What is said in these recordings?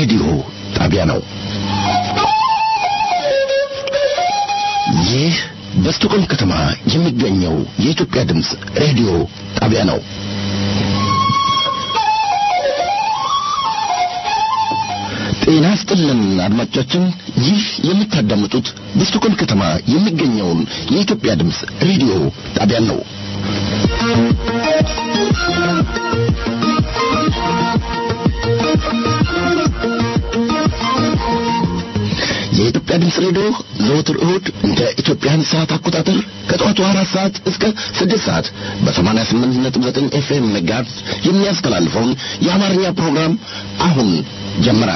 ሬዲዮ ጣቢያ ነው። ይህ በስቶኮልም ከተማ የሚገኘው የኢትዮጵያ ድምፅ ሬዲዮ ጣቢያ ነው። ጤና ስጥልን አድማጮቻችን፣ ይህ የምታዳምጡት በስቶኮልም ከተማ የሚገኘውን የኢትዮጵያ ድምፅ ሬዲዮ ጣቢያን ነው። የኢትዮጵያ ድምፅ ሬዲዮ ዘወትር እሁድ እንደ ኢትዮጵያን ሰዓት አቆጣጠር ከጠዋቱ አራት ሰዓት እስከ ስድስት ሰዓት በሰማንያ ስምንት ነጥብ ዘጠኝ ኤፍኤም መጋዝ የሚያስተላልፈውን የአማርኛ ፕሮግራም አሁን ጀመረ።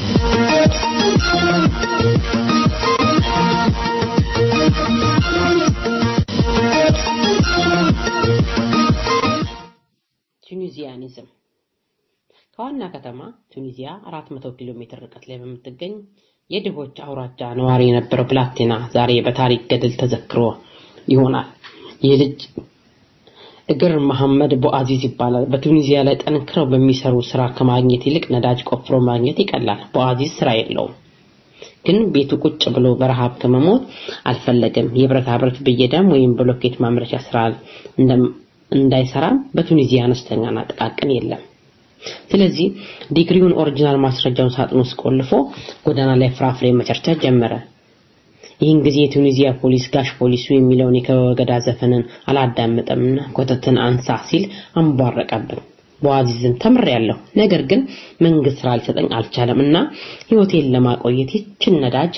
ቱኒዚያኒዝም ከዋና ከተማ ቱኒዚያ 400 ኪሎ ሜትር ርቀት ላይ በምትገኝ የድሆች አውራጃ ነዋሪ የነበረው ብላቴና ዛሬ በታሪክ ገድል ተዘክሮ ይሆናል። ይህ ልጅ እግር መሐመድ ቦአዚዝ ይባላል። በቱኒዚያ ላይ ጠንክረው በሚሰሩ ስራ ከማግኘት ይልቅ ነዳጅ ቆፍሮ ማግኘት ይቀላል። ቦአዚዝ ስራ የለውም፣ ግን ቤቱ ቁጭ ብሎ በረሃብ ከመሞት አልፈለገም። የብረታ ብረት ብየዳም ወይም ብሎኬት ማምረቻ ስራ እንዳይሰራም በቱኒዚያ አነስተኛና ጥቃቅን የለም። ስለዚህ ዲግሪውን ኦሪጂናል ማስረጃውን ሳጥን ውስጥ ቆልፎ ጎዳና ላይ ፍራፍሬ መቸርቸር ጀመረ። ይህን ጊዜ የቱኒዚያ ፖሊስ ጋሽ ፖሊሱ የሚለውን የከበገዳ ዘፈንን አላዳመጠምና ኮተትን አንሳ ሲል አንቧረቀብን። በዋዚዝም ተምሬያለሁ፣ ነገር ግን መንግስት ስራ ሊሰጠኝ አልቻለም እና ህይወቴን ለማቆየት ይችን ነዳጅ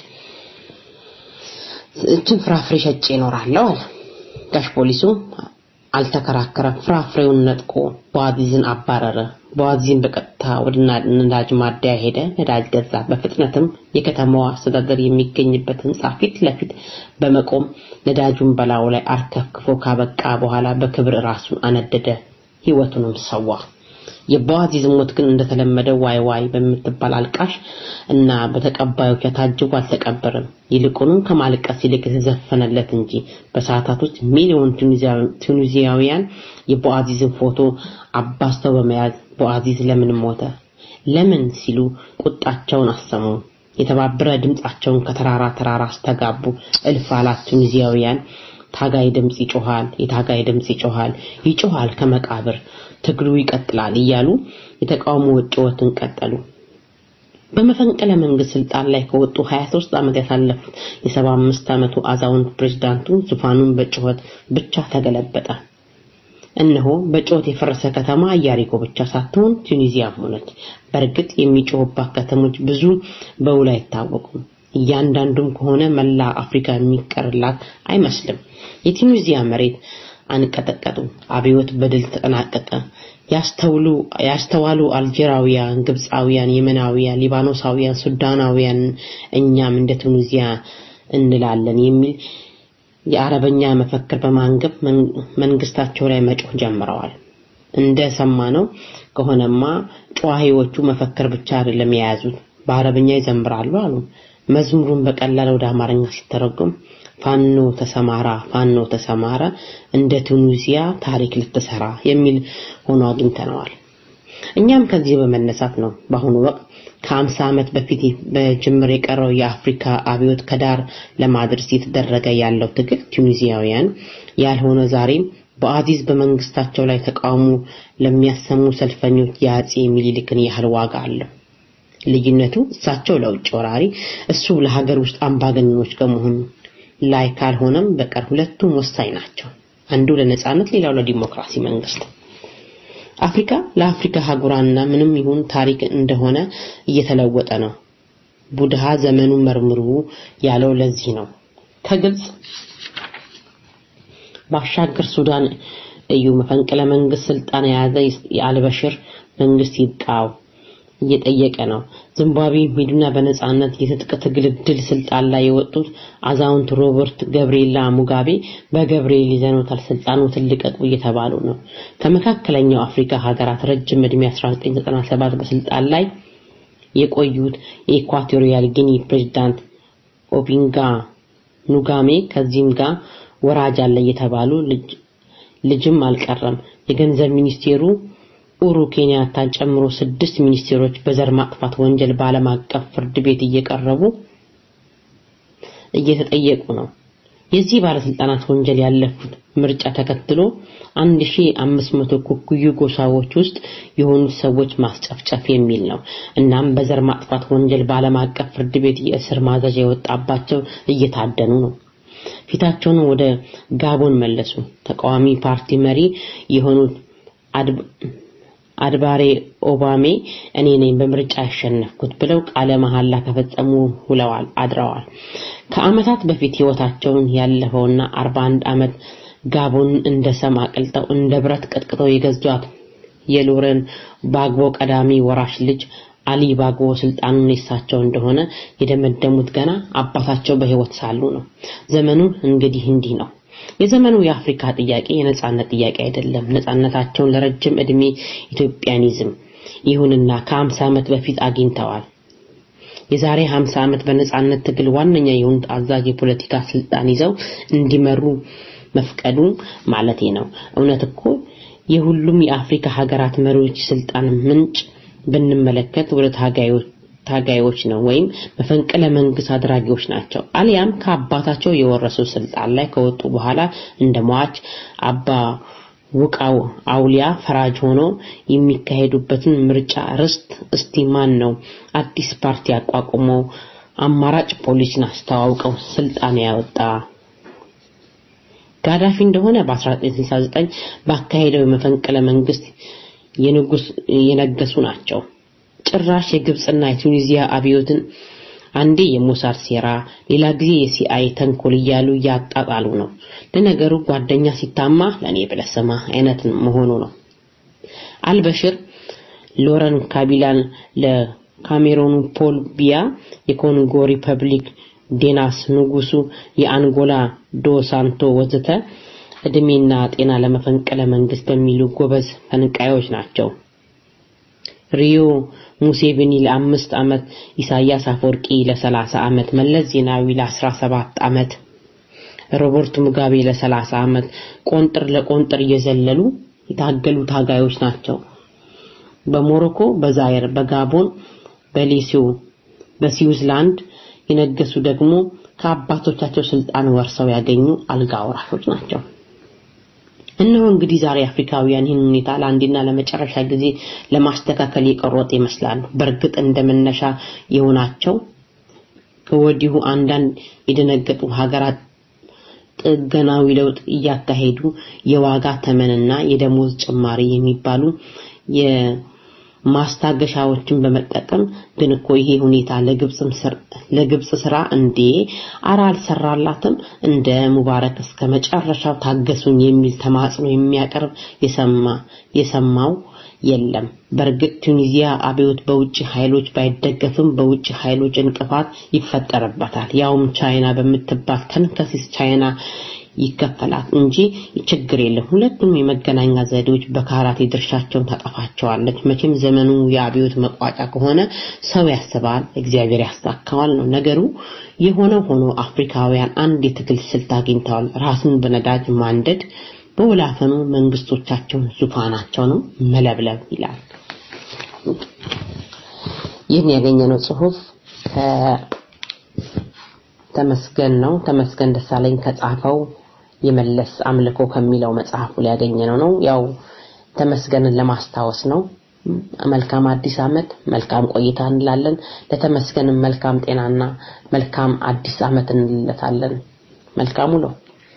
ይችን ፍራፍሬ ሸጬ እኖራለሁ አለ። ጋሽ ፖሊሱ አልተከራከረም። ፍራፍሬውን ነጥቆ በዋዚዝን አባረረ። በዋዚዝን በቀጥታ ወደ ነዳጅ ማደያ ሄደ። ነዳጅ ገዛ። በፍጥነትም የከተማዋ አስተዳደር የሚገኝበት ህንጻ ፊት ለፊት በመቆም ነዳጁን በላዩ ላይ አርከፍክፎ ካበቃ በኋላ በክብር ራሱን አነደደ፣ ህይወቱንም ሰዋ። የበዋዚዝ ሞት ግን እንደተለመደው ዋይ ዋይ በምትባል አልቃሽ እና በተቀባዮቿ ታጅቦ አልተቀበረም። ይልቁንም ከማልቀስ ይልቅ የተዘፈነለት እንጂ በሰዓታት ውስጥ ሚሊዮን ቱኒዚያውያን የቦአዚዝን ፎቶ አባስተው በመያዝ ቦአዚዝ ለምን ሞተ ለምን ሲሉ ቁጣቸውን አሰሙ። የተባበረ ድምጻቸውን ከተራራ ተራራ አስተጋቡ። እልፍ አላት ቱኒዚያውያን ታጋይ ድምጽ ይጮሃል፣ የታጋይ ድምጽ ይጮሃል፣ ይጮሃል ከመቃብር ትግሉ ይቀጥላል እያሉ የተቃውሞ ጩኸትን ቀጠሉ። በመፈንቅለ መንግስት ስልጣን ላይ ከወጡ 23 ዓመት ያሳለፉት የ75 ዓመቱ አዛውንት ፕሬዝዳንቱ ዙፋኑን በጩኸት ብቻ ተገለበጠ። እነሆ በጩኸት የፈረሰ ከተማ ኢያሪኮ ብቻ ሳትሆን ቱኒዚያም ሆነች። በእርግጥ የሚጮህባት ከተሞች ብዙ በውል አይታወቁም። እያንዳንዱም ከሆነ መላ አፍሪካ የሚቀርላት አይመስልም። የቱኒዚያ መሬት አንቀጠቀጡ። አብዮት በድል ተጠናቀቀ። ያስተውሉ ያስተዋሉ አልጄራውያን፣ ግብፃውያን፣ የመናውያን፣ ሊባኖሳውያን፣ ሱዳናውያን እኛም እንደ ቱኒዚያ እንላለን የሚል የአረበኛ መፈክር በማንገብ መንግስታቸው ላይ መጮህ ጀምረዋል። እንደ ሰማነው ከሆነማ ጨዋሂዎቹ መፈክር ብቻ አይደለም የያዙት በአረበኛ ይዘምራሉ አሉ። መዝሙሩን በቀላል ወደ አማርኛ ሲተረጎም ፋኖ ተሰማራ ፋኖ ተሰማራ እንደ ቱኒዚያ ታሪክ ልትሰራ የሚል ሆኖ አግኝተነዋል። እኛም ከዚህ በመነሳት ነው በአሁኑ ወቅት ከአምሳ ዓመት በፊት በጅምር የቀረው የአፍሪካ አብዮት ከዳር ለማድረስ እየተደረገ ያለው ትግል ቱኒዚያውያን ያልሆነ ዛሬም በአዚዝ በመንግስታቸው ላይ ተቃውሞ ለሚያሰሙ ሰልፈኞች የአጼ ሚኒሊክን ያህል ዋጋ አለው። ልዩነቱ እሳቸው ለውጭ ወራሪ፣ እሱ ለሀገር ውስጥ አምባገነኖች ከመሆኑ ላይ ካልሆነም በቀር ሁለቱም ወሳኝ ናቸው። አንዱ ለነጻነት፣ ሌላው ለዲሞክራሲ መንግስት። አፍሪካ ለአፍሪካ ሀጉራና ምንም ይሁን ታሪክ እንደሆነ እየተለወጠ ነው። ቡድሃ ዘመኑን መርምሩ ያለው ለዚህ ነው። ከግብጽ ባሻገር ሱዳን እዩ መፈንቅለ መንግስት ስልጣን የያዘ የአልበሽር መንግስት ይብቃው እየጠየቀ ነው። ዚምባብዌ ሂዱና በነጻነት የትጥቅ ትግል ድል ስልጣን ላይ የወጡት አዛውንት ሮበርት ገብርኤላ ሙጋቤ በገብርኤል ይዘኖታል ስልጣኑን ልቀቁ እየተባሉ ነው። ከመካከለኛው አፍሪካ ሀገራት ረጅም ዕድሜ 1997 በስልጣን ላይ የቆዩት የኢኳቶሪያል ጊኒ ፕሬዝዳንት ኦቢንጋ ኑጋሜ ከዚህም ጋር ወራጅ አለ እየተባሉ ልጅም አልቀረም። የገንዘብ ሚኒስቴሩ ኡሩ ኬንያታን ጨምሮ ስድስት ሚኒስቴሮች በዘር ማጥፋት ወንጀል በዓለም አቀፍ ፍርድ ቤት እየቀረቡ እየተጠየቁ ነው። የዚህ ባለስልጣናት ወንጀል ያለፉት ምርጫ ተከትሎ 1500 ኩኩዩ ጎሳዎች ውስጥ የሆኑት ሰዎች ማስጨፍጨፍ የሚል ነው። እናም በዘር ማጥፋት ወንጀል በዓለም አቀፍ ፍርድ ቤት የእስር ማዘዣ የወጣባቸው እየታደኑ ነው። ፊታቸውን ወደ ጋቦን መለሱ። ተቃዋሚ ፓርቲ መሪ የሆኑት አድባሬ ኦባሜ እኔ ነኝ በምርጫ ያሸነፍኩት ብለው ቃለ መሐላ ከፈጸሙ ውለዋል አድረዋል። ከዓመታት በፊት ህይወታቸውን ያለፈውና 41 ዓመት ጋቦን እንደ ሰም አቅልጠው እንደ ብረት ቀጥቅጠው የገዟት የሎረን ባግቦ ቀዳሚ ወራሽ ልጅ አሊ ባግቦ ስልጣኑን የሳቸው እንደሆነ የደመደሙት ገና አባታቸው በህይወት ሳሉ ነው። ዘመኑ እንግዲህ እንዲህ ነው። የዘመኑ የአፍሪካ ጥያቄ የነጻነት ጥያቄ አይደለም። ነጻነታቸውን ለረጅም ዕድሜ ኢትዮጵያኒዝም ይሁንና ከ50 ዓመት በፊት አግኝተዋል። የዛሬ 50 ዓመት በነጻነት ትግል ዋነኛ የሆኑት አዛዥ የፖለቲካ ስልጣን ይዘው እንዲመሩ መፍቀዱ ማለቴ ነው። እውነት እኮ የሁሉም የአፍሪካ ሀገራት መሪዎች ስልጣን ምንጭ ብንመለከት ወደ ታጋዮች ታጋዮች ነው ወይም መፈንቅለ መንግስት አድራጊዎች ናቸው። አሊያም ከአባታቸው የወረሱ ስልጣን ላይ ከወጡ በኋላ እንደ ሟች አባ ውቃው አውሊያ ፈራጅ ሆኖ የሚካሄዱበትን ምርጫ ርስት እስቲ ማን ነው አዲስ ፓርቲ አቋቁመው አማራጭ ፖሊሲን አስተዋውቀው ስልጣን ያወጣ? ጋዳፊ እንደሆነ በ1969 ባካሄደው የመፈንቅለ መንግስት የንጉስ የነገሱ ናቸው። ጭራሽ የግብጽና የቱኒዚያ አብዮትን አንዴ የሞሳድ ሴራ ሌላ ጊዜ የሲአይ ተንኮል እያሉ እያጣጣሉ ነው። ለነገሩ ጓደኛ ሲታማ ለኔ ብለህ ስማ አይነት መሆኑ ነው። አልበሽር ሎረን ካቢላን ለካሜሮኑ ፖል ቢያ የኮንጎ ሪፐብሊክ ዴናስ ንጉሱ የአንጎላ ዶ ሳንቶ ወዘተ እድሜና ጤና ለመፈንቅለ መንግስት በሚሉ ጎበዝ ፈንቃዮች ናቸው። ሪዮ ሙሴቪኒ ለአምስት ዓመት፣ ኢሳያስ አፈወርቂ ለሰላሳ ዓመት፣ መለስ ዜናዊ ለአስራ ሰባት ዓመት፣ ሮበርት ሙጋቤ ለሰላሳ ዓመት ቆንጥር ለቆንጥር እየዘለሉ የታገሉ ታጋዮች ናቸው። በሞሮኮ፣ በዛየር፣ በጋቦን፣ በሌሲዮ፣ በስዊዝላንድ የነገሱ ደግሞ ከአባቶቻቸው ስልጣን ወርሰው ያገኙ አልጋ ወራሾች ናቸው። እነሆ እንግዲህ ዛሬ አፍሪካውያን ይህን ሁኔታ ለአንዴና ለመጨረሻ ጊዜ ለማስተካከል የቀሮጥ ይመስላሉ። በእርግጥ እንደመነሻ የሆናቸው ከወዲሁ አንዳንድ የደነገጡ ሀገራት ጥገናዊ ለውጥ እያካሄዱ የዋጋ ተመንና የደሞዝ ጭማሪ የሚባሉ የማስታገሻዎችን በመጠቀም ግን እኮ ይሄ ሁኔታ ለግብጽም ለግብጽ ስራ እንዴ አራ አልሰራላትም እንደ ሙባረክ እስከ መጨረሻው ታገሱኝ የሚል ተማጽኖ የሚያቀርብ የሰማ የሰማው የለም። በእርግጥ ቱኒዚያ አብዮት በውጭ ኃይሎች ባይደገፍም በውጭ ኃይሎች እንቅፋት ይፈጠርበታል። ያውም ቻይና በምትባል ተንከሲስ ቻይና ይከፈላል እንጂ ችግር የለም። ሁለቱም የመገናኛ ዘዴዎች በካራቴ ድርሻቸውን ታጠፋቸዋለች። መቼም ዘመኑ የአብዮት መቋጫ ከሆነ ሰው ያስባል፣ እግዚአብሔር ያሳካዋል ነው ነገሩ። የሆነው ሆኖ አፍሪካውያን አንድ የትግል ስልት አግኝተዋል። ራስን በነዳጅ ማንደድ፣ በወላፈኑ መንግስቶቻቸውን ዙፋናቸውንም መለብለብ ይላል። ይህን ያገኘነው ጽሁፍ ተመስገን ነው። ተመስገን ደሳለኝ ከጻፈው የመለስ አምልኮ ከሚለው መጽሐፉ ላይ ያገኘነው ነው። ያው ተመስገንን ለማስታወስ ነው። መልካም አዲስ ዓመት፣ መልካም ቆይታ እንላለን። ለተመስገንም መልካም ጤናና መልካም አዲስ ዓመት እንለታለን። መልካሙ ነው።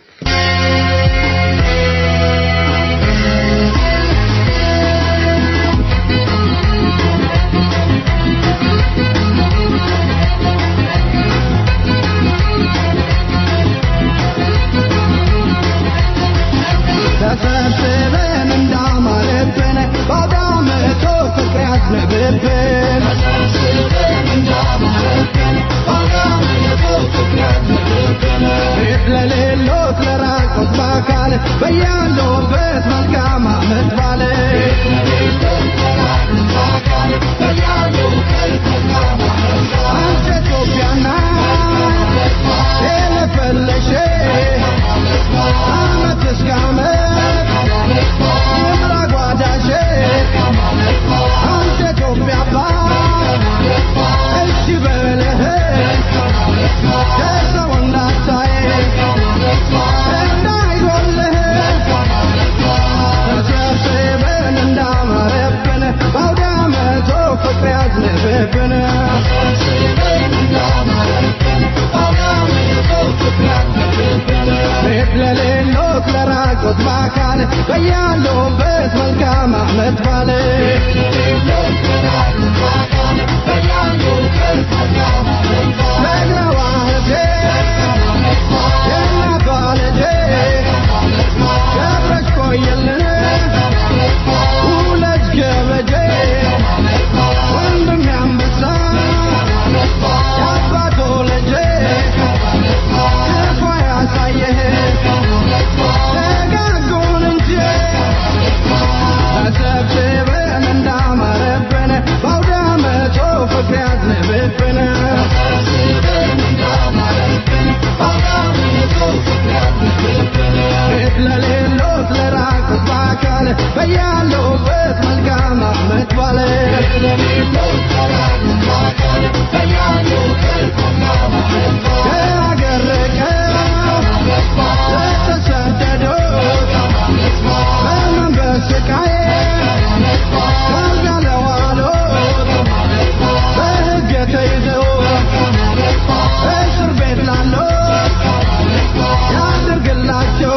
ተሰብስበን እንዳማረብን ባዳመቶ ፍቅር ያዝንብብን ቤት ለሌሎ በያለሁበት መልካም አመት ባለ ደግነዋ እህቴ የእናቷ ልጄ ገብረሽ ቆየልን ሁለት ገበጄ ወንድም ያንበሳ የአባቶ ልጄ ክፉ ያሳየህ ደጋጎን እንጂ ተሰብስበን እንዳማረብን በአውደ ዓመቱ ፍቅር ያዝንብብን ቤት ለሌሎት ለራቁት በአካል በያሉበት መልካም አመት ባለ ከአገር ርቀው ለተሰደዱት በምን በስቃይ ካልጋ ለዋሉት በሕግ ተይዘው እስር ቤት ላሉት ያድርግላቸው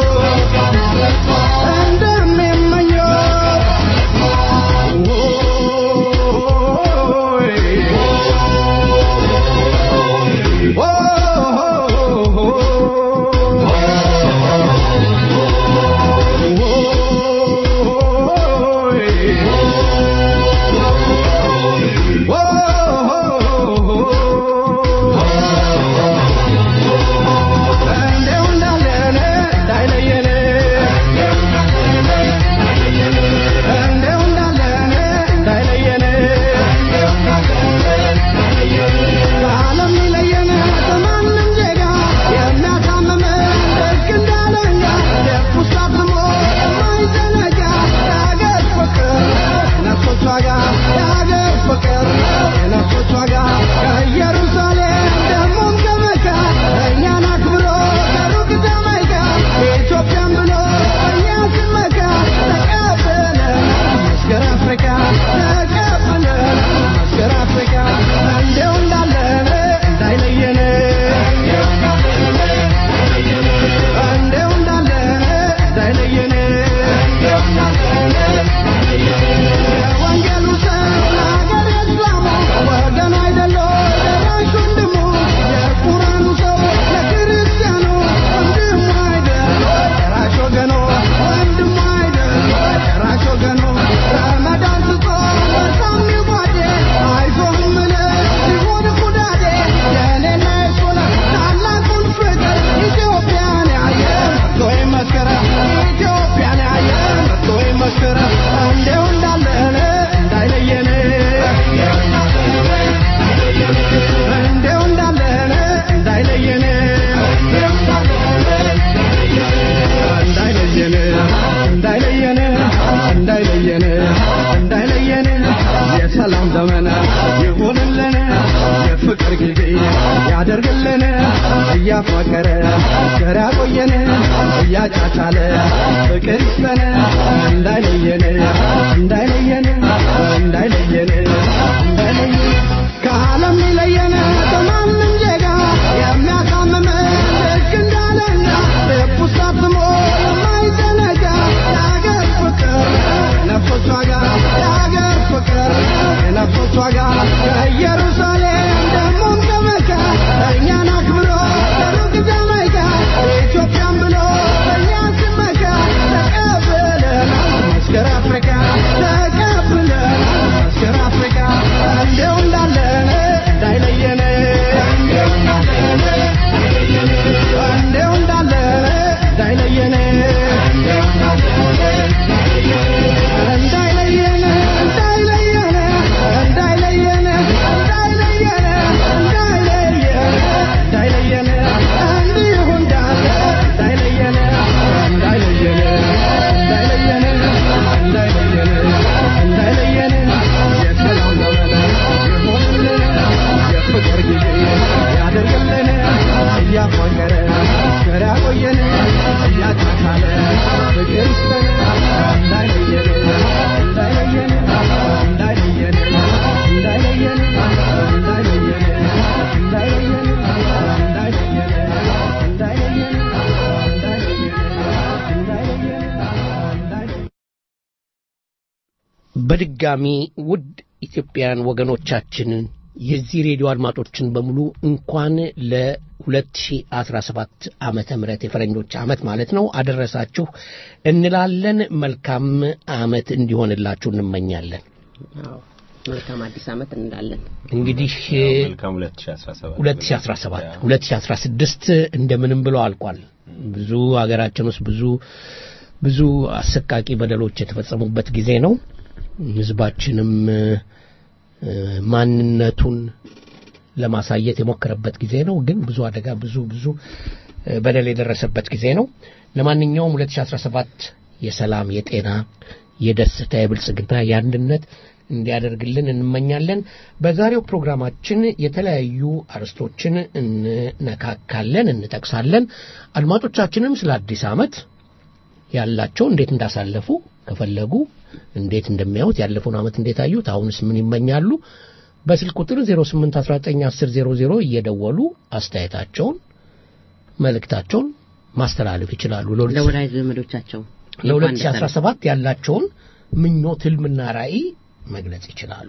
እንደሚመኙት እንደው እንዳለን እንዳይለየን እንደው እንዳለን እንዳይለየን ከዓለም ሊለየን ከማንም ዜጋ የሚያሳምመን ልክ እንዳለኛ ልብ ውስጥ አትሞ የማይዘነጋ የአገር ፍቅር የነፍሶች ዋጋ የአገር ፍቅር የነፍሶች ዋጋ ከኢየሩሳሌም ደሞም ከመካ እኛን አክብሮ ከሩቅ ጃማይካ ኢትዮጵያን ብሎ እኛ ስመካ ተቀብለን መስገር አፍሪካ ተቀብለን መስገር አፍሪካ እንደው እንዳለን እንዳይለየን እንደው እንዳለን እንዳይለየን የወንጌሉ ሰው ለሀገር የእስላሙ ወገን አይደለ ደራሽ ወንድሙ የቁርአኑ ሰው ለክርስቲያኑ ወንድሙ አይደል ደራሽ ወገኑ ወንድሙ አይደል ደራሽ ወገኑ ረመዳን ስጾም በጣም ይጓዴ አይዞህ እምልህ ሲሆን ኩዳዴ የኔና የሱን ታላቁን ፍቅር ኢትዮጵያን ያየ መጥቶ ይመስክር ኢትዮጵያን ያየ መጥቶ ይመስክር እንደው እንዳለን እንዳይለየን እንደው እንዳለን እንዳይለየን እንዳይለየን እንዳይለየን እንዳይለየን እንዳይለየን የሰላም ዘመን ይሁንልን የፍቅር ጊዜ ያደርግልን እያፋቀረ ፍቅር ያቆየን እያጫቻለ ፍቅር ይስጠን እንዳይለየን እንዳይለየን እንዳይለየን እንዳይለየን ከዓለም ሊለየን ከማንም ዜጋ የሚያሳምመን ልክ እንዳለኛ ልብ ውስጥ አትሞ የማይዘነጋ የአገር ፍቅር የነፍሶች ዋጋ የአገር ፍቅር የነፍሶች ዋጋ ከኢየሩሳሌም ደሞም ከመካ እኛን አክብሮ ከሩቅ ጃማይካ ኢትዮጵያን ብሎ በእኛ ስመካ ተቀብለናል መስገር አፍሪካ ተቀብለናል መስገር አፍሪካ እንደው እንዳ በድጋሚ ውድ ኢትዮጵያውያን ወገኖቻችንን የዚህ ሬዲዮ አድማጮችን በሙሉ እንኳን ለ2017 ዓመተ ምህረት የፈረንጆች ዓመት ማለት ነው አደረሳችሁ እንላለን። መልካም ዓመት እንዲሆንላችሁ እንመኛለን። አዎ መልካም አዲስ ዓመት እንላለን። እንግዲህ መልካም 2017 2017 2016 እንደምንም ብሎ አልቋል። ብዙ ሀገራችን ውስጥ ብዙ ብዙ አሰቃቂ በደሎች የተፈጸሙበት ጊዜ ነው። ህዝባችንም እ፣ ማንነቱን ለማሳየት የሞከረበት ጊዜ ነው። ግን ብዙ አደጋ ብዙ ብዙ እ፣ በደል የደረሰበት ጊዜ ነው። ለማንኛውም 2017 የሰላም፣ የጤና፣ የደስታ፣ የብልጽግና፣ የአንድነት እንዲያደርግልን እንመኛለን። በዛሬው ፕሮግራማችን የተለያዩ አርዕስቶችን እንነካካለን፣ እንጠቅሳለን። አድማጮቻችንም ስለ አዲስ ዓመት ያላቸው እንዴት እንዳሳለፉ ከፈለጉ እንዴት እንደሚያዩት ያለፈውን ዓመት እንዴት አዩት፣ አሁንስ ምን ይመኛሉ? በስልክ ቁጥር 08191000 እየደወሉ አስተያየታቸውን መልእክታቸውን ማስተላለፍ ይችላሉ። ለሁለት- ለወዳጅ ዘመዶቻቸው ለ2017 ያላቸውን ምኞት፣ ህልምና ራዕይ መግለጽ ይችላሉ።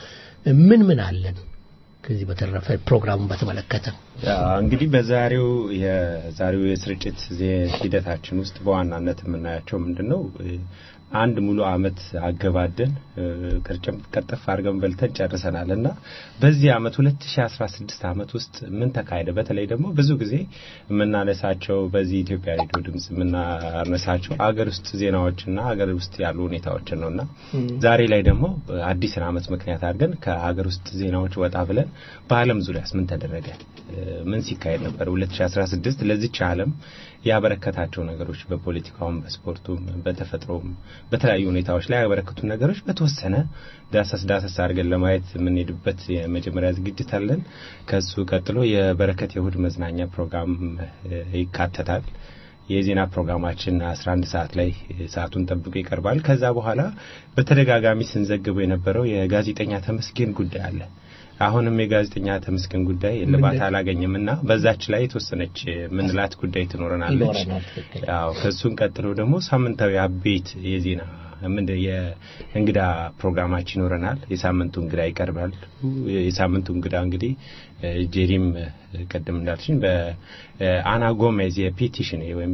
ምን ምን አለን? ከዚህ በተረፈ ፕሮግራሙን በተመለከተ ያ እንግዲህ በዛሬው የዛሬው የስርጭት ዜ- ሂደታችን ውስጥ በዋናነት የምናያቸው ምንድን ነው? አንድ ሙሉ አመት አገባደን እ፣ ቅርጭም ቀጥፍ አድርገን በልተን ጨርሰናል እና በዚህ አመት 2016 አመት ውስጥ ምን ተካሄደ? በተለይ ደግሞ ብዙ ጊዜ የምናነሳቸው በዚህ ኢትዮጵያ ሬዲዮ ድምጽ የምናነሳቸው አገር ውስጥ ዜናዎችና አገር ውስጥ ያሉ ሁኔታዎችን ነውና ዛሬ ላይ ደግሞ አዲስን አመት ምክንያት አድርገን ከሀገር ውስጥ ዜናዎች ወጣ ብለን በዓለም ዙሪያስ ምን ተደረገ? እ፣ ምን ሲካሄድ ነበር? 2016 ለዚች ዓለም ያበረከታቸው ነገሮች በፖለቲካውም፣ በስፖርቱም፣ በተፈጥሮም በተለያዩ ሁኔታዎች ላይ ያበረከቱ ነገሮች በተወሰነ ዳሰስ ዳሰስ አድርገን ለማየት የምንሄድበት የመጀመሪያ ዝግጅት አለን። ከሱ ቀጥሎ የበረከት የእሁድ መዝናኛ ፕሮግራም እ፣ ይካተታል። የዜና ፕሮግራማችን 11 ሰዓት ላይ ሰዓቱን ጠብቆ ይቀርባል። ከዛ በኋላ በተደጋጋሚ ስንዘግበው የነበረው የጋዜጠኛ ተመስገን ጉዳይ አለ። አሁንም የጋዜጠኛ ተመስገን ጉዳይ እልባት አላገኘም እና በዛች ላይ የተወሰነች ምንላት ጉዳይ ትኖረናለች። ይኖረናል። ትክክል። ያው ከሱን ቀጥሎ ደግሞ ሳምንታዊ አቤት የዜና ምንድ የእንግዳ ፕሮግራማችን ይኖረናል። የሳምንቱ እንግዳ ይቀርባል። የሳምንቱ እንግዳ እንግዲህ እ፣ ጄሪም እ፣ ቅድም እንዳልሽኝ በአና ጎሜዝ የፔቲሽን ወይም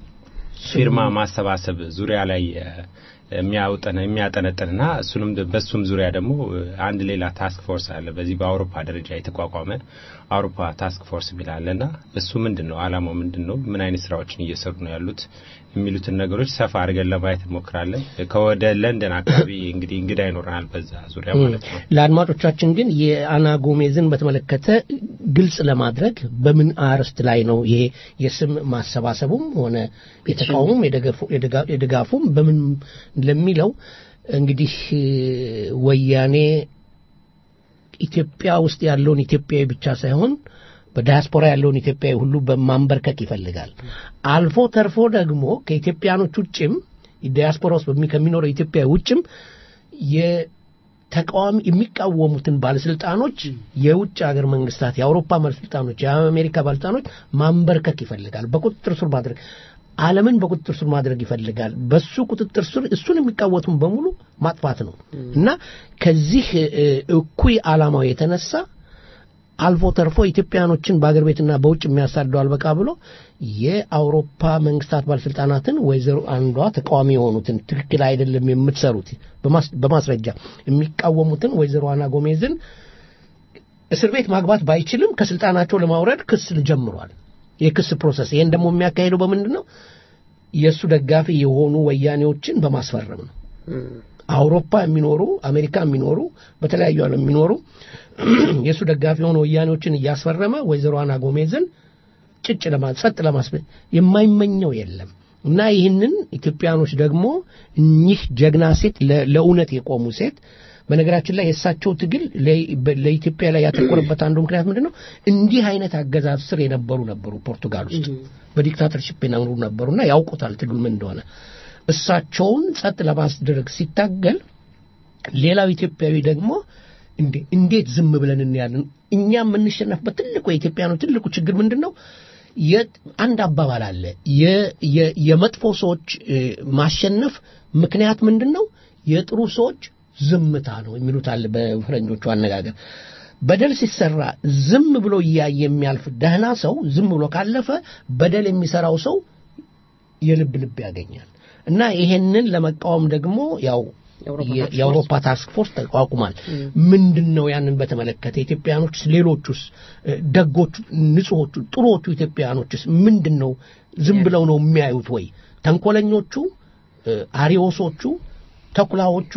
የፊርማ ማሰባሰብ ዙሪያ ላይ እ፣ የሚያውጠን የሚያጠነጥንና እሱንም በሱም ዙሪያ ደግሞ እ፣ አንድ ሌላ ታስክ ፎርስ አለ። በዚህ በአውሮፓ ደረጃ የተቋቋመ አውሮፓ ታስክ ፎርስ የሚል አለና እሱ ምንድን ነው ዓላማው ምንድን ነው? ምን አይነት ስራዎችን እየሰሩ ነው ያሉት የሚሉትን ነገሮች ሰፋ አድርገን ለማየት እንሞክራለን። ከወደ ለንደን አካባቢ እንግዲህ እንግዳ ይኖረናል በዛ ዙሪያ ማለት ነው። ለአድማጮቻችን ግን የአና ጎሜዝን በተመለከተ ግልጽ ለማድረግ በምን አርዕስት ላይ ነው ይሄ የስም ማሰባሰቡም ሆነ የተቃውሞም የደገፉ- የደጋ- የድጋፉም በምን ለሚለው እንግዲህ ወያኔ ኢትዮጵያ ውስጥ ያለውን ኢትዮጵያዊ ብቻ ሳይሆን በዳያስፖራ ያለውን ኢትዮጵያዊ ሁሉ በማንበርከክ ይፈልጋል። አልፎ ተርፎ ደግሞ ከኢትዮጵያኖች ውጭም ዲያስፖራ ውስጥ በሚ- ከሚኖረው ኢትዮጵያዊ ውጭም የተቃዋሚ የሚቃወሙትን ባለስልጣኖች የውጭ ሀገር መንግስታት፣ የአውሮፓ ባለስልጣኖች፣ የአሜሪካ ባለስልጣኖች ማንበርከክ ይፈልጋል። በቁጥጥር ስር ማድረግ ዓለምን በቁጥጥር ስር ማድረግ ይፈልጋል። በሱ ቁጥጥር ስር እሱን የሚቃወቱን በሙሉ ማጥፋት ነው እና ከዚህ እ፣ እኩይ ዓላማው የተነሳ አልፎ ተርፎ ኢትዮጵያኖችን በአገር ቤትና በውጭ የሚያሳደው አልበቃ ብሎ የአውሮፓ መንግስታት ባለስልጣናትን ወይዘሮ አንዷ ተቃዋሚ የሆኑትን ትክክል አይደለም የምትሰሩት በማስ- በማስረጃ የሚቃወሙትን ወይዘሮ አና ጎሜዝን እስር ቤት ማግባት ባይችልም ከስልጣናቸው ለማውረድ ክስ ጀምሯል። የክስ ፕሮሰስ ይህን ደግሞ የሚያካሄደው በምንድን ነው? የእሱ ደጋፊ የሆኑ ወያኔዎችን በማስፈረም ነው። አውሮፓ የሚኖሩ አሜሪካ የሚኖሩ በተለያዩ ዓለም የሚኖሩ የእሱ ደጋፊ የሆኑ ወያኔዎችን እያስፈረመ ወይዘሮ አና ጎሜዝን ጭጭ ለማ ጸጥ ለማስበ የማይመኘው የለም እና ይህንን ኢትዮጵያኖች ደግሞ እኚህ ጀግና ሴት ለ- ለእውነት የቆሙ ሴት በነገራችን ላይ የእሳቸው ትግል ለ- በ- ለኢትዮጵያ ላይ ያተኮረበት አንዱ ምክንያት ምንድን ነው? እንዲህ አይነት አገዛዝ ስር የነበሩ ነበሩ ፖርቱጋል ውስጥ በዲክታተርሽፕ የነበሩ ነበሩና ያውቁታል ትግል ምን እንደሆነ። እሳቸውን ጸጥ ለማስደረግ ሲታገል ሌላው ኢትዮጵያዊ ደግሞ እንዴ እንዴት ዝም ብለን እናያለን? እኛ የምንሸነፍበት ትልቁ የኢትዮጵያኖች ትልቁ ችግር ምንድን ነው? የ- አንድ አባባል አለ። የ- የ- የመጥፎ ሰዎች እ፣ ማሸነፍ ምክንያት ምንድን ነው? የጥሩ ሰዎች ዝምታ ነው የሚሉት አለ በፈረንጆቹ አነጋገር። በደል ሲሰራ ዝም ብሎ እያየ የሚያልፍ ደህና ሰው ዝም ብሎ ካለፈ በደል የሚሰራው ሰው የልብ ልብ ያገኛል እና ይሄንን ለመቃወም ደግሞ ያው የአውሮፓ ታስክ ፎርስ ተቋቁሟል። ምንድን ነው ያንን በተመለከተ ኢትዮጵያኖችስ፣ ሌሎቹስ ደጎቹ፣ ንጹሖቹ፣ ጥሩዎቹ ኢትዮጵያኖችስ ምንድን ነው ዝም ብለው ነው የሚያዩት ወይ? ተንኮለኞቹ፣ አሪዎሶቹ፣ ተኩላዎቹ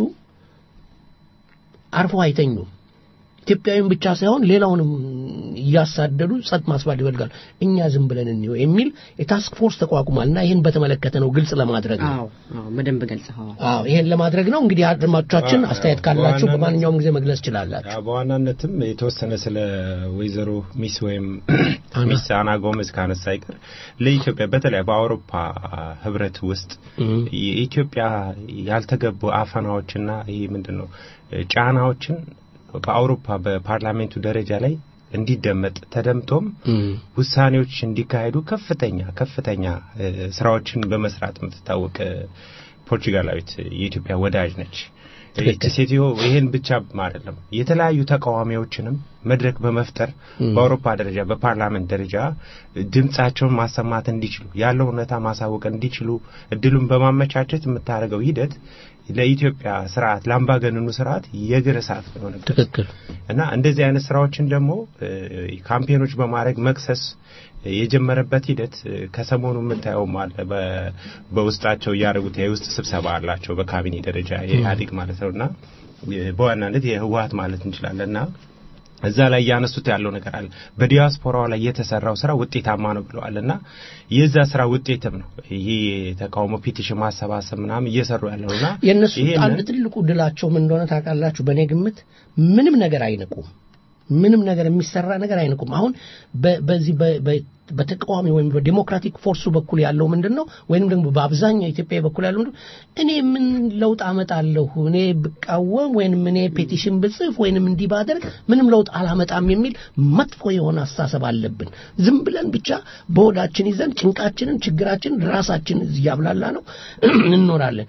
አርፎ አይተኙም። ኢትዮጵያዊን ብቻ ሳይሆን ሌላውንም እያሳደዱ ጸጥ ማስባል ይፈልጋሉ። እኛ ዝም ብለን እንየው የሚል የታስክ ፎርስ ተቋቁሟል እና ይህን በተመለከተ ነው ግልጽ ለማድረግ ነው። አዎ አዎ፣ በደንብ ገልጸኸዋል። አዎ ይሄን ለማድረግ ነው። እንግዲህ አድማጮቻችን አስተያየት ካላችሁ በማንኛውም ጊዜ መግለጽ ትችላላችሁ። በዋናነትም የተወሰነ ስለ ወይዘሮ ሚስ ወይም ሚስ አና ጎመዝ ካነሳ አይቀር ለኢትዮጵያ በተለይ በአውሮፓ ህብረት ውስጥ የኢትዮጵያ ያልተገቡ አፈናዎችና ይህ ምንድን ነው ጫናዎችን በአውሮፓ በፓርላሜንቱ ደረጃ ላይ እንዲደመጥ ተደምጦም ውሳኔዎች እንዲካሄዱ ከፍተኛ ከፍተኛ ስራዎችን በመስራት የምትታወቅ ፖርቹጋላዊት የኢትዮጵያ ወዳጅ ነች። ይህች ሴትዮ ይህን ብቻ አይደለም፣ የተለያዩ ተቃዋሚዎችንም መድረክ በመፍጠር በአውሮፓ ደረጃ በፓርላመንት ደረጃ ድምጻቸውን ማሰማት እንዲችሉ ያለው እውነታ ማሳወቅ እንዲችሉ እድሉን በማመቻቸት የምታደርገው ሂደት ለኢትዮጵያ ስርዓት ለአምባገነኑ ስርዓት የእግር እሳት የሆነ ትክክል እና እንደዚህ አይነት ስራዎችን ደግሞ ካምፔኖች በማድረግ መክሰስ የጀመረበት ሂደት ከሰሞኑ የምታየውም አለ። በውስጣቸው እያደረጉት የውስጥ ስብሰባ አላቸው በካቢኔ ደረጃ የኢህአዴግ ማለት ነው እና በዋናነት የህወሀት ማለት እንችላለን እና እዛ ላይ እያነሱት ያለው ነገር አለ። በዲያስፖራው ላይ የተሰራው ስራ ውጤታማ ነው ብለዋል እና የዛ ስራ ውጤትም ነው ይሄ የተቃውሞ ፒቲሽን ማሰባሰብ ምናምን እየሰሩ ያለው እና የእነሱ አንድ ትልቁ ድላቸው ምን እንደሆነ ታውቃላችሁ? በእኔ ግምት ምንም ነገር አይንቁም። ምንም ነገር የሚሰራ ነገር አይንቁም። አሁን በዚህ በተቃዋሚ ወይም በዲሞክራቲክ ፎርሱ በኩል ያለው ምንድን ነው? ወይም ደግሞ በአብዛኛው ኢትዮጵያ በኩል ያለው ምንድን ነው? እኔ ምን ለውጥ አመጣለሁ? እኔ ብቃወም ወይንም እኔ ፔቲሽን ብጽፍ ወይንም እንዲህ ባደርግ ምንም ለውጥ አላመጣም የሚል መጥፎ የሆነ አስተሳሰብ አለብን። ዝም ብለን ብቻ በሆዳችን ይዘን ጭንቃችንን፣ ችግራችንን ራሳችን እያብላላ ነው እንኖራለን።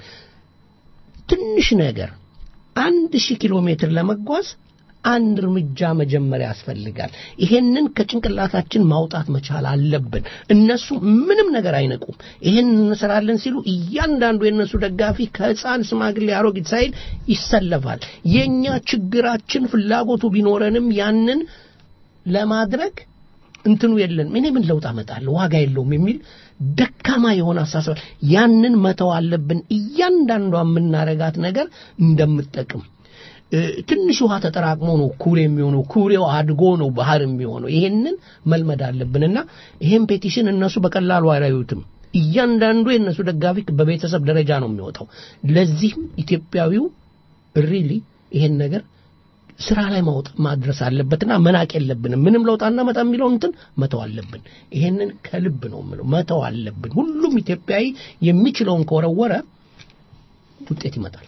ትንሽ ነገር አንድ ሺህ ኪሎ ሜትር ለመጓዝ አንድ እርምጃ መጀመሪያ ያስፈልጋል። ይሄንን ከጭንቅላታችን ማውጣት መቻል አለብን። እነሱ ምንም ነገር አይነቁም። ይሄን እንሰራለን ሲሉ እያንዳንዱ የእነሱ ደጋፊ ከህፃን ስማግሌ፣ አሮጊት ሳይል ይሰለፋል። የኛ ችግራችን ፍላጎቱ ቢኖረንም ያንን ለማድረግ እንትኑ የለንም። እኔ ምን ለውጥ አመጣለሁ ዋጋ የለውም የሚል ደካማ የሆነ አሳሰብ፣ ያንን መተው አለብን። እያንዳንዷ የምናረጋት ነገር እንደምጠቅም ትንሽ ውሃ ተጠራቅሞ ነው ኩሬ የሚሆነው። ኩሬው አድጎ ነው ባህር የሚሆነው። ይሄንን መልመድ አለብንና ይሄን ፔቲሽን እነሱ በቀላሉ አያዩትም። እያንዳንዱ የእነሱ ደጋፊ በቤተሰብ ደረጃ ነው የሚወጣው። ለዚህም ኢትዮጵያዊው ሪሊ ይሄን ነገር ስራ ላይ ማውጣ ማድረስ አለበትና መናቅ የለብንም። ምንም ለውጥ አናመጣ የሚለው እንትን መተው አለብን። ይሄንን ከልብ ነው የምለው፣ መተው አለብን። ሁሉም ኢትዮጵያዊ የሚችለውን ከወረወረ ውጤት ይመጣል።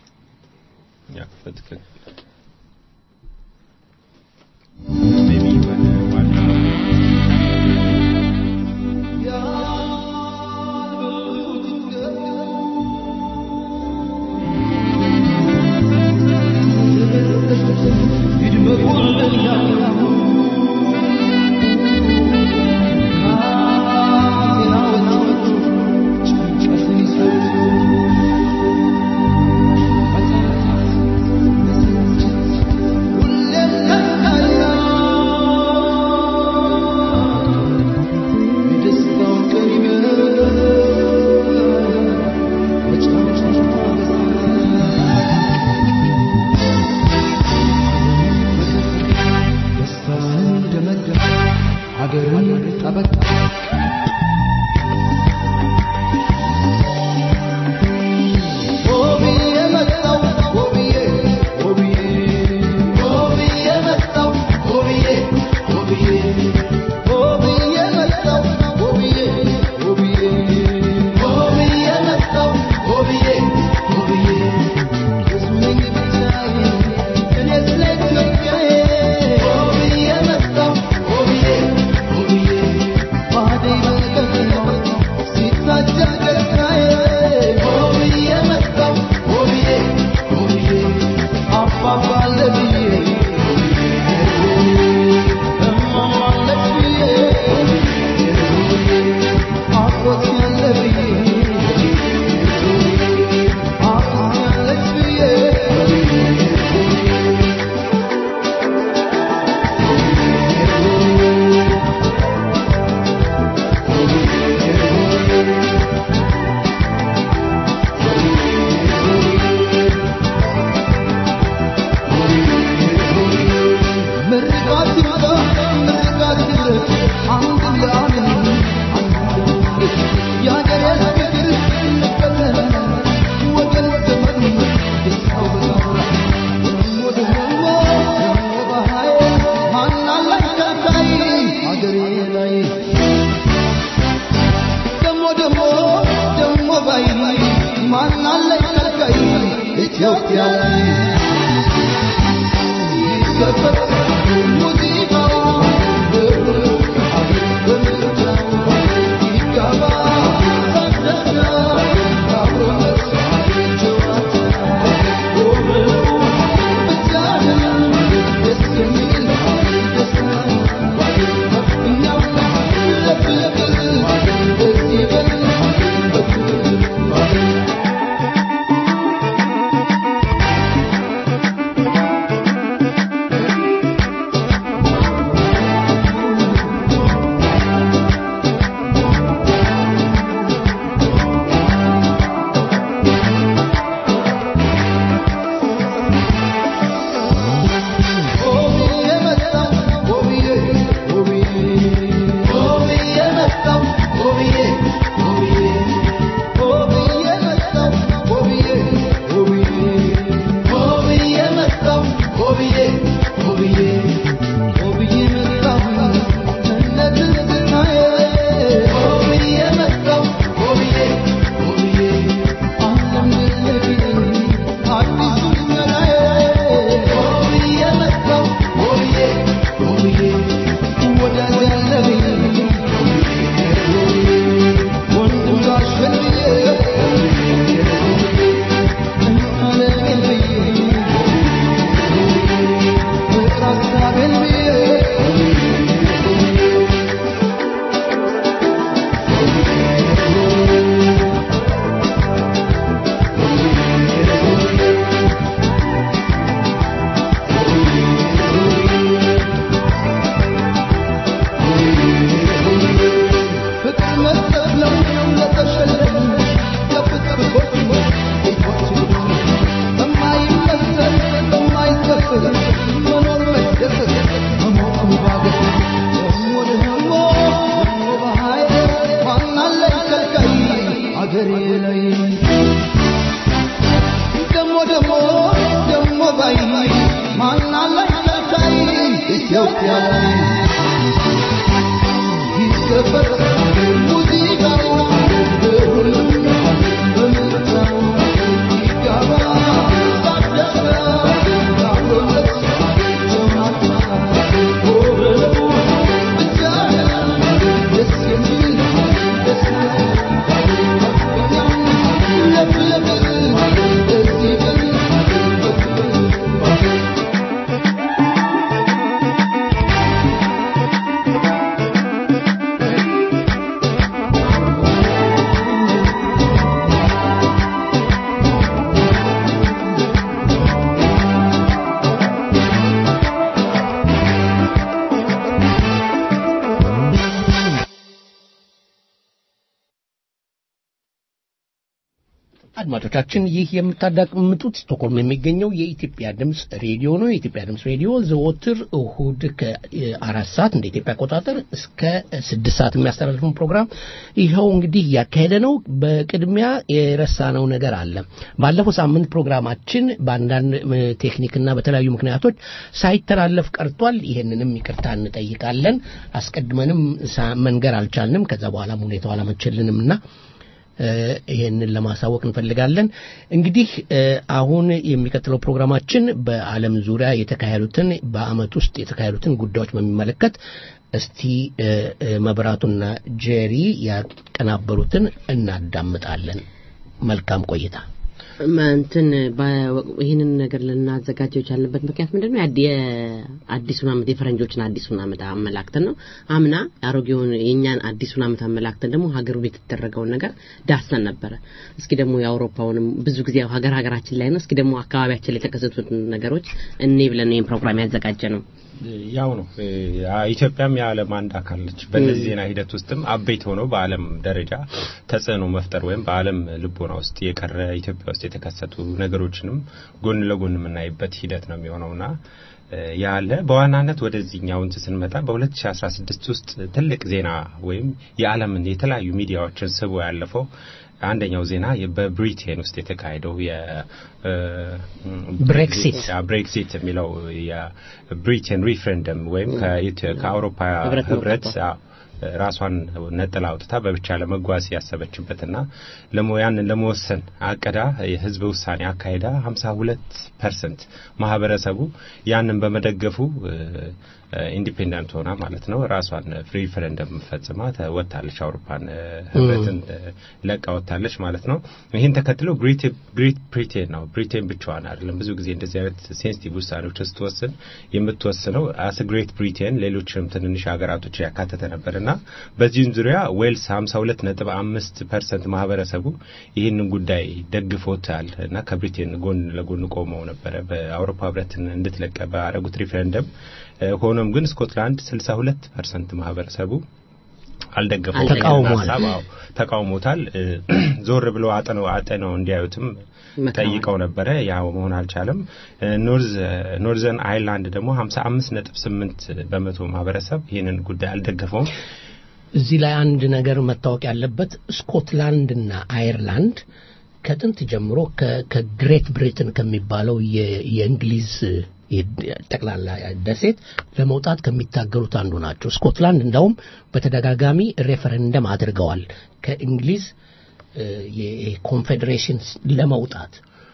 Oh, yeah. ከልካይ አገሬ ላይ ደሞ ደሞ ደሞ ባይ ማናለኝ ከልካይ ኢትዮጵያ ላይ ይከፈት ሙዚቃው በምርጫው ይጋባ ሳደጋ አብሮነት ጨዋታ ብቻ ደስ የሚል ደስታ እኛው ለፍለፍ ደስ ይበል አገሬ ላይ ደሞ ደሞ ደሞ ባይ ማናለኝ ከልካይ ኢትዮጵያ ላይ ይከበር ሙዚቃው በሁሉም በምርጫው ይጋባ ሳደጋ አብሮነት ጨዋታ ብቻ ደስ የሚል ደስታ ለፍለፍ ደስ ይበል አድማጮቻችን ይህ የምታዳምጡት ስቶክሆልም የሚገኘው የኢትዮጵያ ድምፅ ሬዲዮ ነው። የኢትዮጵያ ድምፅ ሬዲዮ ዘወትር እሁድ ከአራት ሰዓት እንደ ኢትዮጵያ አቆጣጠር እስከ ስድስት ሰዓት የሚያስተላልፈውን ፕሮግራም ይኸው እንግዲህ እያካሄደ ነው። በቅድሚያ የረሳነው ነገር አለ። ባለፈው ሳምንት ፕሮግራማችን በአንዳንድ ቴክኒክና በተለያዩ ምክንያቶች ሳይተላለፍ ቀርቷል። ይህንንም ይቅርታ እንጠይቃለን። አስቀድመንም ሳ- መንገር አልቻልንም። ከዛ በኋላም ሁኔታው አላመቸልንም እና ይሄንን ለማሳወቅ እንፈልጋለን። እንግዲህ እ፣ አሁን የሚቀጥለው ፕሮግራማችን በዓለም ዙሪያ የተካሄዱትን በዓመት ውስጥ የተካሄዱትን ጉዳዮች በሚመለከት እስቲ እ፣ እ፣ መብራቱና ጄሪ ያቀናበሩትን እናዳምጣለን። መልካም ቆይታ። እንትን ይህንን ነገር ልናዘጋጀው የቻልንበት ምክንያት ምንድን ነው? የአዲ- የአዲሱን ዓመት የፈረንጆችን አዲሱን ዓመት አመላክተን ነው። አምና አሮጌውን የእኛን አዲሱን ዓመት አመላክተን ደግሞ ሀገሩ ቤት የተደረገውን ነገር ዳሰን ነበረ። እስኪ ደግሞ የአውሮፓውንም ብዙ ጊዜ ያው ሀገር ሀገራችን ላይ ነው። እስኪ ደግሞ አካባቢያችን ላይ የተከሰቱትን ነገሮች እኔ ብለን ይህን ፕሮግራም ያዘጋጀ ነው። ያው ነው እ፣ ኢትዮጵያም የዓለም አንድ አካል ነች። በእነዚህ ዜና ሂደት ውስጥም አበይት ሆነው በዓለም ደረጃ ተጽዕኖ መፍጠር ወይም በዓለም ልቦና ውስጥ የቀረ ኢትዮጵያ ውስጥ የተከሰቱ ነገሮችንም ጎን ለጎን የምናይበት ሂደት ነው የሚሆነውና እ፣ ያለ በዋናነት ወደዚህኛው እንትን ስንመጣ በ2016 ውስጥ ትልቅ ዜና ወይም የዓለምን የተለያዩ ሚዲያዎችን ስቦ ያለፈው አንደኛው ዜና የ- በብሪቴን ውስጥ የተካሄደው የ እ፣ ብሬክሲት ብሬክሲት የሚለው የብሪቴን ሪፍረንደም ወይም ከኢትዮ- ከአውሮፓ ህብረት ህብረት መውጣቷ። አዎ፣ ራሷን ነጥላ አውጥታ በብቻ ለመጓዝ ያሰበችበትና ለሞ ያንን ለመወሰን አቅዳ የህዝብ ውሳኔ አካሄዳ 52 ፐርሰንት ማህበረሰቡ ያንን በመደገፉ ኢንዲፔንደንት ሆና ማለት ነው ራሷን ሪፈረንደም ፈጽማ ተ- ወጥታለች። አውሮፓን እ፣ ህብረትን እ፣ ለቃ ወጥታለች ማለት ነው። ይህን ተከትሎ ግሬት ግሬት ብሪቴን ነው ብሪቴን ብቻዋን አይደለም። ብዙ ጊዜ እንደዚህ አይነት ሴንሲቲቭ ውሳኔዎች ስትወስን የምትወስነው አስ ግሬት ብሪቴን ሌሎችንም ትንንሽ ሀገራቶች ያካተተ ነበርና በዚህም ዙሪያ ዌልስ 52.5 ፐርሰንት ማህበረሰቡ ይህንን ጉዳይ ደግፎታል እና ከብሪቴን ጎን ለጎን ቆመው ነበረ በአውሮፓ ህብረትን እንድትለቀ ባረጉት ሪፈረንደም። እ፣ ሆኖም ግን ስኮትላንድ 62 ፐርሰንት ማህበረሰቡ አልደገፈውም። ተቃውሟል። ይህንን ሀሳብ፣ አዎ፣ ተቃውሞታል። እ፣ ዞር ብለው አጥነው አጥነው እንዲያዩትም መክረዋል። ጠይቀው ነበረ። ያ መሆን አልቻለም። እ፣ ኖርዝ ኖርዘርን አይርላንድ ደግሞ 55.8 በመቶ ማህበረሰብ ይህንን ጉዳይ አልደገፈውም። እዚህ ላይ አንድ ነገር መታወቅ ያለበት ስኮትላንድና አየርላንድ ከጥንት ጀምሮ ከ- ከግሬት ብሪትን ከሚባለው የ- የእንግሊዝ የ- ጠቅላላ ደሴት ለመውጣት ከሚታገሉት አንዱ ናቸው። ስኮትላንድ እንዳውም በተደጋጋሚ ሬፈረንደም አድርገዋል ከእንግሊዝ እ፣ የኮንፌዴሬሽን ለመውጣት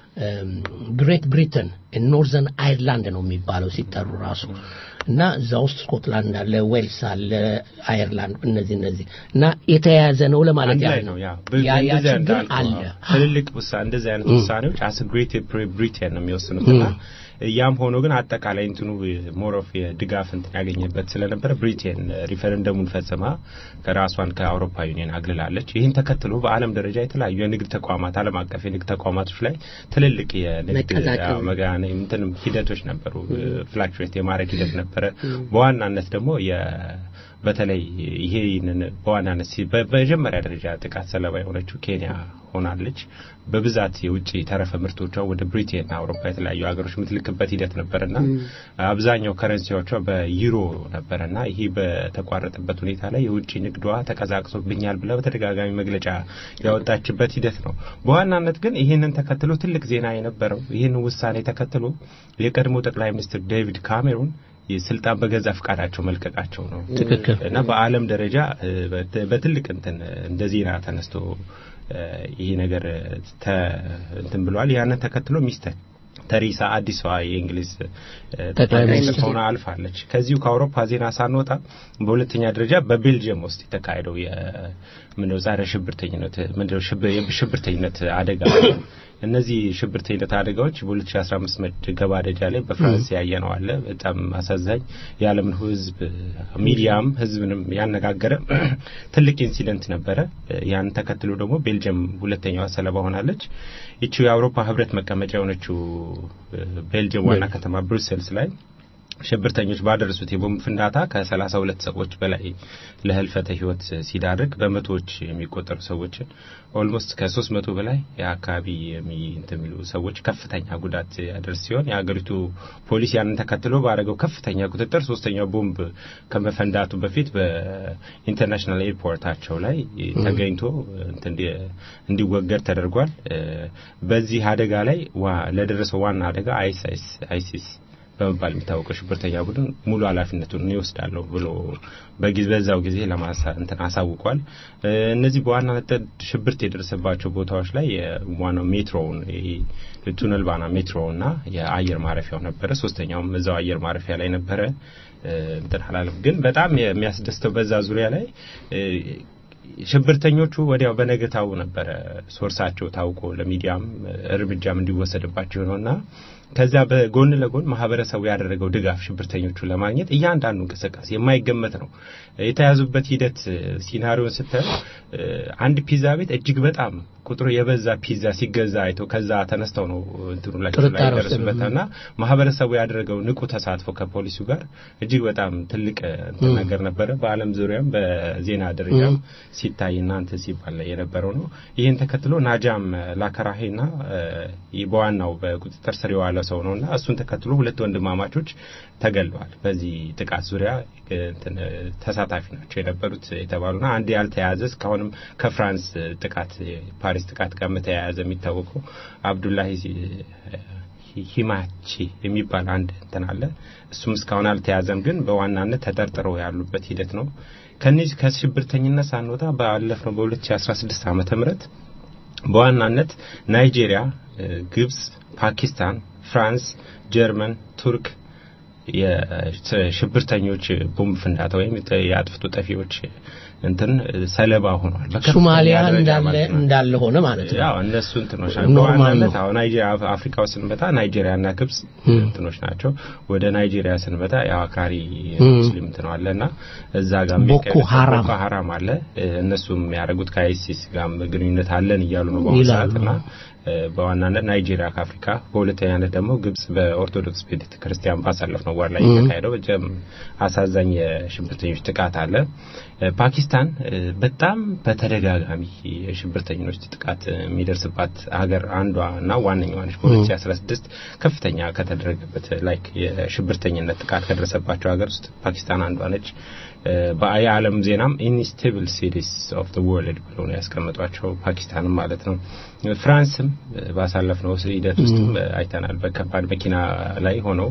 ግሬት ብሪተን ኖርዘርን አይርላንድ ነው የሚባለው ሲጠሩ ራሱ እና እዛ ውስጥ ስኮትላንድ አለ፣ ዌልስ አለ፣ አየርላንድ እነዚህ እነዚህ እና የተያያዘ ነው ለማለት አንድ ላይ ያህል ነው ያ ያ ያ እንደዚያ ችግር እንዳልኩህ፣ አለ። አዎ። ትልልቅ ውሳ እንደዚህ አይነት ውሳኔዎች አስ ግሬት ብሪቴን ነው የሚወስኑትና ያም ሆኖ ግን አጠቃላይ እንትኑ ሞር ኦፍ የድጋፍ እንትን ያገኘበት ስለነበረ ብሪቴን ሪፈረንደሙን ፈጽማ ከራሷን ከአውሮፓ ዩኒየን አግልላለች። ይህን ተከትሎ በዓለም ደረጃ የተለያዩ የንግድ ተቋማት ዓለም አቀፍ የንግድ ተቋማቶች ላይ ትልልቅ የንግድ መቀዛቀዝ። አዎ፣ መጋነ እንትን ሂደቶች ነበሩ። ፍላክቹዌት የማድረግ ሂደት ነበረ። በዋናነት ደግሞ የ በተለይ ይሄንን በዋናነት ሲ- በ- በመጀመሪያ ደረጃ ጥቃት ሰለባ የሆነችው ኬንያ ሆናለች። በብዛት የውጭ ተረፈ ምርቶቿ ወደ ብሪቴንና አውሮፓ የተለያዩ ሀገሮች የምትልክበት ሂደት ነበርና አብዛኛው ከረንሲዎቿ በዩሮ ነበርና ይሄ በተቋረጠበት ሁኔታ ላይ የውጭ ንግዷ ተቀዛቅሶብኛል ብላ በተደጋጋሚ መግለጫ ያወጣችበት ሂደት ነው። በዋናነት ግን ይህንን ተከትሎ ትልቅ ዜና የነበረው ይህን ውሳኔ ተከትሎ የቀድሞ ጠቅላይ ሚኒስትር ዴቪድ ካሜሩን ስልጣን በገዛ ፍቃዳቸው መልቀቃቸው ነው። ትክክል። እና በዓለም ደረጃ እ፣ በት- በትልቅ እንትን እንደ ዜና ተነስቶ እ፣ ይሄ ነገር ተ እንትን ብሏል። ያንን ተከትሎ ሚስተር ተሪሳ አዲሷ የእንግሊዝ እ፣ ጠቅላይ ሚኒስትር ሆና አልፋለች። ከዚሁ ከአውሮፓ ዜና ሳንወጣ በሁለተኛ ደረጃ በቤልጅየም ውስጥ የተካሄደው የምንድነው ጸረ ሽብርተኝነት ምንድነው ሽብ- የሽብርተኝነት አደጋ እነዚህ ሽብርተኝነት አደጋዎች በ2015 መገባደጃ ላይ በፍራንስ ያየነው አለ። በጣም አሳዛኝ የዓለምን ሕዝብ ሚዲያም ሕዝብንም ያነጋገረ ትልቅ ኢንሲደንት ነበረ። ያን ተከትሎ ደግሞ ቤልጅየም ሁለተኛዋ ሰለባ ሆናለች። ይቺው የአውሮፓ ሕብረት መቀመጫ የሆነችው ቤልጅየም ዋና ከተማ ብሩሰልስ ላይ ሽብርተኞች ባደረሱት የቦምብ ፍንዳታ ከሰላሳ ሁለት ሰዎች በላይ ለህልፈተ ህይወት ሲዳርግ በመቶዎች የሚቆጠሩ ሰዎችን ኦልሞስት ከሶስት መቶ በላይ የአካባቢ የሚ እንትን የሚሉ ሰዎች ከፍተኛ ጉዳት ያደርስ ሲሆን የሀገሪቱ ፖሊስ ያንን ተከትሎ ባደረገው ከፍተኛ ቁጥጥር ሶስተኛው ቦምብ ከመፈንዳቱ በፊት በኢንተርናሽናል ኤርፖርታቸው ላይ ተገኝቶ እንትን እንዲ- እንዲወገድ ተደርጓል። እ፣ በዚህ አደጋ ላይ ዋ- ለደረሰው ዋና አደጋ አይሲስ አይሲስ በመባል የሚታወቀው ሽብርተኛ ቡድን ሙሉ ኃላፊነቱን ይወስዳለሁ ብሎ በጊዜ በዛው ጊዜ ለማሳ እንትን አሳውቋል። እ፣ እነዚህ በዋናነት ሽብርት የደረሰባቸው ቦታዎች ላይ የዋናው ሜትሮውን ይሄ ቱነል ባና ሜትሮውና የአየር ማረፊያው ነበረ። ሶስተኛውም እዛው አየር ማረፊያ ላይ ነበረ። እ፣ እንትን አላለም። ግን በጣም የሚያስደስተው በዛ ዙሪያ ላይ እ፣ ሽብርተኞቹ ወዲያው በነገታው ነበረ ሶርሳቸው ታውቆ ለሚዲያም እርምጃም እንዲወሰድባቸው ነውና ከዛ በጎን ለጎን ማህበረሰቡ ያደረገው ድጋፍ ሽብርተኞቹን ለማግኘት እያንዳንዱ እንቅስቃሴ የማይገመት ነው። የተያዙበት ሂደት ሲናሪዮን ስታዩ እ፣ አንድ ፒዛ ቤት እጅግ በጣም ቁጥሩ የበዛ ፒዛ ሲገዛ አይተው ከዛ ተነስተው ነው እንትኑ ላይ ጥርጣሬ ውስጥ ደረሱበትና ማህበረሰቡ ያደረገው ንቁ ተሳትፎ ከፖሊሱ ጋር እጅግ በጣም ትልቅ እንትን ነገር ነበረ። በዓለም ዙሪያም በዜና ደረጃም ሲታይ እናንተ ሲባል የነበረው ነው። ይህን ተከትሎ ናጃም ላከራሄና እ፣ በዋናው በቁጥጥር ስር የዋለው ሰው ነው እና እሱን ተከትሎ ሁለት ወንድማማቾች ተገለዋል። በዚህ ጥቃት ዙሪያ እንትን ተሳታፊ ናቸው የነበሩት የተባሉና አንድ ያልተያዘ እስካሁንም ከፍራንስ ጥቃት ፓሪስ ጥቃት ጋር ተያያዘ የሚታወቀው አብዱላሂ ሂማቺ የሚባል አንድ እንትን አለ። እሱም እስካሁን አልተያዘም፣ ግን በዋናነት ተጠርጥረው ያሉበት ሂደት ነው። ከነዚህ ከሽብርተኝነት ሳንወጣ ባለፍነው በ2016 ዓመተ ምህረት በዋናነት ናይጄሪያ፣ ግብጽ፣ ፓኪስታን፣ ፍራንስ፣ ጀርመን፣ ቱርክ የሽብርተኞች ቦምብ ፍንዳታ ወይም የአጥፍቶ ጠፊዎች እንትን ሰለባ ሆኗል። በከፍተኛ ሶማሊያ ደረጃ እንዳለ ማለት ነው። እንዳለ ሆነ ማለት ነው። ያው እነሱ እንትኖች ኖርማል በዋናነት ነው። አሁን ናይጄሪያ አፍሪካ ውስጥ ስንመጣ ናይጄሪያና ግብጽ እንትኖች ናቸው። ወደ ናይጄሪያ ስንመጣ ያው አክራሪ ሙስሊም እንትን አለና እዛ ጋር ቦኮ ሀራም። ቦኮ ሀራም አለ። እነሱም የሚያደርጉት ከአይሲስ ጋር ግንኙነት አለን እያሉ ነው በአሁኑ ይላሉ። ሰዓትና እ፣ በዋናነት ናይጄሪያ ከአፍሪካ በሁለተኛነት ደግሞ ግብጽ በኦርቶዶክስ ቤተ ክርስቲያን ባሳለፍነው ወር ላይ የተካሄደው በጣም አሳዛኝ የሽብርተኞች ጥቃት አለ። እ፣ ፓኪስታን እ፣ በጣም በተደጋጋሚ የሽብርተኞች ጥቃት የሚደርስባት ሀገር አንዷ እና ዋነኛዋ ነች። በ2016 ከፍተኛ ከተደረገበት ላይክ የሽብርተኝነት ጥቃት ከደረሰባቸው ሀገር ውስጥ ፓኪስታን አንዷ ነች። እ፣ በየዓለም ዜናም ኢንስቴብል ሲቲስ ኦፍ ዘ ወርልድ ብለው ነው ያስቀመጧቸው ፓኪስታንም ማለት ነው። ፍራንስም እ፣ ባሳለፍነው ሂደት ውስጥም እ፣ አይተናል። በከባድ መኪና ላይ ሆነው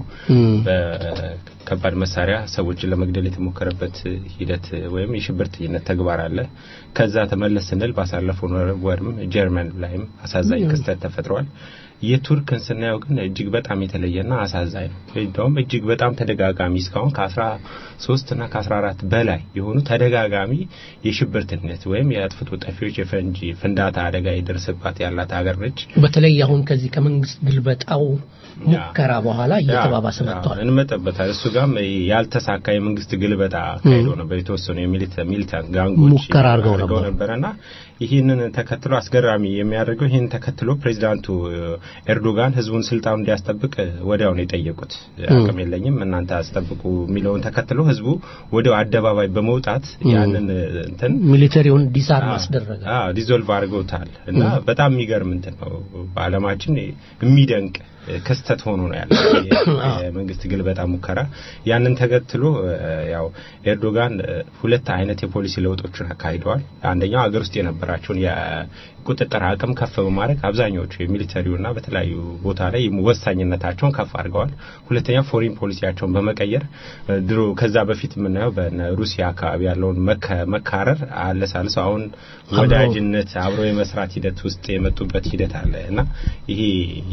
በከባድ መሳሪያ ሰዎችን ለመግደል የተሞከረበት ሂደት ወይም የሽብርተኝነት ተግባር አለ። ከዛ ተመለስ ስንል ባሳለፈው ወርም ጀርመን ላይም አሳዛኝ ክስተት ተፈጥሯል። የቱርክን ስናየው ግን እጅግ በጣም የተለየና አሳዛኝ ነው። እንደውም እጅግ በጣም ተደጋጋሚ እስካሁን ከአስራ ሶስት እና ከአስራ አራት በላይ የሆኑ ተደጋጋሚ የሽብርተኝነት ወይም የአጥፍቶ ጠፊዎች የፈንጂ ፍንዳታ አደጋ የደረሰባት ያላት ሀገር ነች። በተለይ አሁን ከዚህ ከመንግስት ግልበጣው ሙከራ በኋላ እየተባባሰ ያ፣ መጥቷል። እንመጣበታል። እሱ ጋርም ያልተሳካ የመንግስት ግልበጣ ካሄዶ ነበር። የተወሰኑ የሚሊታንት ጋንጎች ሙከራ አድርገው ነበር። ነበረና ይህንን ተከትሎ አስገራሚ የሚያደርገው ይህንን ተከትሎ ፕሬዚዳንቱ ኤርዶጋን ህዝቡን ስልጣኑ እንዲያስጠብቅ ወዲያው ነው የጠየቁት። አቅም የለኝም እናንተ አስጠብቁ የሚለውን ተከትሎ ህዝቡ ወዲያው አደባባይ በመውጣት ያንን እንትን ሚሊተሪውን ዲሳርም አስደረገ። አዎ ዲዞልቭ አድርገውታል እና በጣም የሚገርም እንትን ነው። በዓለማችን የሚደንቅ ክስተት ሆኖ ነው ያለው የመንግስት ግልበጣ ሙከራ። ያንን ተከትሎ እ፣ ያው ኤርዶጋን እ፣ ሁለት አይነት የፖሊሲ ለውጦችን አካሂደዋል። አንደኛው ሀገር ውስጥ የነበራቸውን የቁጥጥር አቅም ከፍ በማድረግ አብዛኛዎቹ የሚሊተሪውና በተለያዩ ቦታ ላይ ወሳኝነታቸውን ከፍ አድርገዋል። ሁለተኛው ፎሪን ፖሊሲያቸውን በመቀየር እ፣ ድሮ ከዛ በፊት የምናየው በነ ሩሲያ አካባቢ ያለውን መከ- መካረር አለሳልሰው አሁን ወዳጅነት አብሮ የመስራት ሂደት ውስጥ የመጡበት ሂደት አለ እና ይሄ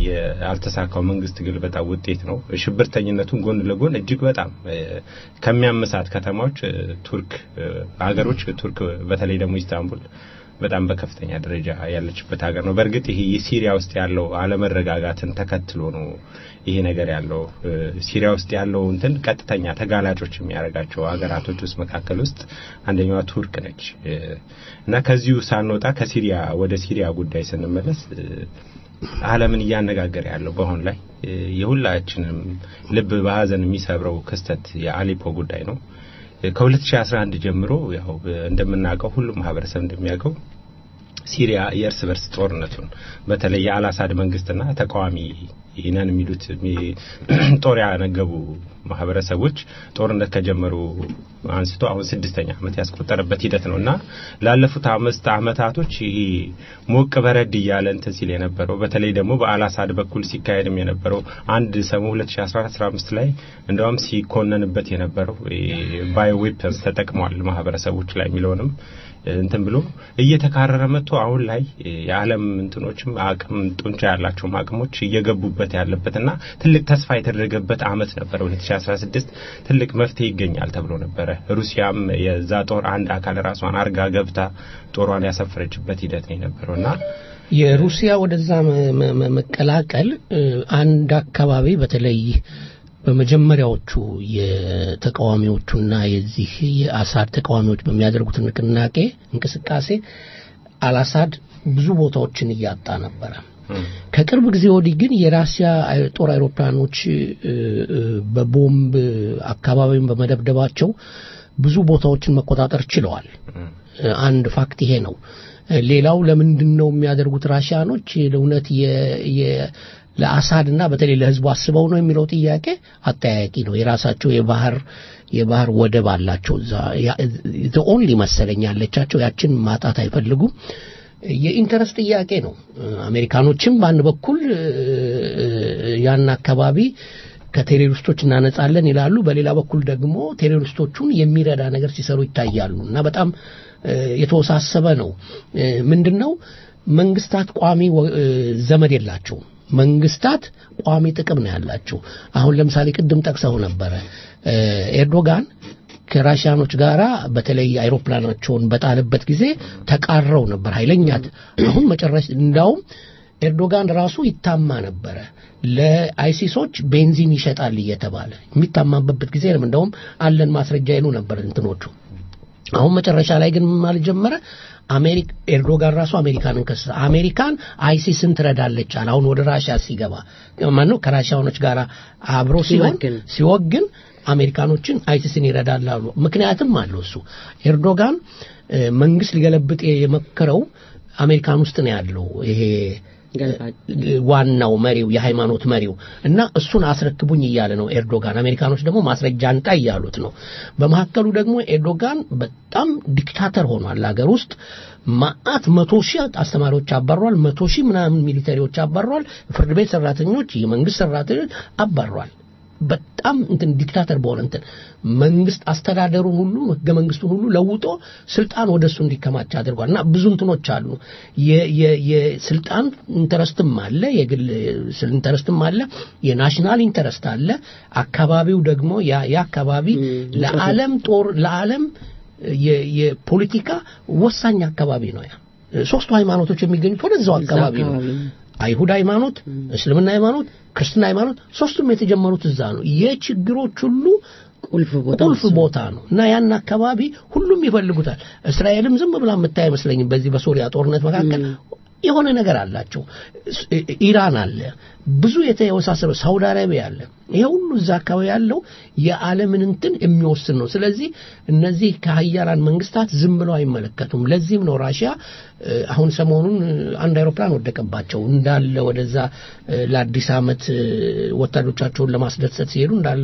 ያልተሳካው መንግስት ግልበጣ ውጤት ነው። ሽብርተኝነቱን ጎን ለጎን እጅግ በጣም እ፣ ከሚያመሳት ከተማዎች እ፣ ቱርክ እ፣ ሀገሮች ቱርክ በተለይ ደግሞ ኢስታንቡል በጣም በከፍተኛ ደረጃ ያለችበት ሀገር ነው። በእርግጥ ይሄ የሲሪያ ውስጥ ያለው አለመረጋጋትን ተከትሎ ነው ይሄ ነገር ያለው እ፣ ሲሪያ ውስጥ ያለው እንትን ቀጥተኛ ተጋላጮች የሚያደርጋቸው ሀገራቶች ውስጥ መካከል ውስጥ አንደኛዋ ቱርክ ነች እ፣ እና ከዚሁ ሳንወጣ ከሲሪያ ወደ ሲሪያ ጉዳይ ስንመለስ እ፣ ዓለምን እያነጋገረ ያለው በአሁን ላይ እ፣ የሁላችንም ልብ በሀዘን የሚሰብረው ክስተት የአሌፖ ጉዳይ ነው። እ፣ ከ2011 ጀምሮ ያው እ፣ እንደምናውቀው ሁሉም ማህበረሰብ እንደሚያውቀው ሲሪያ የእርስ በርስ ጦርነቱን በተለይ የአልአሳድ መንግስትና ተቃዋሚ ነን የሚሉት የሚ- ጦር ያነገቡ ማህበረሰቦች ጦርነት ከጀመሩ አንስቶ አሁን ስድስተኛ ዓመት ያስቆጠረበት ሂደት ነው እና ላለፉት አምስት ዓመታቶች ይሄ ሞቅ በረድ እያለ እንትን ሲል የነበረው በተለይ ደግሞ በአልአሳድ በኩል ሲካሄድም የነበረው አንድ ሰሞን 2014 ላይ እንደውም ሲኮነንበት የነበረው ባዮ ዌፐንስ ተጠቅሟል ማህበረሰቦች ላይ የሚለውንም እንትን ብሎ እየተካረረ መጥቶ አሁን ላይ የዓለም እንትኖችም አቅም ጡንቻ ያላቸውም አቅሞች እየገቡበት ያለበትና ትልቅ ተስፋ የተደረገበት አመት ነበረ 2016 ትልቅ መፍትሄ ይገኛል ተብሎ ነበረ። ሩሲያም የዛ ጦር አንድ አካል ራሷን አርጋ ገብታ ጦሯን ያሰፈረችበት ሂደት ነው የነበረውና የሩሲያ ወደዛ መ- መ- መ- መቀላቀል እ፣ አንድ አካባቢ በተለይ በመጀመሪያዎቹ የተቃዋሚዎቹና የዚህ የአሳድ ተቃዋሚዎች በሚያደርጉት ንቅናቄ እንቅስቃሴ አልአሳድ ብዙ ቦታዎችን እያጣ ነበረ። ከቅርብ ጊዜ ወዲህ ግን የራሲያ አይ- ጦር አይሮፕላኖች እ፣ እ፣ በቦምብ አካባቢውን በመደብደባቸው ብዙ ቦታዎችን መቆጣጠር ችለዋል። እ፣ አንድ ፋክት ይሄ ነው። እ፣ ሌላው ለምንድን ነው የሚያደርጉት ራሽያኖች ለእውነት የ- የ- ለአሳድና በተለይ ለህዝቡ አስበው ነው የሚለው ጥያቄ አጠያያቂ ነው። የራሳቸው የባህር የባህር ወደብ አላቸው እዛ ኦንሊ መሰለኝ ያለቻቸው ያችን ማጣት አይፈልጉም። የኢንተረስት ጥያቄ ነው። አሜሪካኖችም በአንድ በኩል ያን አካባቢ ከቴሮሪስቶች እናነጻለን ይላሉ። በሌላ በኩል ደግሞ ቴሮሪስቶቹን የሚረዳ ነገር ሲሰሩ ይታያሉ እና በጣም የተወሳሰበ ነው። ምንድን ነው መንግስታት ቋሚ ዘመድ የላቸውም። መንግስታት ቋሚ ጥቅም ነው ያላቸው። አሁን ለምሳሌ ቅድም ጠቅሰው ነበረ ኤርዶጋን ከራሽያኖች ጋር በተለይ አይሮፕላናቸውን በጣለበት ጊዜ ተቃረው ነበር ኃይለኛት። አሁን መጨረሻ እንዳውም ኤርዶጋን ራሱ ይታማ ነበረ ለአይሲሶች ቤንዚን ይሸጣል እየተባለ የሚታማበት ጊዜ ነው። እንደውም አለን ማስረጃ ይሉ ነበር እንትኖቹ። አሁን መጨረሻ ላይ ግን ማለት ጀመረ አሜሪካ ኤርዶጋን ራሱ አሜሪካንን ከሰ አሜሪካን አይሲስን ትረዳለች አለ። አሁን ወደ ራሽያ ሲገባ ማነው ከራሽያኖች ጋር አብሮ ሲሆን ሲወግን አሜሪካኖችን አይሲስን ይረዳል አሉ። ምክንያትም አለው እሱ ኤርዶጋን መንግስት ሊገለብጥ የመከረው አሜሪካን ውስጥ ነው ያለው ይሄ ዋናው መሪው የሃይማኖት መሪው እና እሱን አስረክቡኝ እያለ ነው ኤርዶጋን። አሜሪካኖች ደግሞ ማስረጃ አንጣ እያሉት ነው። በመካከሉ ደግሞ ኤርዶጋን በጣም ዲክታተር ሆኗል ሀገር ውስጥ ማአት መቶ ሺህ አስተማሪዎች አባሯል። መቶ ሺህ ምናምን ሚሊተሪዎች አባሯል። ፍርድ ቤት ሰራተኞች፣ የመንግስት ሰራተኞች አባሯል። በጣም እንትን ዲክታተር በሆነ እንትን መንግስት አስተዳደሩን ሁሉ ህገ መንግስቱን ሁሉ ለውጦ ስልጣን ወደሱ እንዲከማች አድርጓል እና ብዙ እንትኖች አሉ። የስልጣን ኢንተረስትም አለ፣ የግል ኢንተረስትም አለ፣ የናሽናል ኢንተረስት አለ። አካባቢው ደግሞ ያ አካባቢ ለዓለም ጦር ለዓለም የፖለቲካ ወሳኝ አካባቢ ነው። ያ ሶስቱ ሃይማኖቶች የሚገኙት ወደዛው አካባቢ ነው። አይሁድ ሃይማኖት፣ እስልምና ሃይማኖት፣ ክርስትና ሃይማኖት ሶስቱም የተጀመሩት እዛ ነው። የችግሮች ሁሉ ቁልፍ ቦታ ቁልፍ ቦታ ነው እና ያን አካባቢ ሁሉም ይፈልጉታል። እስራኤልም ዝም ብላ የምታይ አይመስለኝም። በዚህ በሶሪያ ጦርነት መካከል የሆነ ነገር አላቸው። ኢራን አለ፣ ብዙ የተወሳሰበ ሳውዲ አረቢያ አለ። ይሄ ሁሉ እዛ አካባቢ ያለው የዓለምን እንትን የሚወስን ነው። ስለዚህ እነዚህ ከሀያላን መንግስታት ዝም ብለው አይመለከቱም። ለዚህም ነው ራሽያ አሁን ሰሞኑን አንድ አይሮፕላን ወደቀባቸው እንዳለ ወደዛ ለአዲስ ዓመት ወታደሮቻቸውን ለማስደሰት ሲሄዱ እንዳለ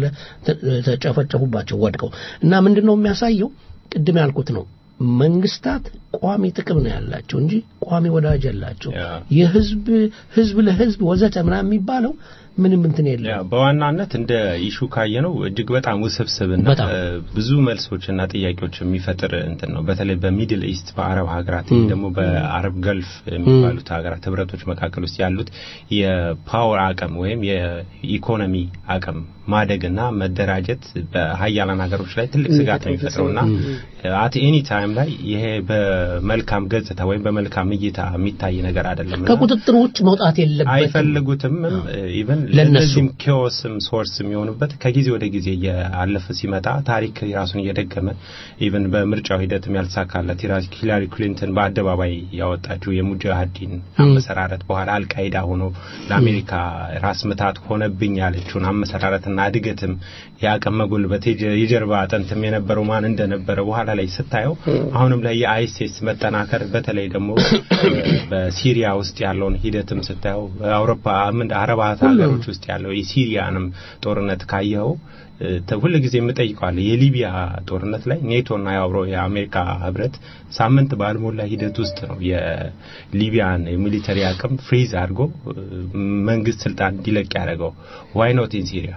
ተጨፈጨፉባቸው ወድቀው እና ምንድን ነው የሚያሳየው ቅድም ያልኩት ነው መንግስታት ቋሚ ጥቅም ነው ያላቸው እንጂ ቋሚ ወዳጅ ያላቸው የህዝብ ህዝብ ለህዝብ ወዘተ ምናምን የሚባለው ምንም እንትን የለም። በዋናነት እንደ ኢሹ ካየ ነው እጅግ በጣም ውስብስብና ብዙ መልሶችና ጥያቄዎች የሚፈጥር እንትን ነው። በተለይ በሚድል ኢስት በአረብ ሀገራት ደግሞ በአረብ ገልፍ የሚባሉት ሀገራት ህብረቶች መካከል ውስጥ ያሉት የፓወር አቅም ወይም የኢኮኖሚ አቅም ማደግና መደራጀት በሀያላን ሀገሮች ላይ ትልቅ ስጋት ነው የሚፈጥረውና አት ኤኒ ታይም ላይ ይሄ በመልካም ገጽታ ወይም በመልካም እይታ የሚታይ ነገር አይደለም። ከቁጥጥር ውጭ መውጣት የለበትም። አይፈልጉትም ኢቨን ለእነዚህም ኬዎስም ሶርስ የሚሆኑበት ከጊዜ ወደ ጊዜ እያለፈ ሲመጣ ታሪክ ራሱን እየደገመ ኢቨን በምርጫው ሂደትም ያልተሳካለት ሂላሪ ክሊንተን በአደባባይ ያወጣችው የሙጃሃዲን አመሰራረት በኋላ አልቃይዳ ሆኖ ለአሜሪካ ራስ ምታት ሆነብኝ ያለችውን አመሰራረትና እድገትም የአቅም መጎልበት የጀርባ አጥንትም የነበረው ማን እንደነበረ በኋላ ላይ ስታየው አሁንም ላይ የአይሲስ መጠናከር በተለይ ደግሞ በሲሪያ ውስጥ ያለውን ሂደትም ስታየው በአውሮፓ ምን አረባት ሀገሮች ውስጥ ያለው የሲሪያንም ጦርነት ካየኸው ሁል ጊዜ የምጠይቀዋለ የሊቢያ ጦርነት ላይ ኔቶና የአብሮ የአሜሪካ ህብረት ሳምንት ባልሞላ ሂደት ውስጥ ነው የሊቢያን የሚሊተሪ አቅም ፍሪዝ አድርጎ መንግስት ስልጣን እንዲለቅ ያደረገው ዋይ ኖት ኢን ሲሪያ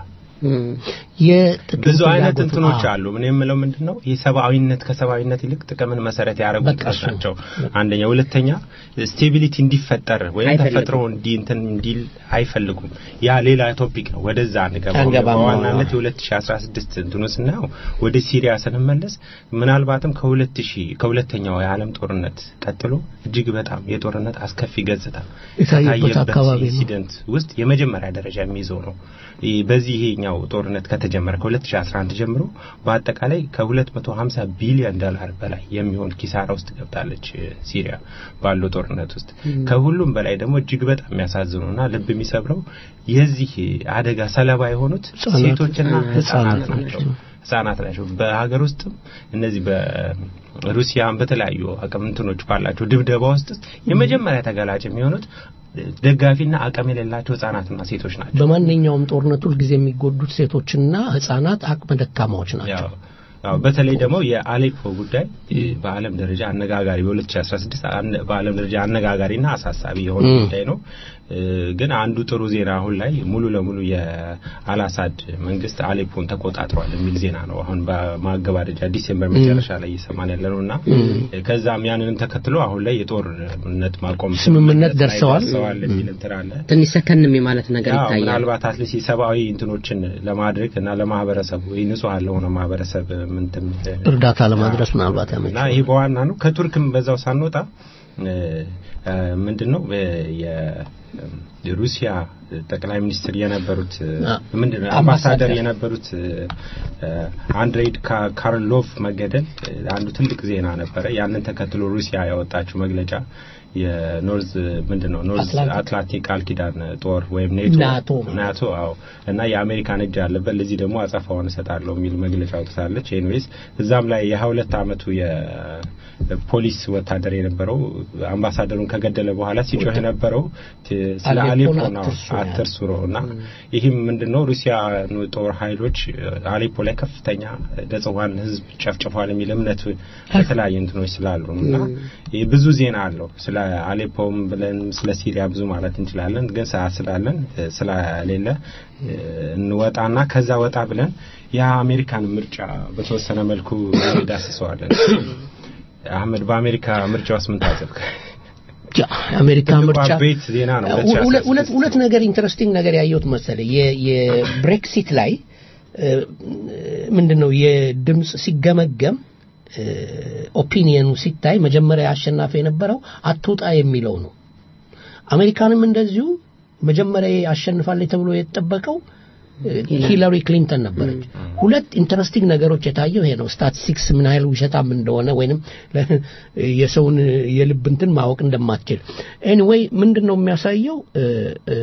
ብዙ አይነት እንትኖች አሉ። ምን የምለው ምንድን ነው የሰብአዊነት ከሰብአዊነት ይልቅ ጥቅምን መሰረት ያደረጉ ጥቅሞች ናቸው። አንደኛ፣ ሁለተኛ ስቴቢሊቲ እንዲፈጠር ወይም ተፈጥሮ እንዲ እንትን እንዲል አይፈልጉም። ያ ሌላ ቶፒክ ነው። ወደዛ አንገባም። በዋናነት የ2016 እንትኑ ስናየው ወደ ሲሪያ ስንመለስ ምናልባትም ከ2000 ከሁለተኛው የዓለም ጦርነት ቀጥሎ እጅግ በጣም የጦርነት አስከፊ ገጽታ የታየበት ኢንሲደንት ውስጥ የመጀመሪያ ደረጃ የሚይዘው ነው። በዚህ ይሄኛው ጦርነት ከተጀመረ ከ2011 ጀምሮ በአጠቃላይ ከ250 ቢሊዮን ዶላር በላይ የሚሆን ኪሳራ ውስጥ ገብታለች ሲሪያ ባለው ጦርነት ውስጥ። ከሁሉም በላይ ደግሞ እጅግ በጣም የሚያሳዝኑና ልብ የሚሰብረው የዚህ አደጋ ሰለባ የሆኑት ሴቶችና ህጻናት ናቸው ህጻናት ናቸው። በሀገር ውስጥም እነዚህ በሩሲያም በተለያዩ አቅም እንትኖች ባላቸው ድብደባ ውስጥ የመጀመሪያ ተጋላጭ የሚሆኑት ደጋፊና አቅም የሌላቸው ህጻናትና ሴቶች ናቸው። በማንኛውም ጦርነት ሁልጊዜ የሚጎዱት ሴቶችና ህጻናት አቅመ ደካማዎች ናቸው። ያው አዎ በተለይ ደግሞ የአሌፖ ጉዳይ እ፣ በዓለም ደረጃ አነጋጋሪ በ2016 አነ- በዓለም ደረጃ አነጋጋሪና አሳሳቢ የሆነ ጉዳይ ነው። እ፣ ግን አንዱ ጥሩ ዜና አሁን ላይ ሙሉ ለሙሉ የአልአሳድ መንግስት አሌፖን ተቆጣጥሯል የሚል ዜና ነው። አሁን በማገባደጃ ዲሴምበር መጨረሻ ላይ እየሰማን ያለ ነው እና ከዛም ያንንም ተከትሎ አሁን ላይ የጦርነት ማቆም ስምምነት ላይ ደርሰዋል። ደርሰዋል የሚል እንትን አለ። ትንሽ ሰከንም የማለት ነገር ያው ይታያል። ምናልባት አትሊስት የሰብአዊ እንትኖችን ለማድረግ እና ለማህበረሰቡ ንጹህ ለሆነ ማህበረሰብ ምንትን እርዳታ ለማድረስ ምናልባት ያመች እና ይህ በዋና ነው። ከቱርክም በዛው ሳንወጣ እ፣ እ፣ ምንድነው እ፣ የ- የሩሲያ ጠቅላይ ሚኒስትር የነበሩት እ፣ አ- ምንድነው አምባሳደር አምባሳደር የነበሩት እ፣ እ፣ አንድሬይ ካ- ካርሎቭ መገደል እ፣ አንዱ ትልቅ ዜና ነበረ። ያንን ተከትሎ ሩሲያ ያወጣችው መግለጫ የኖርዝ ምንድነው ኖርዝ አትላንቲክ አትላንቲክ ቃል ኪዳን ጦር ወይም ኔቶ ናቶ ናቶ አዎ እና የአሜሪካን እጅ አለበት ለዚህ ደግሞ አጸፋውን እሰጣለሁ የሚል መግለጫ አውጥታለች። ኤኒዌይስ እዛም ላይ የሀያ ሁለት አመቱ የፖሊስ ወታደር የነበረው አምባሳደሩን ከገደለ በኋላ ሲጮህ የነበረው ት- ስለ አሌፖን አሌፖ ነው አትርሱ ነው ያለው። አትርሱ ነው እና ይህም ምንድነው ሩሲያ ጦር ኃይሎች አሌፖ ላይ ከፍተኛ ንጹሃን ህዝብ ጨፍጭፏል የሚል እምነት በተለያየ እንትኖች ስላሉ ነው እና ይህ ብዙ ዜና አለው ስለ አሌፖም ብለን ስለ ሲሪያ ብዙ ማለት እንችላለን ግን ሰዓት ስላለን እ፣ ስለሌለ እ፣ እንወጣና ከዛ ወጣ ብለን የአሜሪካን ምርጫ በተወሰነ መልኩ ዳስሰዋለን አህመድ በአሜሪካ ምርጫ ውስጥ ምን ታዘብክ ያ የአሜሪካ ትልቁ ምርጫ አበይት ዜና ነው ሁለት- ሁለት ሁለት ሁለት ነገር ኢንተረስቲንግ ነገር ያየሁት መሰለ የ- የብሬክሲት ላይ እ፣ ምንድነው የድምፅ ሲገመገም እ፣ ኦፒኒየኑ ሲታይ መጀመሪያ አሸናፊ የነበረው አትውጣ የሚለው ነው። አሜሪካንም እንደዚሁ መጀመሪያ አሸንፋለች ተብሎ የተጠበቀው እ፣ ሂላሪ ክሊንተን ነበረች። ሁለት ኢንተረስቲንግ ነገሮች የታየው ይሄ ነው። ስታቲስቲክስ ምን ያህል ውሸታም እንደሆነ ወይንም ለ- የሰውን የልብ እንትን ማወቅ እንደማትችል ኤኒዌይ ምንድን ነው የሚያሳየው እ፣ እ፣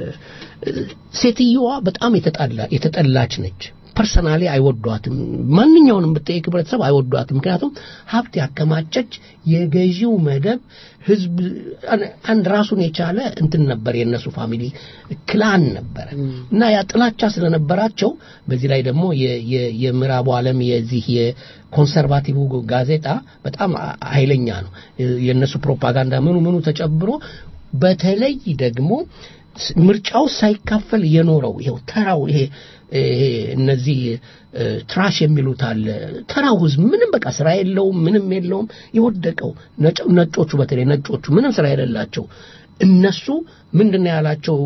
ሴትየዋ በጣም የተጣላ የተጠላች ነች። ፐርሰናሊ አይወዷትም። ማንኛውንም ብትጠይቅ ህብረተሰብ አይወዷትም። ምክንያቱም ሀብት ያከማቸች የገዢው መደብ ህዝብ አንድ ራሱን የቻለ እንትን ነበር የእነሱ ፋሚሊ ክላን ነበረ እና ያ ጥላቻ ስለነበራቸው በዚህ ላይ ደግሞ የ- የ- የምዕራቡ ዓለም የዚህ የኮንሰርቫቲቭ ጋዜጣ በጣም ኃይለኛ ነው። የእነሱ ፕሮፓጋንዳ ምኑ ምኑ ተጨብሮ በተለይ ደግሞ ስ- ምርጫው ሳይካፈል የኖረው ይኸው ተራው ይሄ ይሄ እነዚህ እ፣ ትራሽ የሚሉት አለ ተራው ህዝብ ምንም በቃ ስራ የለውም ምንም የለውም የወደቀው ነጭ- ነጮቹ በተለይ ነጮቹ ምንም ስራ የሌላቸው እነሱ ምንድነው ያላቸው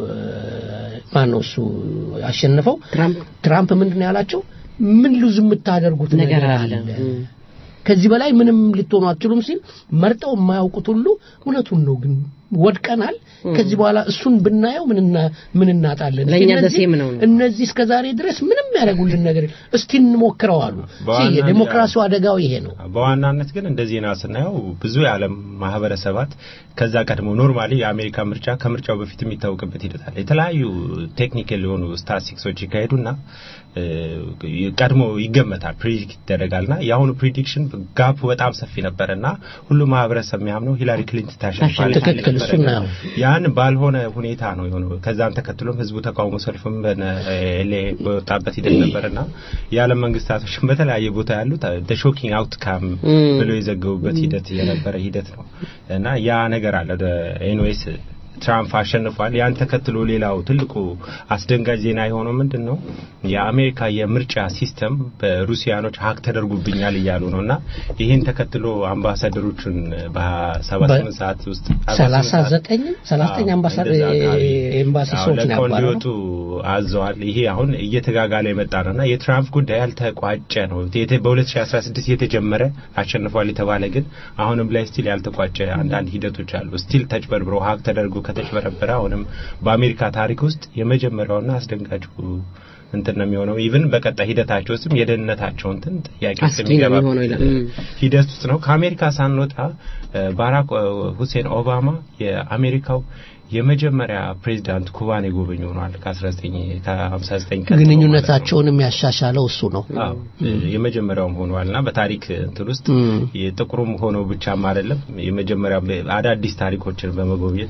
ማን ነው እሱ ያሸነፈው ትራምፕ ትራምፕ ምንድነው ያላቸው ምን ሉዝ የምታደርጉት ነገር ነገር አለ አለ እም። ከዚህ በላይ ምንም ልትሆኑ አትችሉም ሲል መርጠው የማያውቁት ሁሉ እውነቱን ነው ግን ወድቀናል ከዚህ በኋላ እሱን ብናየው ምን እና- ምን እናጣለን ለእኛ እነዚህ- ደሴም ነው ነው። እነዚህ እስከ ዛሬ ድረስ ምንም ያደረጉልን ነገር የለም። እስቲ እንሞክረው አሉ በዋናነት- የዴሞክራሲው አደጋው ይሄ ነው በዋናነት ግን እንደ ዜና ስናየው ብዙ የዓለም ማህበረሰባት ከዛ ቀድሞ ኖርማሊ የአሜሪካ ምርጫ ከምርጫው በፊት የሚታወቅበት ሂደት አለ። የተለያዩ ቴክኒካል የሆኑ ስታቲስቲክሶች ይካሄዱና እ፣ ቀድሞ ይገመታል፣ ፕሪዲክት ይደረጋልና የአሁኑ ፕሪዲክሽን ጋፕ በጣም ሰፊ ነበረና ሁሉም ማህበረሰብ የሚያምነው ሂላሪ ክሊንተን ታሸንፋለች ትክክል፣ ነበረ። እሱን ነው። ያን ባልሆነ ሁኔታ ነው የሆነው። ከዛም ተከትሎም ህዝቡ ተቃውሞ ሰልፍም በኤልኤ በወጣበት ሂደት ነበርና የዓለም መንግስታቶችም በተለያየ ቦታ ያሉት ሾኪንግ አውትካም ብለው የዘገቡበት ሂደት የነበረ ሂደት ነው እና ያ ነገር አለ። ኤንዌይስ ትራምፕ አሸንፏል። ያን ተከትሎ ሌላው ትልቁ አስደንጋጭ ዜና የሆነው ምንድን ነው? የአሜሪካ የምርጫ ሲስተም በሩሲያኖች ሀክ ተደርጉብኛል እያሉ ነው እና ይህን ተከትሎ አምባሳደሮቹን በሰባ ስምንት ሰዓት ውስጥ ሰላሳ ዘጠኝ ሰላሳ ዘጠኝ አምባሳደር እንደዛ አካባቢ ኤምባሲ አዎ፣ ሰዎች ነው ለቀው ያባረረው እንዲወጡ አዘዋል። ይሄ አሁን እየተጋጋለ የመጣ ነው እና የትራምፕ ጉዳይ ያልተቋጨ ነው። የተ- በ2016 የተጀመረ አሸንፏል የተባለ ግን አሁንም ላይ ስቲል ያልተቋጨ አንዳንድ ሂደቶች አሉ። ስቲል ተጭበርብሮ ሀቅ ተደርጎ ከተጭበረበረ አሁንም በአሜሪካ ታሪክ ውስጥ የመጀመሪያውና አስደንጋጩ እንትን ነው የሚሆነው። ኢቭን በቀጣይ ሂደታቸው ውስጥም የደህንነታቸው እንትን ጥያቄ ውስጥ አስጊ ነው የሚገባ የሚሆነው ይላል። እም። ሂደት ውስጥ ነው። ከአሜሪካ ሳንወጣ እ፣ ባራክ እ፣ ሁሴን ኦባማ የአሜሪካው የመጀመሪያ ፕሬዚዳንት ኩባን የጎበኙ ሆኗል። ከ19 ከ59 ቀጥሎ ግንኙነታቸውን የሚያሻሻለው እሱ ነው ማለት ነው። አዎ የመጀመሪያውም ሆኗልና በታሪክ እንትን ውስጥ እም። የጥቁሩም ሆኖ ብቻም አይደለም የመጀመሪያ አዳዲስ ታሪኮችን በመጎብኘት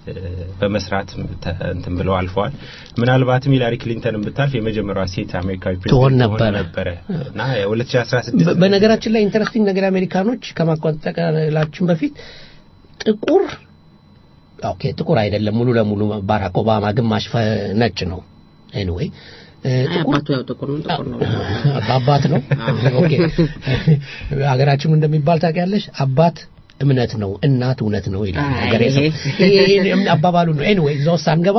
እ፣ በመስራት ተ- እንትን ብለው አልፈዋል። ምናልባትም ሂላሪ ክሊንተንን ብታልፍ የመጀመሪያዋ ሴት አሜሪካዊ ትሆን ፕሬዚደንት ነበረ። ነበረ እና የ2016 በ- በነገራችን ላይ ኢንተረስቲንግ ነገር አሜሪካኖች ከማቋጠቃላችን በፊት ጥቁር ኦኬ ጥቁር አይደለም ሙሉ ለሙሉ ባራክ ኦባማ ግማሽ ፈ- ነጭ ነው ኤኒዌይ ጥቁር አባቱ ያው ጥቁር ነው ጥቁር ነው በአባት ነው ኦኬ ሀገራችን እንደሚባል ታውቂያለሽ አባት እምነት ነው እናት እውነት ነው ይላል አይ፣ ሀገሬ ሰው ይሄ- ይሄ- ይሄ አባባሉ ነው ኤኒዌይ እዛ ውስጥ አንገባ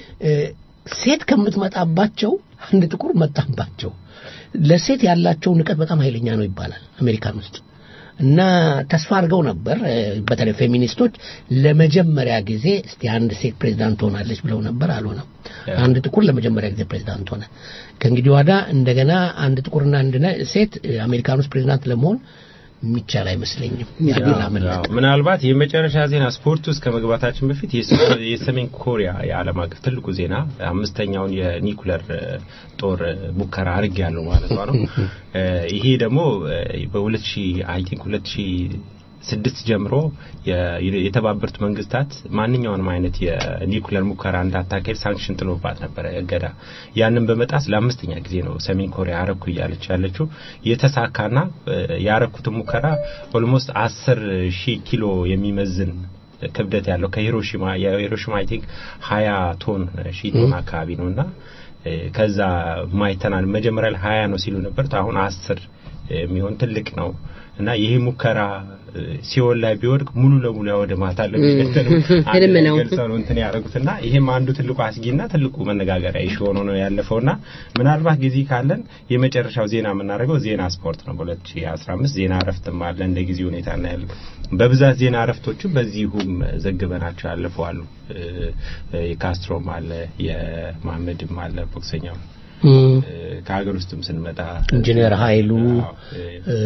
ሴት ከምትመጣባቸው አንድ ጥቁር መጣባቸው ለሴት ያላቸው ንቀት በጣም ኃይለኛ ነው ይባላል አሜሪካን ውስጥ እና ተስፋ አድርገው ነበር እ፣ በተለይ ፌሚኒስቶች ለመጀመሪያ ጊዜ እስቲ አንድ ሴት ፕሬዚዳንት ትሆናለች ብለው ነበር አልሆነም አንድ ጥቁር ለመጀመሪያ ጊዜ ፕሬዚዳንት ሆነ ከእንግዲህ ዋዳ እንደገና አንድ ጥቁርና አንድ ነ- ሴት እ፣ አሜሪካን ውስጥ ፕሬዚዳንት ለመሆን የሚቻል አይመስለኝም ያሉን አመለጥ ያው ምናልባት የመጨረሻ ዜና ስፖርት ውስጥ ከመግባታችን በፊት የሰ- የሰሜን ኮሪያ የዓለም አቀፍ ትልቁ ዜና አምስተኛውን የኒኩለር እ፣ ጦር እ፣ ሙከራ አድርግ ያለው ማለት ነው። እ፣ ይሄ ደግሞ በ2000 አይ ቲንክ 2006 ጀምሮ የ- የተባበሩት መንግስታት ማንኛውንም አይነት የኒኩለር ሙከራ እንዳታካሄድ ሳንክሽን ጥሎባት ነበረ እገዳ። ያንን በመጣስ ለአምስተኛ ጊዜ ነው ሰሜን ኮሪያ አረኩ እያለች ያለችው የተሳካና እ፣ ያረኩትን ሙከራ ኦልሞስት አስር ሺህ ኪሎ የሚመዝን ክብደት ያለው ከሂሮሺማ የሂሮሺማ አይ ቲንክ ሀያ ቶን ሺህ ቶን አካባቢ ነው እና እ፣ ከዛ ማይተናል መጀመሪያ ላይ ሀያ ነው ሲሉ ነበር አሁን አስር የሚሆን ትልቅ ነው እና ይሄ ሙከራ እ፣ ሲኦል ላይ ቢወድቅ ሙሉ ለሙሉ ያወድማታል ህልም ነው። ገልጸው ነው እንትን ያደረጉትና ይሄም አንዱ ትልቁ አስጊና ትልቁ መነጋገሪያ ኢሹ ሆኖ ነው ያለፈውና ምናልባት ጊዜ ካለን የመጨረሻው ዜና የምናደርገው ዜና ስፖርት ነው። በ2015 ዜና እረፍትም አለ እንደ ጊዜ ሁኔታ እናያለን። በብዛት ዜና እረፍቶቹ በዚሁም ዘግበናቸው ያለፈዋሉ። እ፣ እ፣ የካስትሮም አለ የማህመድም አለ ቦክሰኛው እ፣ ከሀገር ውስጥም ስንመጣ ኢንጂነር ኃይሉ አዎ፣ እ፣ እ፣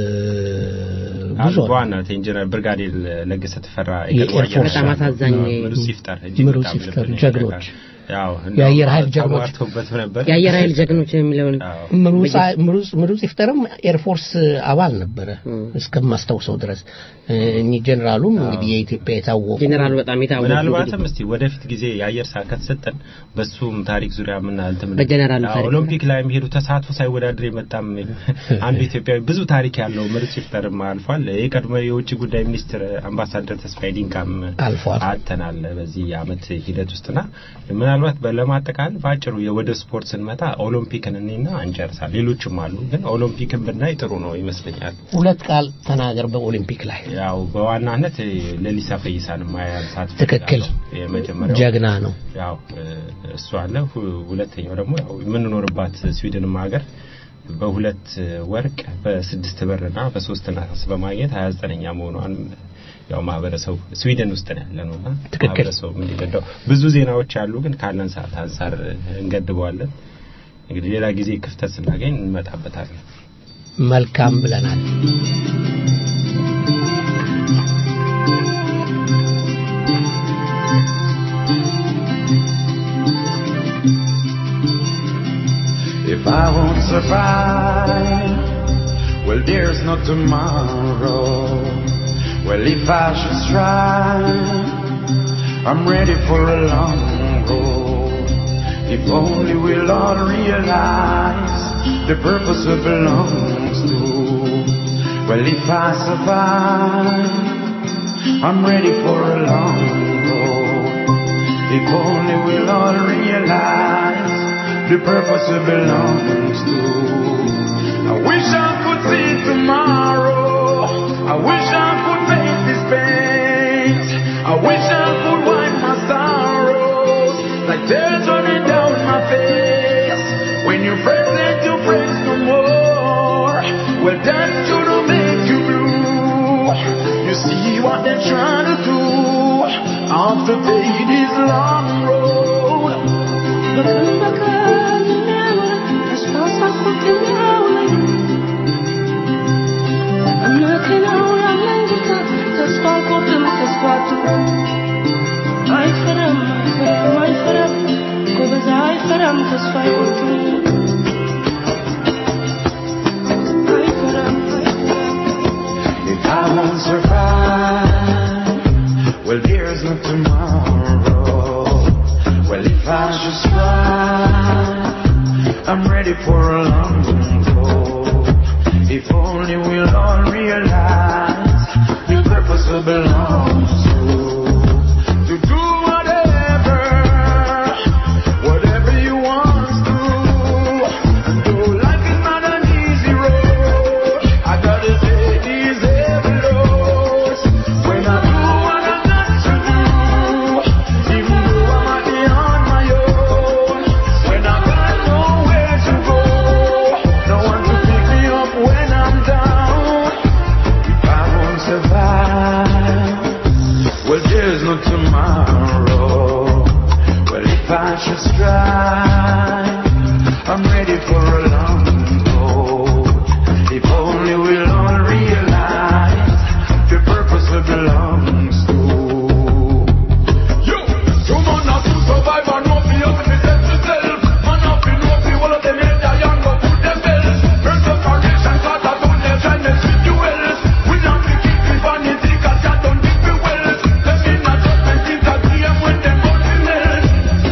ብዙ አንዱ አሉ። በዋናነት ኢንጂነር ብርጋዴር ለገሰ ተፈራ የኤርፎርስ በጣም አሳዛኝ ምሩጽ ይፍጠር እጅግ ምሩጽ በጣም ይፍጠር ልብን ጀግኖች። ይነካል። ያው የአየር ኃይል ጀግኖች። ተዋርተውበት ነበር። የአየር ኃይል ጀግኖች የሚለውን አዎ። ምሩጽ ምሩጽ- ምሩጽ ይፍጠርም ኤርፎርስ አባል ነበረ እስከማስታውሰው ድረስ እ፣ እኚህ ጀኔራሉም እንግዲህ የኢትዮጵያ የታወቁ ጄኔራሉ በጣም የታወቁ ምናልባትም እስቲ ወደፊት ጊዜ የአየር ሰዓት ከተሰጠን በሱም ታሪክ ዙሪያ ምን እንትን በጀነራሉ አዎ፣ ታሪክ ኦሎምፒክ ላይ የሚሄዱ ተሳትፎ ሳይወዳደር የመጣም አንዱ ኢትዮጵያዊ ብዙ ታሪክ ያለው ምሩጽ ይፍጠርም አልፏል። የቀድሞ የውጭ ጉዳይ ሚኒስትር አምባሳደር ተስፋዬ ዲንቃም አልፏል። አተናል በዚህ አመት ሂደት ውስጥና ምናልባት ለማጠቃል በአጭሩ ወደ ስፖርት ስንመጣ ኦሎምፒክን እኔና እንጨርሳል። ሌሎችም አሉ፣ ግን ኦሎምፒክን ብናይ ጥሩ ነው ይመስለኛል። ሁለት ቃል ተናገር በኦሊምፒክ ላይ ያው በዋናነት ለሊሳ ፈይሳን ማያንሳት ትክክል። የመጀመሪያው ጀግና ነው ያው እ፣ እሱ አለ። ሁ- ሁለተኛው ደግሞ ያው የምንኖርባት ስዊድንም ሀገር በሁለት ወርቅ በስድስት ብርና በሶስት ነሐስ በማግኘት ሀያ ዘጠነኛ መሆኗን ያው ማህበረሰቡ ስዊድን ውስጥ ነው ያለ ነውና ትክክል። ማህበረሰቡ እንዲረዳው ብዙ ዜናዎች አሉ፣ ግን ካለን ሰዓት አንጻር እንገድበዋለን። እንግዲህ ሌላ ጊዜ ክፍተት ስናገኝ እንመጣበታለን። መልካም ብለናል If I won't survive, well, there's no tomorrow. Well, if I should strive, I'm ready for a long road. If only we'll all realize the purpose it belongs to. Well, if I survive, I'm ready for a long road. If only we'll all realize the purpose it belongs to. I wish I could see tomorrow. I wish I could face this pain. I wish I could wipe my sorrows like tears running down my face. When you present your praise no more, well that shouldn't make you blue. You see what they're trying to do after take this long road. If I won't survive, well, there's no tomorrow. should strive, I'm ready for a long road. If only we'll all realize the purpose will belong to. To do whatever, whatever you want to. And though life is not an easy road, I gotta take these heavy loads. When I do what I got to do, even though I might be on my own. When I got nowhere to go, no one to pick me up when I'm down. If I won't survive, well there's no tomorrow. Well if I should strive, I'm ready for a long road. If only we'll all realize the purpose it belongs to. Yo, you man have to survive and not be able to test yourself. Man have to know the whole of them in the young go put them bells. Burn the foundation, cause I don't let them mess with you else. We not be keeping vanity, cause I don't think we will. Them in a judgment, think a game when them go to melt.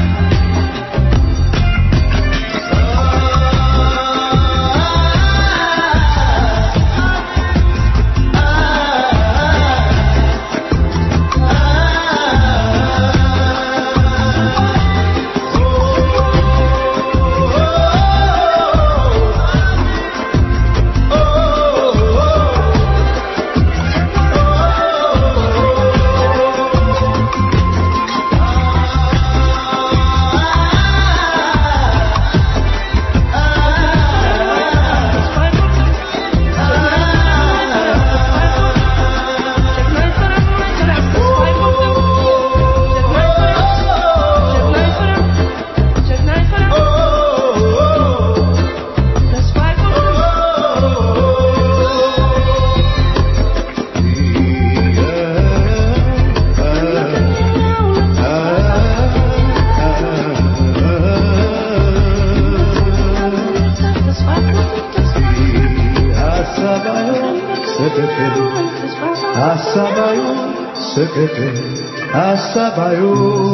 Asabayo, sekete, asabayo,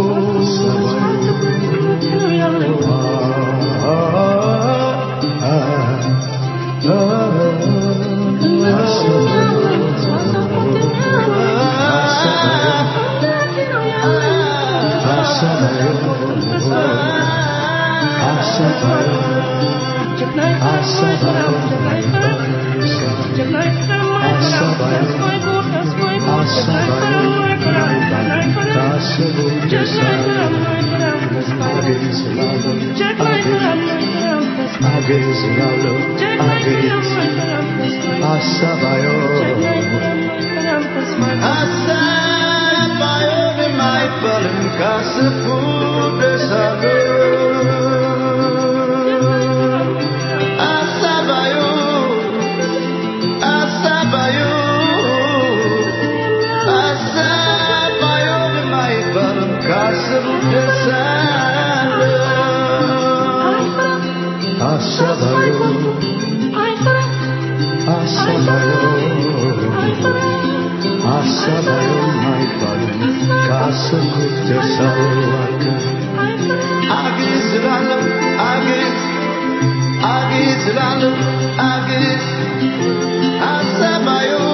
Asabayo ni may palengkasapu desalu. Asabayo, asabayo, asabayo ni may palengkasapu desalu. asabayo, asabayo, asabayo, my darling, casa de salvaca. Agis lalu, agis, agis lalu, agis, asabayo.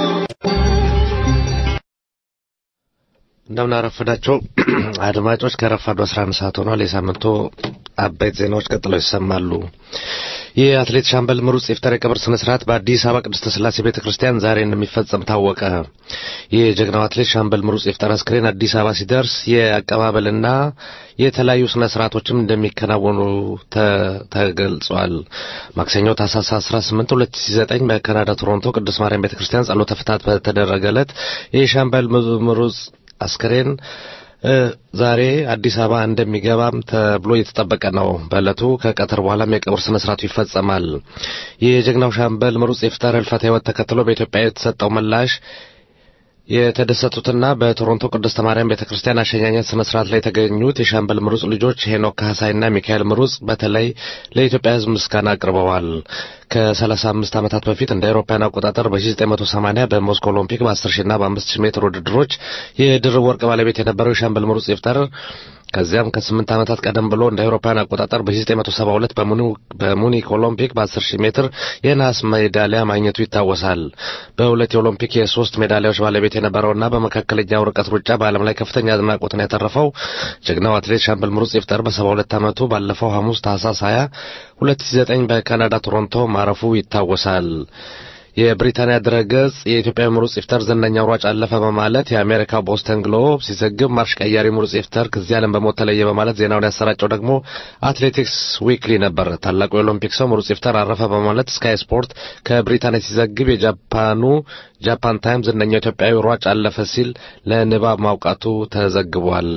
እንደምን አረፈዳቸው አድማጮች። ከረፋዱ 11 ሰዓት ሆኗል። የሳምንቱ አበይት ዜናዎች ቀጥለው ይሰማሉ። የአትሌት ሻምበል ምሩጽ ይፍጠር የቀብር ስነ ስርዓት በአዲስ አበባ ቅድስተ ስላሴ ቤተ ክርስቲያን ዛሬ እንደሚፈጸም ታወቀ። የጀግናው አትሌት ሻምበል ምሩጽ ይፍጠር አስክሬን አዲስ አበባ ሲደርስ የአቀባበልና የተለያዩ ስነ ስርዓቶችም እንደሚከናወኑ ተ- ተገልጿል። ማክሰኞ ታህሳስ 18 2009 በካናዳ ቶሮንቶ ቅድስት ማርያም ቤተ ክርስቲያን ጸሎተ ፍትሐት በተደረገ ዕለት የሻምበል ምሩጽ አስክሬን እ ዛሬ አዲስ አበባ እንደሚገባም ተብሎ እየተጠበቀ ነው። በዕለቱ ከቀትር በኋላም የቀብር ስነ ስርዓቱ ይፈጸማል። የጀግናው ሻምበል ምሩጽ ይፍጠር ህልፈተ ህይወት ተከትሎ በኢትዮጵያ የተሰጠው ምላሽ የተደሰቱትና በቶሮንቶ ቅድስት ማርያም ቤተ ክርስቲያን አሸኛኘት ስነ ስርዓት ላይ የተገኙት የሻምበል ምሩጽ ልጆች ሄኖክ ካህሳይና ሚካኤል ምሩጽ በተለይ ለኢትዮጵያ ሕዝብ ምስጋና አቅርበዋል። ከ35 ዓመታት በፊት እንደ አውሮፓውያን አቆጣጠር በ1980 በሞስኮ ኦሎምፒክ በ10 ሺና በ5 ሺህ ሜትር ውድድሮች የድርብ ወርቅ ባለቤት የነበረው የሻምበል ምሩጽ ይፍጠር ከዚያም ከስምንት ዓመታት ቀደም ብሎ እንደ አውሮፓውያን አቆጣጠር በ1972 በሙኒክ ኦሎምፒክ በ10 ሺህ ሜትር የነሐስ ሜዳሊያ ማግኘቱ ይታወሳል። በሁለት የኦሎምፒክ የሶስት ሜዳሊያዎች ባለቤት የነበረውና በመካከለኛው ርቀት ሩጫ በዓለም ላይ ከፍተኛ አድናቆትን ያተረፈው ጀግናው አትሌት ሻምበል ምሩጽ ይፍጠር በ72 ዓመቱ ባለፈው ሐሙስ ታህሳስ 20 2009 በካናዳ ቶሮንቶ ማረፉ ይታወሳል። የብሪታንያ ድረገጽ የኢትዮጵያ ምሩጽ ይፍጠር ዝነኛው ሯጭ አለፈ በማለት የአሜሪካው ቦስተን ግሎብ ሲዘግብ ማርሽ ቀያሪ ምሩጽ ይፍጠር ከዚህ ዓለም በሞት ተለየ በማለት ዜናውን ያሰራጨው ደግሞ አትሌቲክስ ዊክሊ ነበር። ታላቁ የኦሎምፒክ ሰው ምሩጽ ይፍጠር አረፈ በማለት ስካይ ስፖርት ከብሪታንያ ሲዘግብ የጃፓኑ ጃፓን ታይም ዝነኛው ኢትዮጵያዊ ሯጭ አለፈ ሲል ለንባብ ማውቃቱ ተዘግቧል።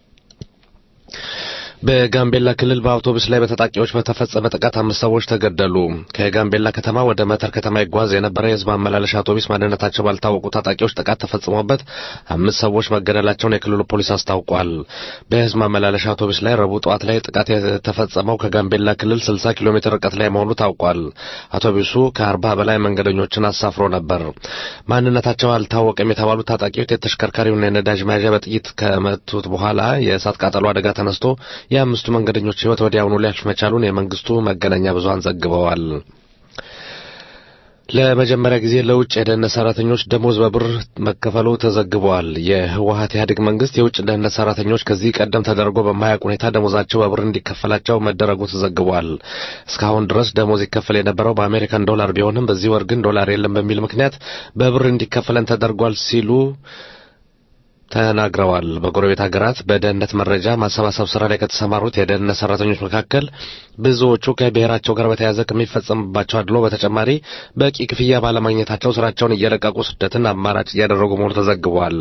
በጋምቤላ ክልል በአውቶቡስ ላይ በታጣቂዎች በተፈጸመ ጥቃት አምስት ሰዎች ተገደሉ። ከጋምቤላ ከተማ ወደ መተር ከተማ ይጓዝ የነበረ የሕዝብ ማመላለሻ አውቶቡስ ማንነታቸው ባልታወቁ ታጣቂዎች ጥቃት ተፈጽሞበት አምስት ሰዎች መገደላቸውን የክልሉ ፖሊስ አስታውቋል። በሕዝብ ማመላለሻ አውቶቡስ ላይ ረቡዕ ጠዋት ላይ ጥቃት የተፈጸመው ከጋምቤላ ክልል 60 ኪሎ ሜትር ርቀት ላይ መሆኑ ታውቋል። አውቶቡሱ ከአርባ በላይ መንገደኞችን አሳፍሮ ነበር። ማንነታቸው አልታወቀም የተባሉት ታጣቂዎች የተሽከርካሪውን የነዳጅ መያዣ በጥይት ከመቱት በኋላ የእሳት ቃጠሎ አደጋ ተነስቶ የአምስቱ መንገደኞች ሕይወት ወዲያውኑ ሊያልፍ መቻሉን የመንግስቱ መገናኛ ብዙኃን ዘግበዋል። ለመጀመሪያ ጊዜ ለውጭ የደህንነት ሰራተኞች ደሞዝ በብር መከፈሉ ተዘግቧል። የህወሀት ኢህአዴግ መንግስት የውጭ ደህንነት ሰራተኞች ከዚህ ቀደም ተደርጎ በማያውቅ ሁኔታ ደሞዛቸው በብር እንዲከፈላቸው መደረጉ ተዘግቧል። እስካሁን ድረስ ደሞዝ ይከፈል የነበረው በአሜሪካን ዶላር ቢሆንም በዚህ ወር ግን ዶላር የለም በሚል ምክንያት በብር እንዲከፈለን ተደርጓል ሲሉ ተናግረዋል። በጎረቤት ሀገራት በደህንነት መረጃ ማሰባሰብ ስራ ላይ ከተሰማሩት የደህንነት ሰራተኞች መካከል ብዙዎቹ ከብሔራቸው ጋር በተያያዘ ከሚፈጸምባቸው አድሎ በተጨማሪ በቂ ክፍያ ባለማግኘታቸው ስራቸውን እየለቀቁ ስደትን አማራጭ እያደረጉ መሆኑ ተዘግቧል።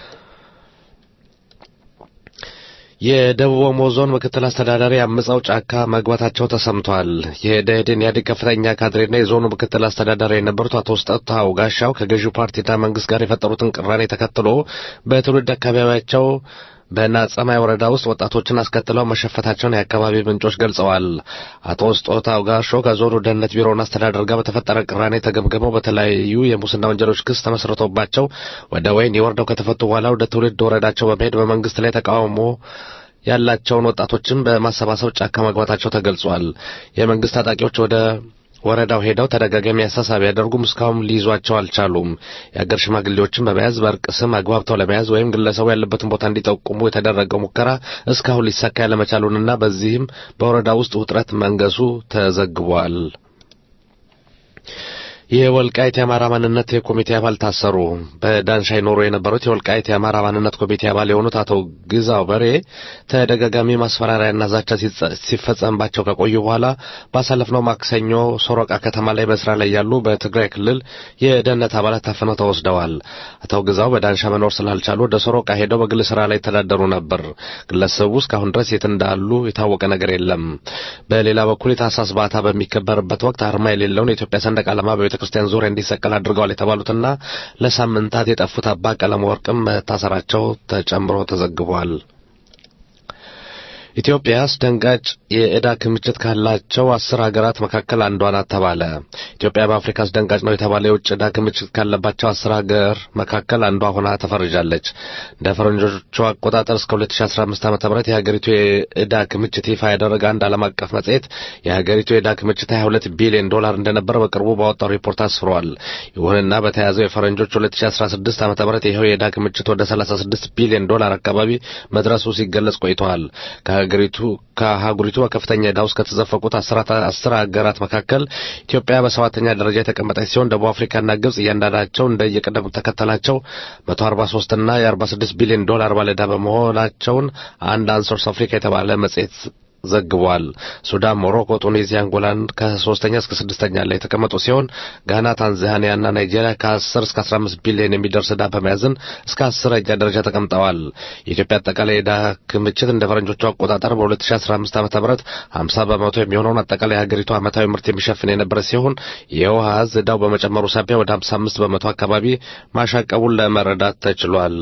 የደቡብ ኦሞ ዞን ምክትል አስተዳዳሪ አምፀው ጫካ መግባታቸው ተሰምቷል። የደኢህዴን ኢህአዴግ ከፍተኛ ካድሬና የዞኑ ምክትል አስተዳዳሪ የነበሩት አቶ ስጠታው ጋሻው ከገዢው ፓርቲና መንግስት ጋር የፈጠሩትን ቅራኔ ተከትሎ በትውልድ አካባቢያቸው በናጸማይ ወረዳ ውስጥ ወጣቶችን አስከትለው መሸፈታቸውን የአካባቢ ምንጮች ገልጸዋል። አቶ ስጦታው ጋሾ ከዞኑ ደህንነት ቢሮና አስተዳደር ጋር በተፈጠረ ቅራኔ ተገምግመው በተለያዩ የሙስና ወንጀሎች ክስ ተመስርቶባቸው ወደ ወህኒ ወርደው ከተፈቱ በኋላ ወደ ትውልድ ወረዳቸው በመሄድ በመንግስት ላይ ተቃውሞ ያላቸውን ወጣቶችን በማሰባሰብ ጫካ መግባታቸው ተገልጿል። የመንግስት ታጣቂዎች ወደ ወረዳው ሄደው ተደጋጋሚ አሳሳቢ ያደርጉም እስካሁን ሊይዟቸው አልቻሉም። የአገር ሽማግሌዎችን በመያዝ በእርቅ ስም አግባብተው ለመያዝ ወይም ግለሰቡ ያለበትን ቦታ እንዲጠቁሙ የተደረገው ሙከራ እስካሁን ሊሳካ ያለመቻሉንና በዚህም በወረዳ ውስጥ ውጥረት መንገሱ ተዘግቧል። የወልቃይት የአማራ ማንነት የኮሚቴ አባል ታሰሩ። በዳንሻ ይኖሩ የነበሩት የወልቃይት የአማራ ማንነት ኮሚቴ አባል የሆኑት አቶ ግዛው በሬ ተደጋጋሚ ማስፈራሪያና ዛቻ ሲፈጸምባቸው ከቆዩ በኋላ ባሳለፍነው ማክሰኞ ሶሮቃ ከተማ ላይ በስራ ላይ ያሉ በትግራይ ክልል የደህንነት አባላት ታፍነው ተወስደዋል። አቶ ግዛው በዳንሻ መኖር ስላልቻሉ ወደ ሶሮቃ ሄደው በግል ስራ ላይ ይተዳደሩ ነበር። ግለሰቡ እስካሁን ድረስ የት እንዳሉ የታወቀ ነገር የለም። በሌላ በኩል የታህሳስ በዓታ በሚከበርበት ወቅት አርማ የሌለውን የኢትዮጵያ ሰንደቅ ዓላማ በቤተ ክርስቲያን ዙሪያ እንዲሰቀል አድርገዋል የተባሉትና ለሳምንታት የጠፉት አባ ቀለም ወርቅም መታሰራቸው ተጨምሮ ተዘግቧል። ኢትዮጵያ አስደንጋጭ የዕዳ ክምችት ካላቸው አስር ሀገራት መካከል አንዷ ናት ተባለ። ኢትዮጵያ በአፍሪካ አስደንጋጭ ነው የተባለ የውጭ ዕዳ ክምችት ካለባቸው አስር ሀገር መካከል አንዷ ሆና ተፈርጃለች። እንደ ፈረንጆቹ አቆጣጠር እስከ 2015 ዓ ም የሀገሪቱ የዕዳ ክምችት ይፋ ያደረገ አንድ ዓለም አቀፍ መጽሔት የሀገሪቱ የዕዳ ክምችት 22 ቢሊዮን ዶላር እንደነበረ በቅርቡ ባወጣው ሪፖርት አስፍሯል። ይሁንና በተያዘው የፈረንጆች 2016 ዓ ም ይኸው የዕዳ ክምችት ወደ 36 ቢሊዮን ዶላር አካባቢ መድረሱ ሲገለጽ ቆይተዋል። ከሀገሪቱ ከአህጉሪቱ በከፍተኛ ዕዳ ውስጥ ከተዘፈቁት አስር ሀገራት መካከል ኢትዮጵያ በሰባተኛ ደረጃ የተቀመጠች ሲሆን ደቡብ አፍሪካና ግብጽ እያንዳንዳቸው እንደየቅደም ተከተላቸው 143 እና የ46 ቢሊዮን ዶላር ባለዕዳ በመሆናቸውን አንድ አንሶርስ አፍሪካ የተባለ መጽሔት ዘግቧል። ሱዳን፣ ሞሮኮ፣ ቱኒዚያ፣ አንጎላን ከሶስተኛ እስከ ስድስተኛ ላይ የተቀመጡ ሲሆን ጋና፣ ታንዛኒያና ናይጄሪያ ከ10 እስከ 15 ቢሊዮን የሚደርስ ዕዳ በመያዝን እስከ አስረኛ ደረጃ ተቀምጠዋል። የኢትዮጵያ አጠቃላይ ዕዳ ክምችት እንደ ፈረንጆቹ አቆጣጠር በ2015 ዓ.ም 50 በመቶ የሚሆነውን አጠቃላይ የሀገሪቱ ዓመታዊ ምርት የሚሸፍን የነበረ ሲሆን የውሃ ዕዝ ዕዳው በመጨመሩ ሳቢያ ወደ 55 በመቶ አካባቢ ማሻቀቡን ለመረዳት ተችሏል።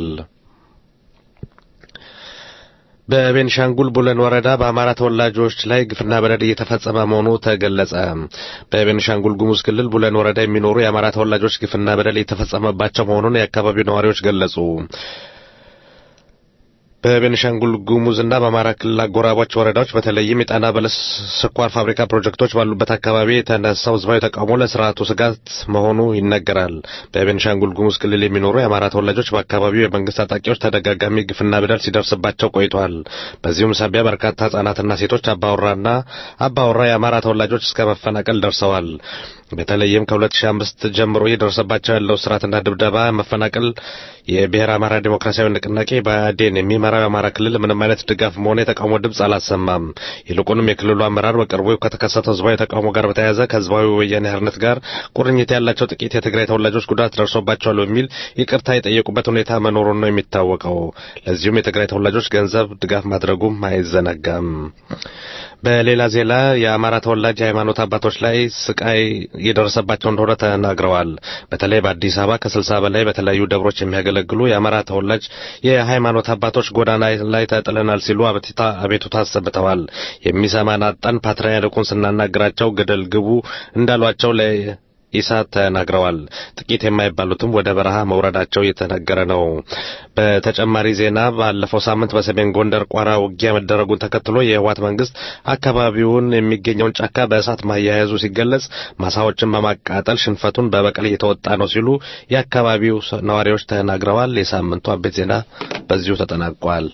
በቤንሻንጉል ቡለን ወረዳ በአማራ ተወላጆች ላይ ግፍና በደል እየተፈጸመ መሆኑ ተገለጸ። በቤንሻንጉል ጉሙዝ ክልል ቡለን ወረዳ የሚኖሩ የአማራ ተወላጆች ግፍና በደል እየተፈጸመባቸው መሆኑን የአካባቢው ነዋሪዎች ገለጹ። በቤኒሻንጉል ጉሙዝና በአማራ ክልል አጎራባች ወረዳዎች በተለይም የጣና በለስ ስኳር ፋብሪካ ፕሮጀክቶች ባሉበት አካባቢ የተነሳው ህዝባዊ ተቃውሞ ለስርዓቱ ስጋት መሆኑ ይነገራል። በቤኒሻንጉል ጉሙዝ ክልል የሚኖሩ የአማራ ተወላጆች በአካባቢው የመንግስት ታጣቂዎች ተደጋጋሚ ግፍና በደል ሲደርስባቸው ቆይቷል። በዚሁም ሳቢያ በርካታ ህጻናትና ሴቶች አባወራና አባወራ የአማራ ተወላጆች እስከ መፈናቀል ደርሰዋል። በተለይም ከ2005 ጀምሮ እየደረሰባቸው ያለው ስርዓትና ድብደባ፣ መፈናቀል የብሔር አማራ ዴሞክራሲያዊ ንቅናቄ ብአዴን የሚመራው የአማራ ክልል ምንም አይነት ድጋፍ መሆን የተቃውሞ ድምፅ አላሰማም። ይልቁንም የክልሉ አመራር በቅርቡ ከተከሰተው ህዝባዊ ተቃውሞ ጋር በተያያዘ ከህዝባዊ ወያኔ ሓርነት ጋር ቁርኝት ያላቸው ጥቂት የትግራይ ተወላጆች ጉዳት ደርሶባቸዋል በሚል ይቅርታ የጠየቁበት ሁኔታ መኖሩን ነው የሚታወቀው። ለዚሁም የትግራይ ተወላጆች ገንዘብ ድጋፍ ማድረጉም አይዘነጋም። በሌላ ዜና የአማራ ተወላጅ የሃይማኖት አባቶች ላይ ስቃይ እየደረሰባቸው እንደሆነ ተናግረዋል። በተለይ በአዲስ አበባ ከስልሳ በላይ በተለያዩ ደብሮች የሚያገለግሉ የአማራ ተወላጅ የሃይማኖት አባቶች ጎዳና ላይ ተጥለናል ሲሉ አቤቱታ አሰምተዋል። የሚሰማን አጣን፣ ፓትርያርኩን ስናናግራቸው ገደል ግቡ እንዳሏቸው ኢሳት ተናግረዋል። ጥቂት የማይባሉትም ወደ በረሃ መውረዳቸው እየተነገረ ነው። በተጨማሪ ዜና ባለፈው ሳምንት በሰሜን ጎንደር ቋራ ውጊያ መደረጉን ተከትሎ የህወሓት መንግስት አካባቢውን የሚገኘውን ጫካ በእሳት ማያያዙ ሲገለጽ ማሳዎችን በማቃጠል ሽንፈቱን በበቀል እየተወጣ ነው ሲሉ የአካባቢው ነዋሪዎች ተናግረዋል። የሳምንቱ አቤት ዜና በዚሁ ተጠናቋል።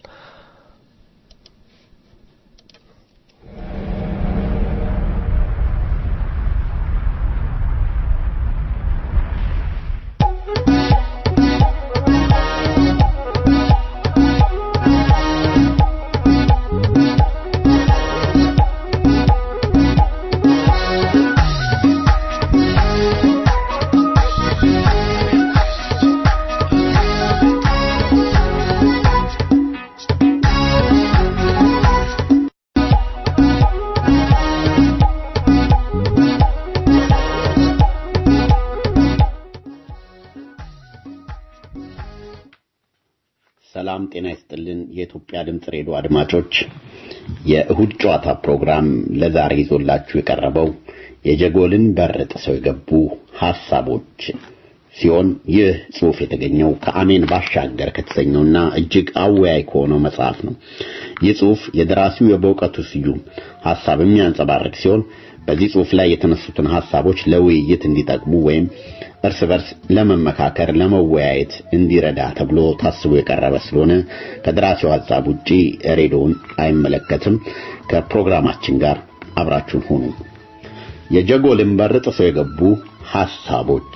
ሰላም ጤና ይስጥልን። የኢትዮጵያ ድምፅ ሬዲዮ አድማጮች፣ የእሁድ ጨዋታ ፕሮግራም ለዛሬ ይዞላችሁ የቀረበው የጀጎልን በር ጥሰው የገቡ ሐሳቦች ሲሆን ይህ ጽሑፍ የተገኘው ከአሜን ባሻገር ከተሰኘውና እጅግ አወያይ ከሆነው መጽሐፍ ነው። ይህ ጽሑፍ የደራሲው የበእውቀቱ ስዩም ሐሳብ የሚያንጸባርቅ ሲሆን በዚህ ጽሑፍ ላይ የተነሱትን ሐሳቦች ለውይይት እንዲጠቅሙ ወይም እርስ በርስ ለመመካከር ለመወያየት እንዲረዳ ተብሎ ታስቦ የቀረበ ስለሆነ ከደራሲው ሐሳብ ውጪ ሬዲዮን አይመለከትም። ከፕሮግራማችን ጋር አብራችሁን ሁኑ። የጀጎልን በር ጥሰው የገቡ ሐሳቦች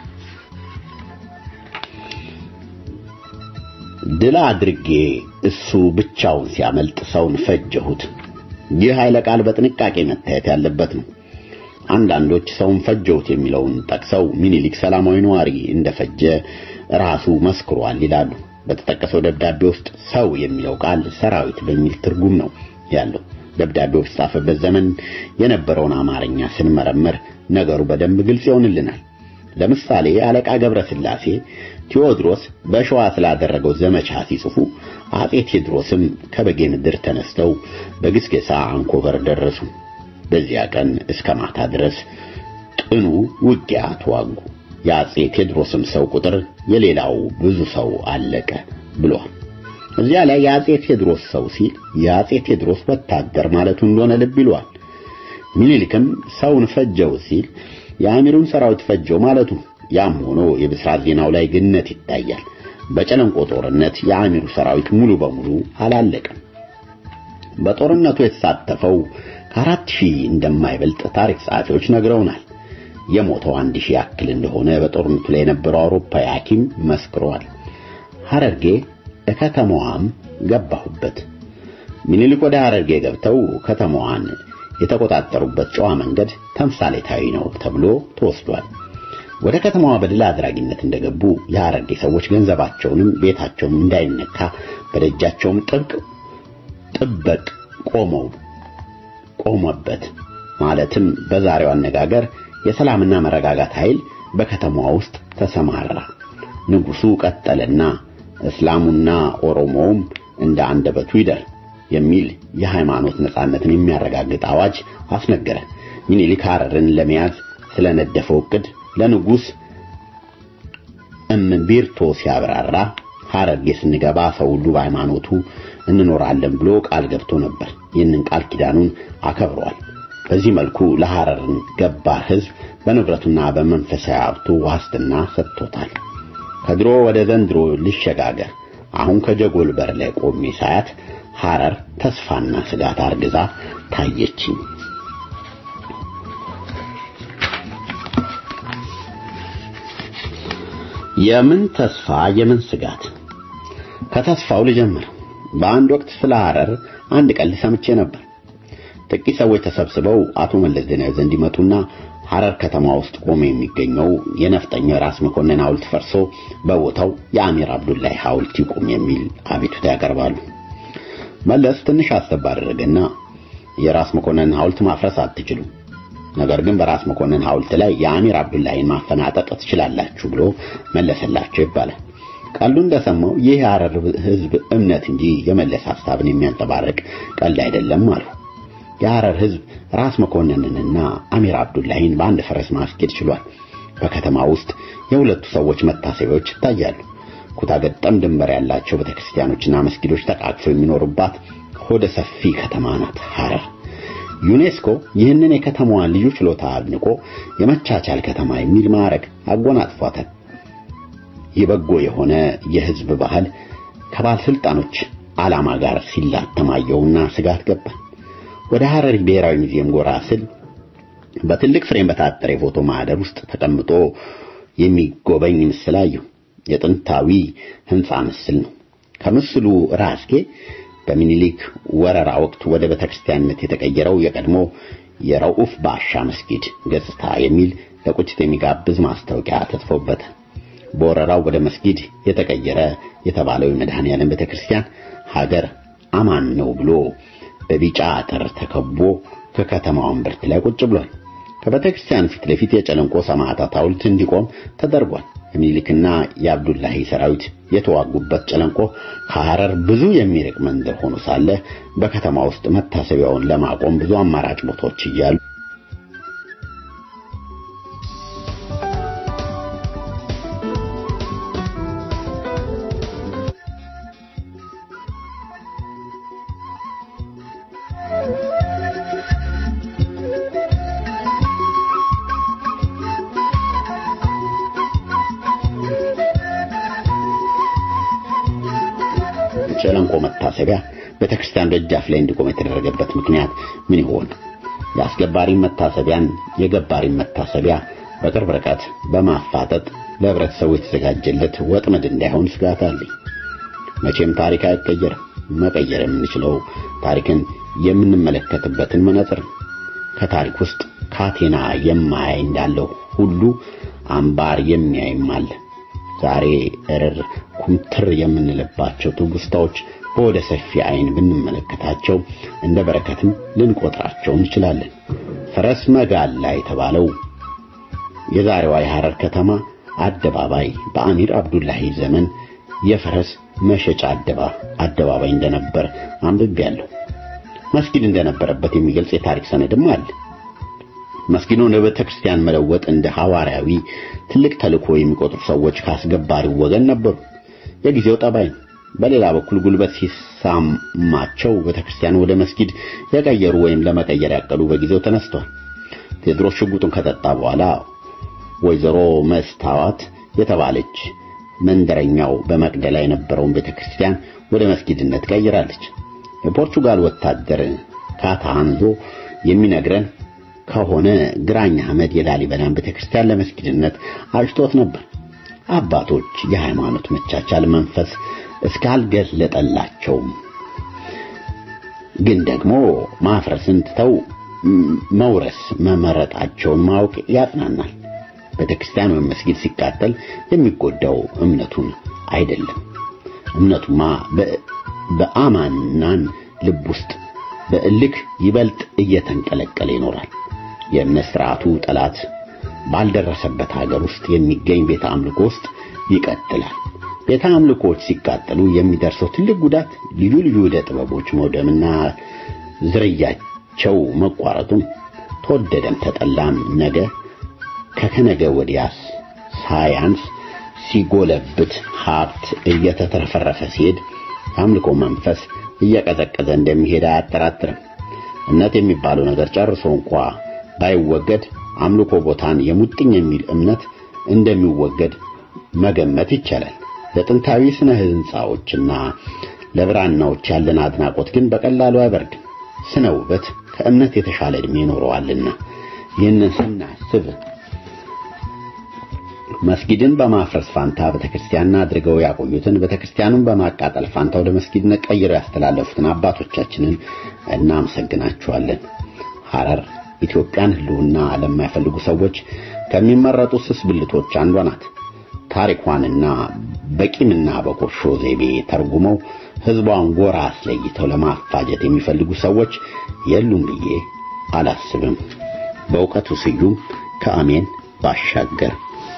ድል አድርጌ እሱ ብቻውን ሲያመልጥ ሰውን ፈጀሁት። ይህ ኃይለ ቃል በጥንቃቄ መታየት ያለበት ነው። አንዳንዶች ሰውን ፈጀሁት የሚለውን ጠቅሰው ሚኒሊክ ሰላማዊ ነዋሪ እንደፈጀ ራሱ መስክሯል ይላሉ። በተጠቀሰው ደብዳቤ ውስጥ ሰው የሚለው ቃል ሰራዊት በሚል ትርጉም ነው ያለው። ደብዳቤው በተጻፈበት ዘመን የነበረውን አማርኛ ስንመረምር ነገሩ በደንብ ግልጽ ይሆንልናል። ለምሳሌ አለቃ ገብረ ስላሴ ቴዎድሮስ በሸዋ ስላደረገው ዘመቻ ሲጽፉ አጼ ቴዎድሮስም ከበጌ ምድር ተነስተው በግስጌሳ አንኮበር ደረሱ። በዚያ ቀን እስከ ማታ ድረስ ጥኑ ውጊያ ተዋጉ። የአጼ ቴዎድሮስም ሰው ቁጥር የሌላው ብዙ ሰው አለቀ ብሏል። እዚያ ላይ የአጼ ቴዎድሮስ ሰው ሲል የአጼ ቴዎድሮስ ወታደር ማለቱ እንደሆነ ልብ ይሏል። ሚኒሊክም ሰውን ፈጀው ሲል የአሚሩን ሰራዊት ፈጀው ማለቱ ያም ሆኖ የብስራት ዜናው ላይ ግነት ይታያል። በጨለንቆ ጦርነት የአሚሩ ሰራዊት ሙሉ በሙሉ አላለቀም። በጦርነቱ የተሳተፈው ከአራት ሺህ እንደማይበልጥ ታሪክ ጸሐፊዎች ነግረውናል። የሞተው አንድ ሺህ ያክል እንደሆነ በጦርነቱ ላይ የነበረው አውሮፓዊ ሐኪም መስክሯል። ሐረርጌ ከተማዋም ገባሁበት። ሚኒሊክ ወደ ሐረርጌ ገብተው ከተማዋን የተቆጣጠሩበት ጨዋ መንገድ ተምሳሌታዊ ነው ተብሎ ተወስዷል። ወደ ከተማዋ በድል አድራጊነት እንደገቡ የሐረርጌ ሰዎች ገንዘባቸውንም ቤታቸውም እንዳይነካ በደጃቸውም ጥብቅ ጥበቅ ቆመው ቆመበት። ማለትም በዛሬው አነጋገር የሰላምና መረጋጋት ኃይል በከተማዋ ውስጥ ተሰማራ። ንጉሱ ቀጠለና እስላሙና ኦሮሞውም እንደ አንደበቱ ይደር የሚል የሃይማኖት ነጻነትን የሚያረጋግጥ አዋጅ አስነገረ። ሚኒሊክ ሐረርን ለመያዝ ስለነደፈው ዕቅድ ለንጉስ እምቢርቶ ሲያብራራ ሐረርጌ ስንገባ ሰው ሁሉ በሃይማኖቱ እንኖራለን ብሎ ቃል ገብቶ ነበር። ይህንን ቃል ኪዳኑን አከብሯል። በዚህ መልኩ ለሐረርን ገባር ሕዝብ በንብረቱና በመንፈሳዊ ሀብቱ ዋስትና ሰጥቶታል። ከድሮ ወደ ዘንድሮ ልሸጋገር። አሁን ከጀጎል በር ላይ ቆሜ ሳያት ሐረር ተስፋና ስጋት አርግዛ ታየችኝ። የምን ተስፋ የምን ስጋት? ከተስፋው ልጀምር። በአንድ ወቅት ስለ ሐረር አንድ ቀልድ ሰምቼ ነበር። ጥቂት ሰዎች ተሰብስበው አቶ መለስ ዜናዊ ዘንድ ይመጡና ሐረር ከተማ ውስጥ ቆሞ የሚገኘው የነፍጠኛው የራስ መኮንን ሐውልት ፈርሶ በቦታው የአሚር አብዱላሂ ሐውልት ይቁም የሚል አቤቱታ ያቀርባሉ። መለስ ትንሽ አሰብ አደረገና የራስ መኮንን ሐውልት ማፍረስ አትችሉም፣ ነገር ግን በራስ መኮንን ሐውልት ላይ የአሚር አብዱላሂን ማፈናጠጥ ትችላላችሁ ብሎ መለሰላቸው ይባላል። ቀልዱ እንደሰማው ይህ የሐረር ሕዝብ እምነት እንጂ የመለስ ሐሳብን የሚያንጸባርቅ ቀልድ አይደለም አሉ። የሐረር ሕዝብ ራስ መኮንንንና አሚር አብዱላሂን በአንድ ፈረስ ማስኬድ ችሏል። በከተማ ውስጥ የሁለቱ ሰዎች መታሰቢያዎች ይታያሉ። ኩታገጠም ድንበር ያላቸው ቤተክርስቲያኖችና መስጊዶች ተቃቅፈው የሚኖሩባት ሆደ ሰፊ ከተማ ናት ሐረር። ዩኔስኮ ይህንን የከተማዋን ልዩ ችሎታ አድንቆ የመቻቻል ከተማ የሚል ማዕረግ አጎናጽፏታል። የበጎ የሆነ የሕዝብ ባህል ከባለስልጣኖች ዓላማ ጋር ሲላተማየውና ስጋት ገባ። ወደ ሐረሪ ብሔራዊ ሙዚየም ጎራ ስል በትልቅ ፍሬም በታጠረ የፎቶ ማህደር ውስጥ ተቀምጦ የሚጎበኝ ምስል አየሁ። የጥንታዊ ሕንፃ ምስል ነው። ከምስሉ ራስጌ በሚኒሊክ ወረራ ወቅት ወደ ቤተክርስቲያንነት የተቀየረው የቀድሞ የረኡፍ ባሻ መስጊድ ገጽታ የሚል ለቁጭት የሚጋብዝ ማስታወቂያ ተጽፎበታል። በወረራው ወደ መስጊድ የተቀየረ የተባለው የመድኃኔዓለም ቤተክርስቲያን ሀገር አማን ነው ብሎ በቢጫ አጥር ተከቦ ከከተማው እምብርት ላይ ቁጭ ብሏል። ከቤተክርስቲያን ፊት ለፊት የጨለንቆ ሰማዕታት ሐውልት እንዲቆም ተደርጓል። የሚኒሊክና የአብዱላሂ ሰራዊት የተዋጉበት ጨለንቆ ከሐረር ብዙ የሚርቅ መንደር ሆኖ ሳለ በከተማ ውስጥ መታሰቢያውን ለማቆም ብዙ አማራጭ ቦታዎች እያሉ ጨለንቆ መታሰቢያ ቤተክርስቲያን ደጃፍ ላይ እንዲቆም የተደረገበት ምክንያት ምን ይሆን? የአስገባሪን መታሰቢያን የገባሪን መታሰቢያ በቅርብ ርቀት በማፋጠጥ ለህብረተሰቡ የተዘጋጀለት ወጥመድ እንዳይሆን ስጋት አለኝ። መቼም ታሪክ አይቀየርም። መቀየር የምንችለው ታሪክን የምንመለከትበትን መነጽር ነው። ከታሪክ ውስጥ ካቴና የማያይ እንዳለው ሁሉ አምባር የሚያይም አለ። ዛሬ እርር ኩምትር የምንልባቸው ትውስታዎች በወደ ሰፊ አይን ብንመለከታቸው እንደ በረከትም ልንቆጥራቸው እንችላለን። ፈረስ መጋላ የተባለው የዛሬዋ የሐረር ከተማ አደባባይ በአሚር አብዱላሂ ዘመን የፈረስ መሸጫ አደባባይ እንደነበር አንብቤያለሁ። መስጊድ እንደነበረበት የሚገልጽ የታሪክ ሰነድም አለ። መስጊዱን ወደ ቤተ ክርስቲያን መለወጥ እንደ ሐዋርያዊ ትልቅ ተልእኮ የሚቆጥሩ ሰዎች ካስገባሪው ወገን ነበሩ። የጊዜው ጠባይ ነው። በሌላ በኩል ጉልበት ሲሳማቸው ቤተ ክርስቲያን ወደ መስጊድ የቀየሩ ወይም ለመቀየር ያቀዱ በጊዜው ተነስተዋል። ቴዎድሮስ ሽጉጡን ከጠጣ በኋላ ወይዘሮ መስታወት የተባለች መንደረኛው በመቅደላ የነበረውን ቤተ ክርስቲያን ወደ መስጊድነት ቀይራለች። የፖርቹጋል ወታደር ካታንዞ የሚነግረን ከሆነ ግራኝ አህመድ የላሊበላን ቤተክርስቲያን ለመስጊድነት አጭቶት ነበር። አባቶች የሃይማኖት መቻቻል መንፈስ እስካልገለጠላቸውም ግን ደግሞ ማፍረስን ትተው መውረስ መመረጣቸውን ማወቅ ያጽናናል። ቤተክርስቲያን ወይም መስጊድ ሲቃጠል የሚጎዳው እምነቱን አይደለም። እምነቱማ በአማናን ልብ ውስጥ በእልክ ይበልጥ እየተንቀለቀለ ይኖራል። የእምነት ስርዓቱ ጠላት ባልደረሰበት ሀገር ውስጥ የሚገኝ ቤተ አምልኮ ውስጥ ይቀጥላል። ቤተ አምልኮዎች ሲቃጠሉ የሚደርሰው ትልቅ ጉዳት ልዩ ልዩ ዕደ ጥበቦች መውደምና ዝርያቸው መቋረጡም ተወደደም ተጠላም ነገ ከከነገ ወዲያስ ሳያንስ ሲጎለብት ሀብት እየተትረፈረፈ ሲሄድ የአምልኮ መንፈስ እየቀዘቀዘ እንደሚሄድ አያጠራጥርም። እምነት የሚባለው ነገር ጨርሶ እንኳ ባይወገድ አምልኮ ቦታን የሙጥኝ የሚል እምነት እንደሚወገድ መገመት ይቻላል። ለጥንታዊ ስነ ህንፃዎችና ለብራናዎች ያለን አድናቆት ግን በቀላሉ አይበርድም። ስነ ውበት ከእምነት የተሻለ ዕድሜ ይኖረዋልና ይህንን ስናስብ መስጊድን በማፍረስ ፋንታ ቤተክርስቲያንን አድርገው ያቆዩትን ቤተክርስቲያኑን በማቃጠል ፋንታ ወደ መስጊድነት ቀይረው ያስተላለፉትን አባቶቻችንን እናመሰግናቸዋለን። ሐረር ኢትዮጵያን ህልውና ለማይፈልጉ ሰዎች ከሚመረጡ ስስ ብልቶች አንዷ ናት። ታሪኳንና በቂምና በቁርሾ ዘይቤ ተርጉመው ህዝቧን ጎራ አስለይተው ለማፋጀት የሚፈልጉ ሰዎች የሉም ብዬ አላስብም። በእውቀቱ ስዩም ከአሜን ባሻገር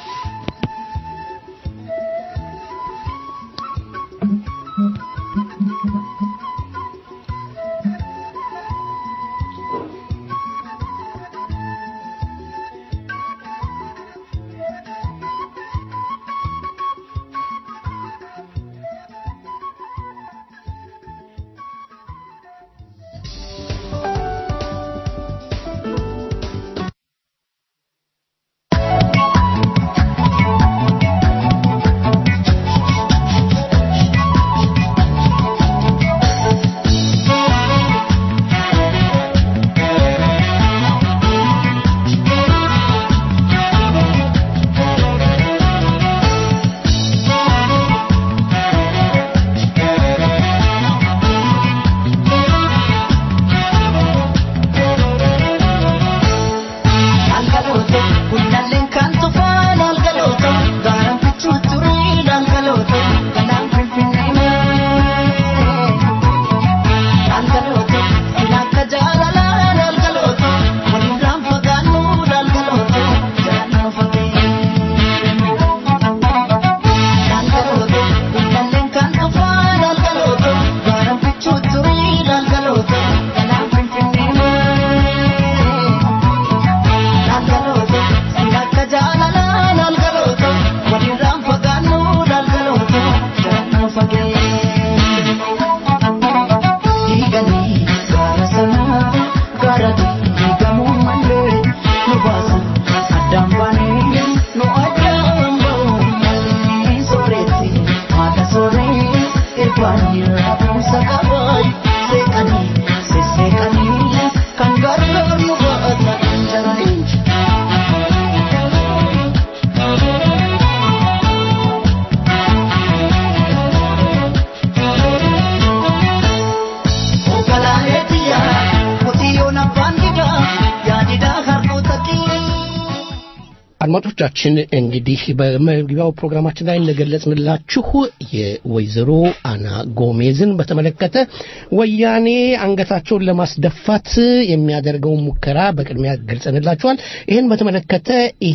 አድማጮቻችን እንግዲህ በመግቢያው ፕሮግራማችን ላይ እንደገለጽንላችሁ የወይዘሮ አና ጎሜዝን በተመለከተ ወያኔ አንገታቸውን ለማስደፋት የሚያደርገውን ሙከራ በቅድሚያ ገልጸንላችኋል። ይህን በተመለከተ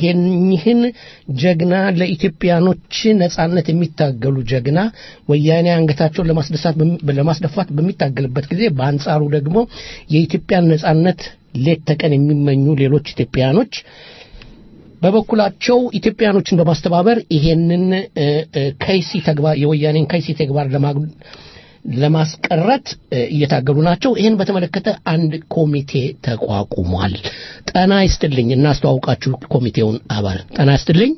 ይህን ጀግና ለኢትዮጵያኖች ነጻነት የሚታገሉ ጀግና ወያኔ አንገታቸውን ለማስደፋት በሚታገልበት ጊዜ በአንጻሩ ደግሞ የኢትዮጵያን ነጻነት ሌት ተቀን የሚመኙ ሌሎች ኢትዮጵያኖች በበኩላቸው ኢትዮጵያኖችን በማስተባበር ይሄንን ከይሲ ተግባር የወያኔን ከይሲ ተግባር ለማስቀረት እየታገሉ ናቸው። ይህን በተመለከተ አንድ ኮሚቴ ተቋቁሟል። ጠና ይስጥልኝ እናስተዋውቃችሁ ኮሚቴውን አባል ጠና ይስጥልኝ።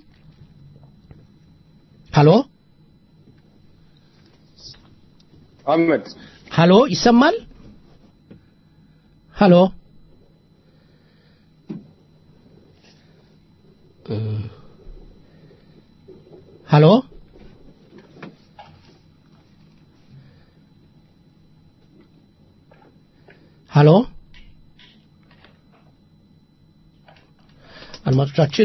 ሀሎ አህመድ ሀሎ፣ ይሰማል? ሀሎ ሀሎ ሀሎ አድማጮቻችን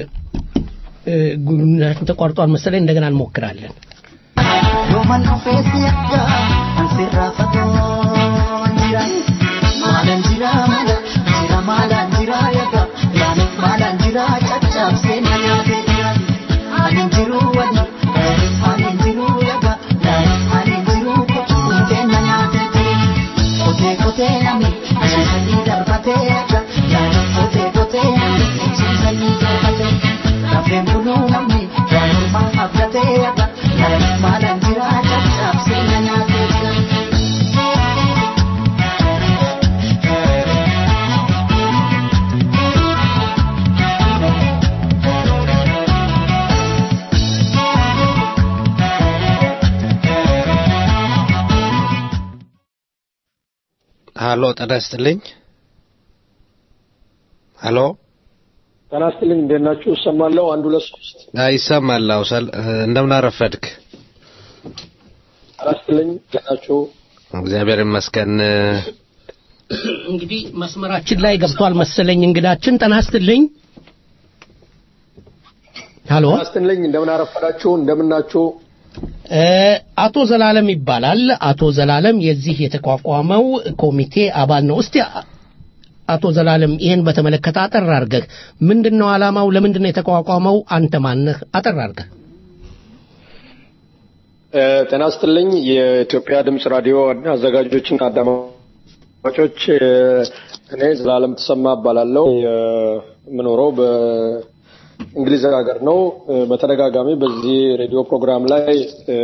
ግንኙነታችን ተቋርጧል መሰለኝ እንደገና እንሞክራለን Yoman ofees yakka ansirraa fagoo jira maalan jira maala jira maalan jira yakka yaani maalan jira caccabsee na nyaatee jira anin jiru wali anin jiru yakka anin jiru kutuutee na nyaatee jira kotee kotee nami ciisanii darbatee yakka yaani kotee kotee nami ciisanii darbatee lafeen buluu namni waanuma abdatee yakka yaani maalan jira caccabsee na nyaatee jira. ሀሎ ጤና ይስጥልኝ ሀሎ ጤና ይስጥልኝ እንዴት ናችሁ እሰማለሁ አንድ ሁለት ሶስት አይ ይሰማል አዎ ሰል እንደምን አረፈድክ ጤና ይስጥልኝ እንዴት ናችሁ እግዚአብሔር ይመስገን እንግዲህ መስመራችን ላይ ገብቷል መሰለኝ እንግዳችን ጤና ይስጥልኝ ሀሎ ጤና ይስጥልኝ እንደምን አረፈዳችሁ እንደምን ናችሁ እ፣ አቶ ዘላለም ይባላል አቶ ዘላለም የዚህ የተቋቋመው ኮሚቴ አባል ነው እስቲ አ- አቶ ዘላለም ይህን በተመለከተ አጠር አድርገህ ምንድን ነው ዓላማው ለምንድን ነው የተቋቋመው አንተ ማነህ አጠር አድርገህ እ፣ ጤና ይስጥልኝ የኢትዮጵያ ድምጽ ራዲዮ አዘጋጆችና አዳማጮች እ፣ እኔ ዘላለም ተሰማ እባላለሁ የምኖረው በእንግሊዝ ሀገር ነው እ፣ በተደጋጋሚ በዚህ ሬዲዮ ፕሮግራም ላይ እ፣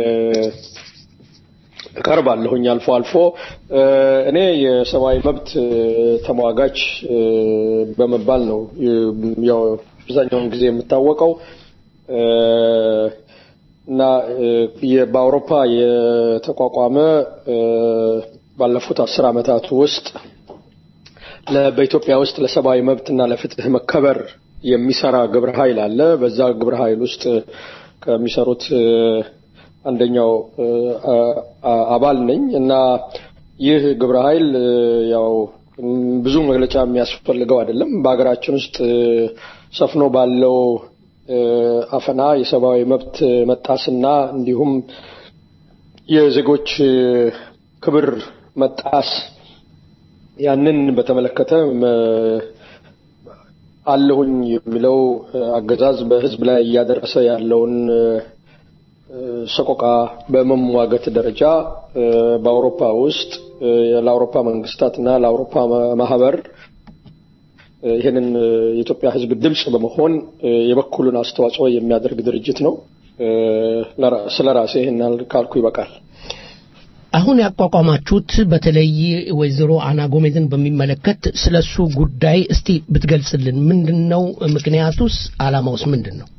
እቀርባለሁኝ አልፎ አልፎ እ፣ እኔ የሰብአዊ መብት እ፣ ተሟጋች እ፣ በመባል ነው እ፣ ያው አብዛኛውን ጊዜ የምታወቀው እ፣ እና እ፣ የ- በአውሮፓ የተቋቋመ እ፣ ባለፉት አስር ዓመታት ውስጥ ለ- በኢትዮጵያ ውስጥ ለሰብአዊ መብትና ለፍትህ መከበር የሚሰራ ግብረ ኃይል አለ። በዛ ግብረ ኃይል ውስጥ ከሚሰሩት እ፣ አንደኛው እ፣ አ- አ- አባል ነኝ እና ይህ ግብረ ኃይል እ፣ ያው ም፣ ብዙ መግለጫ የሚያስፈልገው አይደለም። በሀገራችን ውስጥ እ፣ ሰፍኖ ባለው እ፣ አፈና፣ የሰብአዊ መብት መጣስና እንዲሁም የዜጎች እ፣ ክብር መጣስ ያንን በተመለከተ መ- አለሁኝ የሚለው እ፣ አገዛዝ በሕዝብ ላይ እያደረሰ ያለውን እ፣ እ፣ ሰቆቃ በመሟገት ደረጃ እ፣ በአውሮፓ ውስጥ እ፣ ለአውሮፓ መንግስታትና ለአውሮፓ ማ- ማህበር እ፣ ይህንን እ፣ የኢትዮጵያ ሕዝብ ድምፅ በመሆን እ፣ የበኩሉን አስተዋጽኦ የሚያደርግ ድርጅት ነው። እ፣ ለራ- ስለ ራሴ ይህን ያህል ካልኩ ይበቃል። አሁን ያቋቋማችሁት በተለይ ወይዘሮ አና ጎሜዝን በሚመለከት ስለሱ ጉዳይ እስቲ ብትገልጽልን ምንድን ነው ምክንያቱስ አላማውስ ምንድን ነው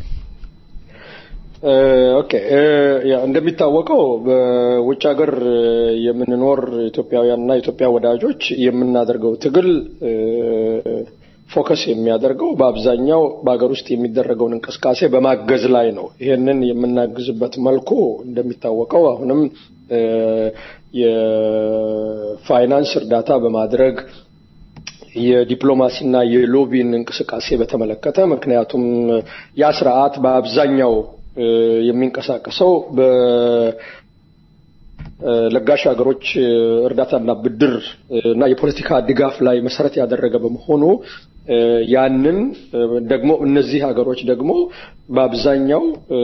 እ፣ ኦኬ እ፣ ያ እንደሚታወቀው በውጭ ሀገር እ፣ የምንኖር ኢትዮጵያውያንና የኢትዮጵያ ወዳጆች የምናደርገው ትግል እ፣ ፎከስ የሚያደርገው በአብዛኛው በሀገር ውስጥ የሚደረገውን እንቅስቃሴ በማገዝ ላይ ነው። ይህንን የምናግዝበት መልኩ እንደሚታወቀው አሁንም እ፣ የፋይናንስ እርዳታ በማድረግ የዲፕሎማሲና የሎቢን እንቅስቃሴ በተመለከተ ምክንያቱም ያ ስርዓት በአብዛኛው እ፣ የሚንቀሳቀሰው በ እ፣ ለጋሽ ሀገሮች እ፣ እርዳታና ብድር እ፣ እና የፖለቲካ ድጋፍ ላይ መሰረት ያደረገ በመሆኑ እ፣ ያንን እ፣ ደግሞ እነዚህ ሀገሮች ደግሞ በአብዛኛው እ፣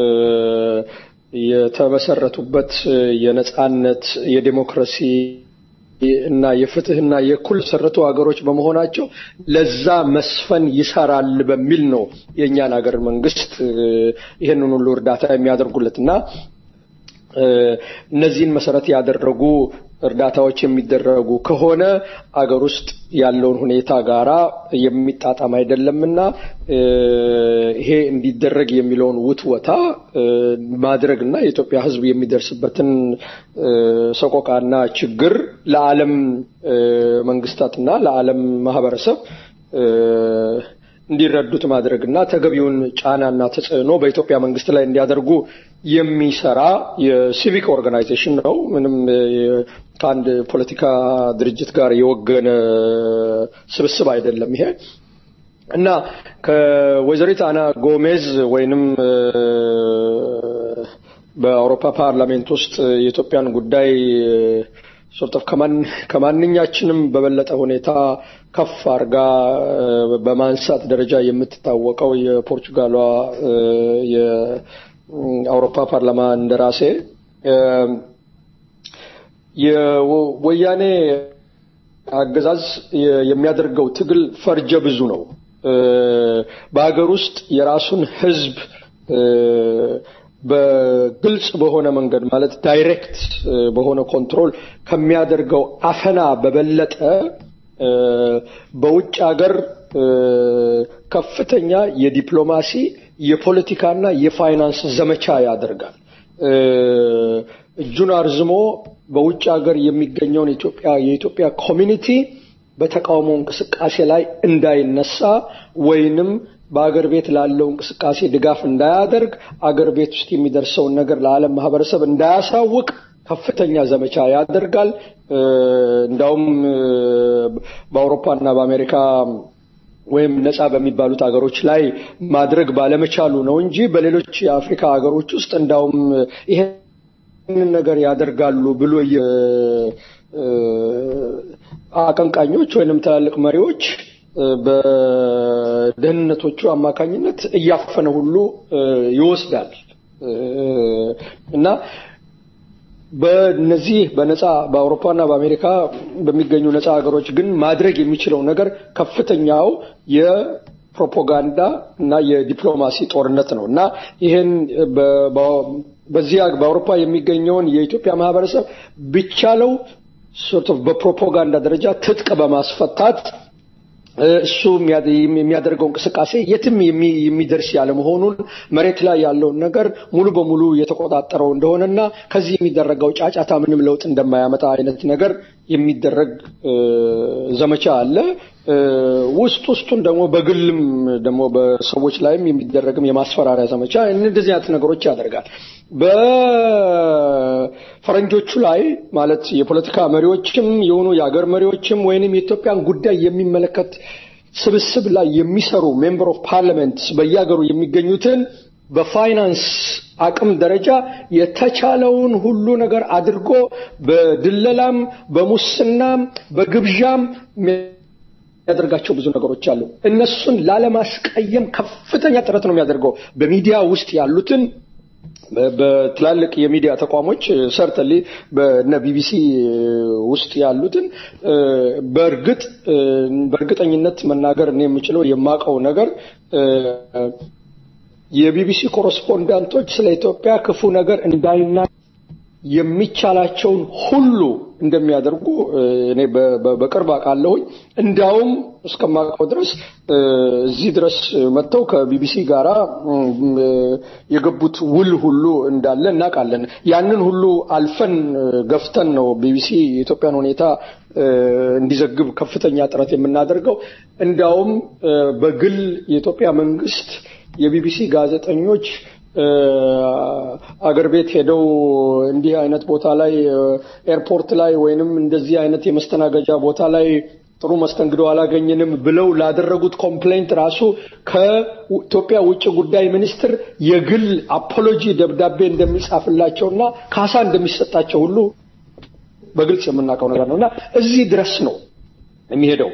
የተመሰረቱበት እ፣ የነጻነት የዴሞክራሲ እና የፍትህና የእኩል መሰረቱ ሀገሮች በመሆናቸው ለዛ መስፈን ይሰራል በሚል ነው የእኛን ሀገር መንግስት እ፣ ይህንን ሁሉ እርዳታ የሚያደርጉለት እና እ፣ እነዚህን መሰረት ያደረጉ እርዳታዎች የሚደረጉ ከሆነ አገር ውስጥ ያለውን ሁኔታ ጋራ የሚጣጣም አይደለምና እ፣ ይሄ እንዲደረግ የሚለውን ውትወታ እ፣ ማድረግና የኢትዮጵያ ሕዝብ የሚደርስበትን እ፣ ሰቆቃና ችግር ለዓለም እ፣ መንግስታትና ለዓለም ማህበረሰብ እ፣ እንዲረዱት ማድረግና ተገቢውን ጫናና ተጽዕኖ በኢትዮጵያ መንግስት ላይ እንዲያደርጉ የሚሰራ የሲቪክ ኦርጋናይዜሽን ነው። ምንም የ- ከአንድ ፖለቲካ ድርጅት ጋር የወገነ ስብስብ አይደለም ይሄ እና ከወይዘሪት አና ጎሜዝ ወይንም እ፣ በአውሮፓ ፓርላሜንት ውስጥ የኢትዮጵያን ጉዳይ ሶርት ኦፍ ከማንኛችንም በበለጠ ሁኔታ ከፍ አርጋ እ፣ በማንሳት ደረጃ የምትታወቀው የፖርቹጋሏ እ፣ የአውሮፓ ፓርላማ እንደራሴ እ፣ የወያኔ አገዛዝ የ- የሚያደርገው ትግል ፈርጀ ብዙ ነው። እ፣ በሀገር ውስጥ የራሱን ህዝብ እ፣ በግልጽ በሆነ መንገድ ማለት ዳይሬክት እ፣ በሆነ ኮንትሮል ከሚያደርገው አፈና በበለጠ እ፣ በውጭ ሀገር እ፣ ከፍተኛ የዲፕሎማሲ የፖለቲካና የፋይናንስ ዘመቻ ያደርጋል። እ፣ እጁን አርዝሞ በውጭ ሀገር የሚገኘውን ኢትዮጵያ የኢትዮጵያ ኮሚኒቲ በተቃውሞ እንቅስቃሴ ላይ እንዳይነሳ ወይንም በአገር ቤት ላለው እንቅስቃሴ ድጋፍ እንዳያደርግ አገር ቤት ውስጥ የሚደርሰውን ነገር ለዓለም ማህበረሰብ እንዳያሳውቅ ከፍተኛ ዘመቻ ያደርጋል። እንዳውም በአውሮፓና በአሜሪካ ወይም ነፃ በሚባሉት ሀገሮች ላይ ማድረግ ባለመቻሉ ነው እንጂ በሌሎች የአፍሪካ ሀገሮች ውስጥ እንዳውም ይሄንን ነገር ያደርጋሉ ብሎ አቀንቃኞች ወይንም ትላልቅ መሪዎች በደህንነቶቹ አማካኝነት እያፈነ ሁሉ ይወስዳል እና በነዚህ በነፃ በአውሮፓና በአሜሪካ በሚገኙ ነፃ ሀገሮች ግን ማድረግ የሚችለው ነገር ከፍተኛው የፕሮፓጋንዳ እና የዲፕሎማሲ ጦርነት ነው እና ይህን በዚህ በአውሮፓ የሚገኘውን የኢትዮጵያ ማህበረሰብ ቢቻለው ሶርት ኦፍ በፕሮፓጋንዳ ደረጃ ትጥቅ በማስፈታት እሱ የሚያደርገው እንቅስቃሴ የትም የሚደርስ ያለመሆኑን መሬት ላይ ያለውን ነገር ሙሉ በሙሉ የተቆጣጠረው እንደሆነና ከዚህ የሚደረገው ጫጫታ ምንም ለውጥ እንደማያመጣ አይነት ነገር የሚደረግ ዘመቻ አለ። ውስጥ ውስጡን ደግሞ በግልም ደግሞ በሰዎች ላይም የሚደረግም የማስፈራሪያ ዘመቻ እንደዚህ አይነት ነገሮች ያደርጋል። በፈረንጆቹ ላይ ማለት የፖለቲካ መሪዎችም የሆኑ የአገር መሪዎችም ወይንም የኢትዮጵያን ጉዳይ የሚመለከት ስብስብ ላይ የሚሰሩ ሜምበር ኦፍ ፓርላሜንት በየሀገሩ የሚገኙትን በፋይናንስ አቅም ደረጃ የተቻለውን ሁሉ ነገር አድርጎ በድለላም በሙስናም በግብዣም የሚያደርጋቸው ብዙ ነገሮች አሉ። እነሱን ላለማስቀየም ከፍተኛ ጥረት ነው የሚያደርገው። በሚዲያ ውስጥ ያሉትን በትላልቅ የሚዲያ ተቋሞች ሰርተሊ በነ ቢቢሲ ውስጥ ያሉትን በእርግጥ በእርግጠኝነት መናገር እኔ የምችለው የማውቀው ነገር የቢቢሲ ኮረስፖንዳንቶች ስለ ኢትዮጵያ ክፉ ነገር እንዳይና የሚቻላቸውን ሁሉ እንደሚያደርጉ እኔ በቅርብ አውቃለሁኝ። እንዳውም እስከማውቀው ድረስ እዚህ ድረስ መጥተው ከቢቢሲ ጋራ የገቡት ውል ሁሉ እንዳለ እናውቃለን። ያንን ሁሉ አልፈን ገፍተን ነው ቢቢሲ የኢትዮጵያን ሁኔታ እንዲዘግብ ከፍተኛ ጥረት የምናደርገው። እንዳውም በግል የኢትዮጵያ መንግስት የቢቢሲ ጋዜጠኞች አገር ቤት ሄደው እንዲህ አይነት ቦታ ላይ ኤርፖርት ላይ ወይንም እንደዚህ አይነት የመስተናገጃ ቦታ ላይ ጥሩ መስተንግዶ አላገኘንም ብለው ላደረጉት ኮምፕሌንት ራሱ ከኢትዮጵያ ውጭ ጉዳይ ሚኒስትር የግል አፖሎጂ ደብዳቤ እንደሚጻፍላቸውና ካሳ እንደሚሰጣቸው ሁሉ በግልጽ የምናውቀው ነገር ነው እና እዚህ ድረስ ነው የሚሄደው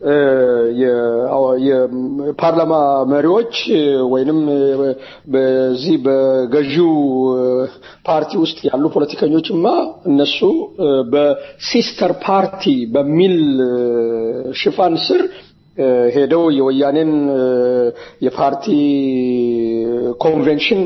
የፓርላማ መሪዎች ወይንም በዚህ በገዢው ፓርቲ ውስጥ ያሉ ፖለቲከኞችማ እነሱ በሲስተር ፓርቲ በሚል ሽፋን ስር ሄደው የወያኔን የፓርቲ ኮንቬንሽን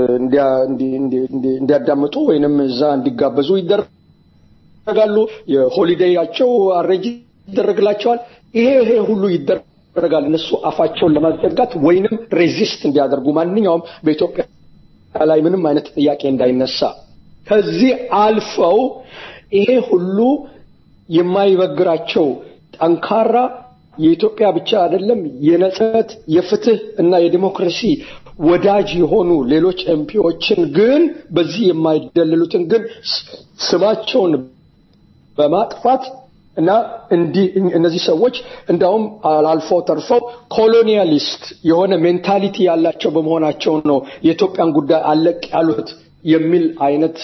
እንዲያዳምጡ ወይንም እዛ እንዲጋበዙ ይደረጋሉ። የሆሊዴያቸው አሬጅ ይደረግላቸዋል። ይሄ ይሄ ሁሉ ይደረጋል እነሱ አፋቸውን ለማዘጋት ወይንም ሬዚስት እንዲያደርጉ ማንኛውም በኢትዮጵያ ላይ ምንም አይነት ጥያቄ እንዳይነሳ ከዚህ አልፈው ይሄ ሁሉ የማይበግራቸው ጠንካራ የኢትዮጵያ ብቻ አይደለም የነጻነት የፍትህ እና የዲሞክራሲ ወዳጅ የሆኑ ሌሎች ኤምፒዎችን ግን በዚህ የማይደልሉትን ግን ስማቸውን በማጥፋት እና እንዲህ እነዚህ ሰዎች እንዳውም አልፎ ተርፈው ኮሎኒያሊስት የሆነ ሜንታሊቲ ያላቸው በመሆናቸው ነው የኢትዮጵያን ጉዳይ አለቅ ያሉት የሚል አይነት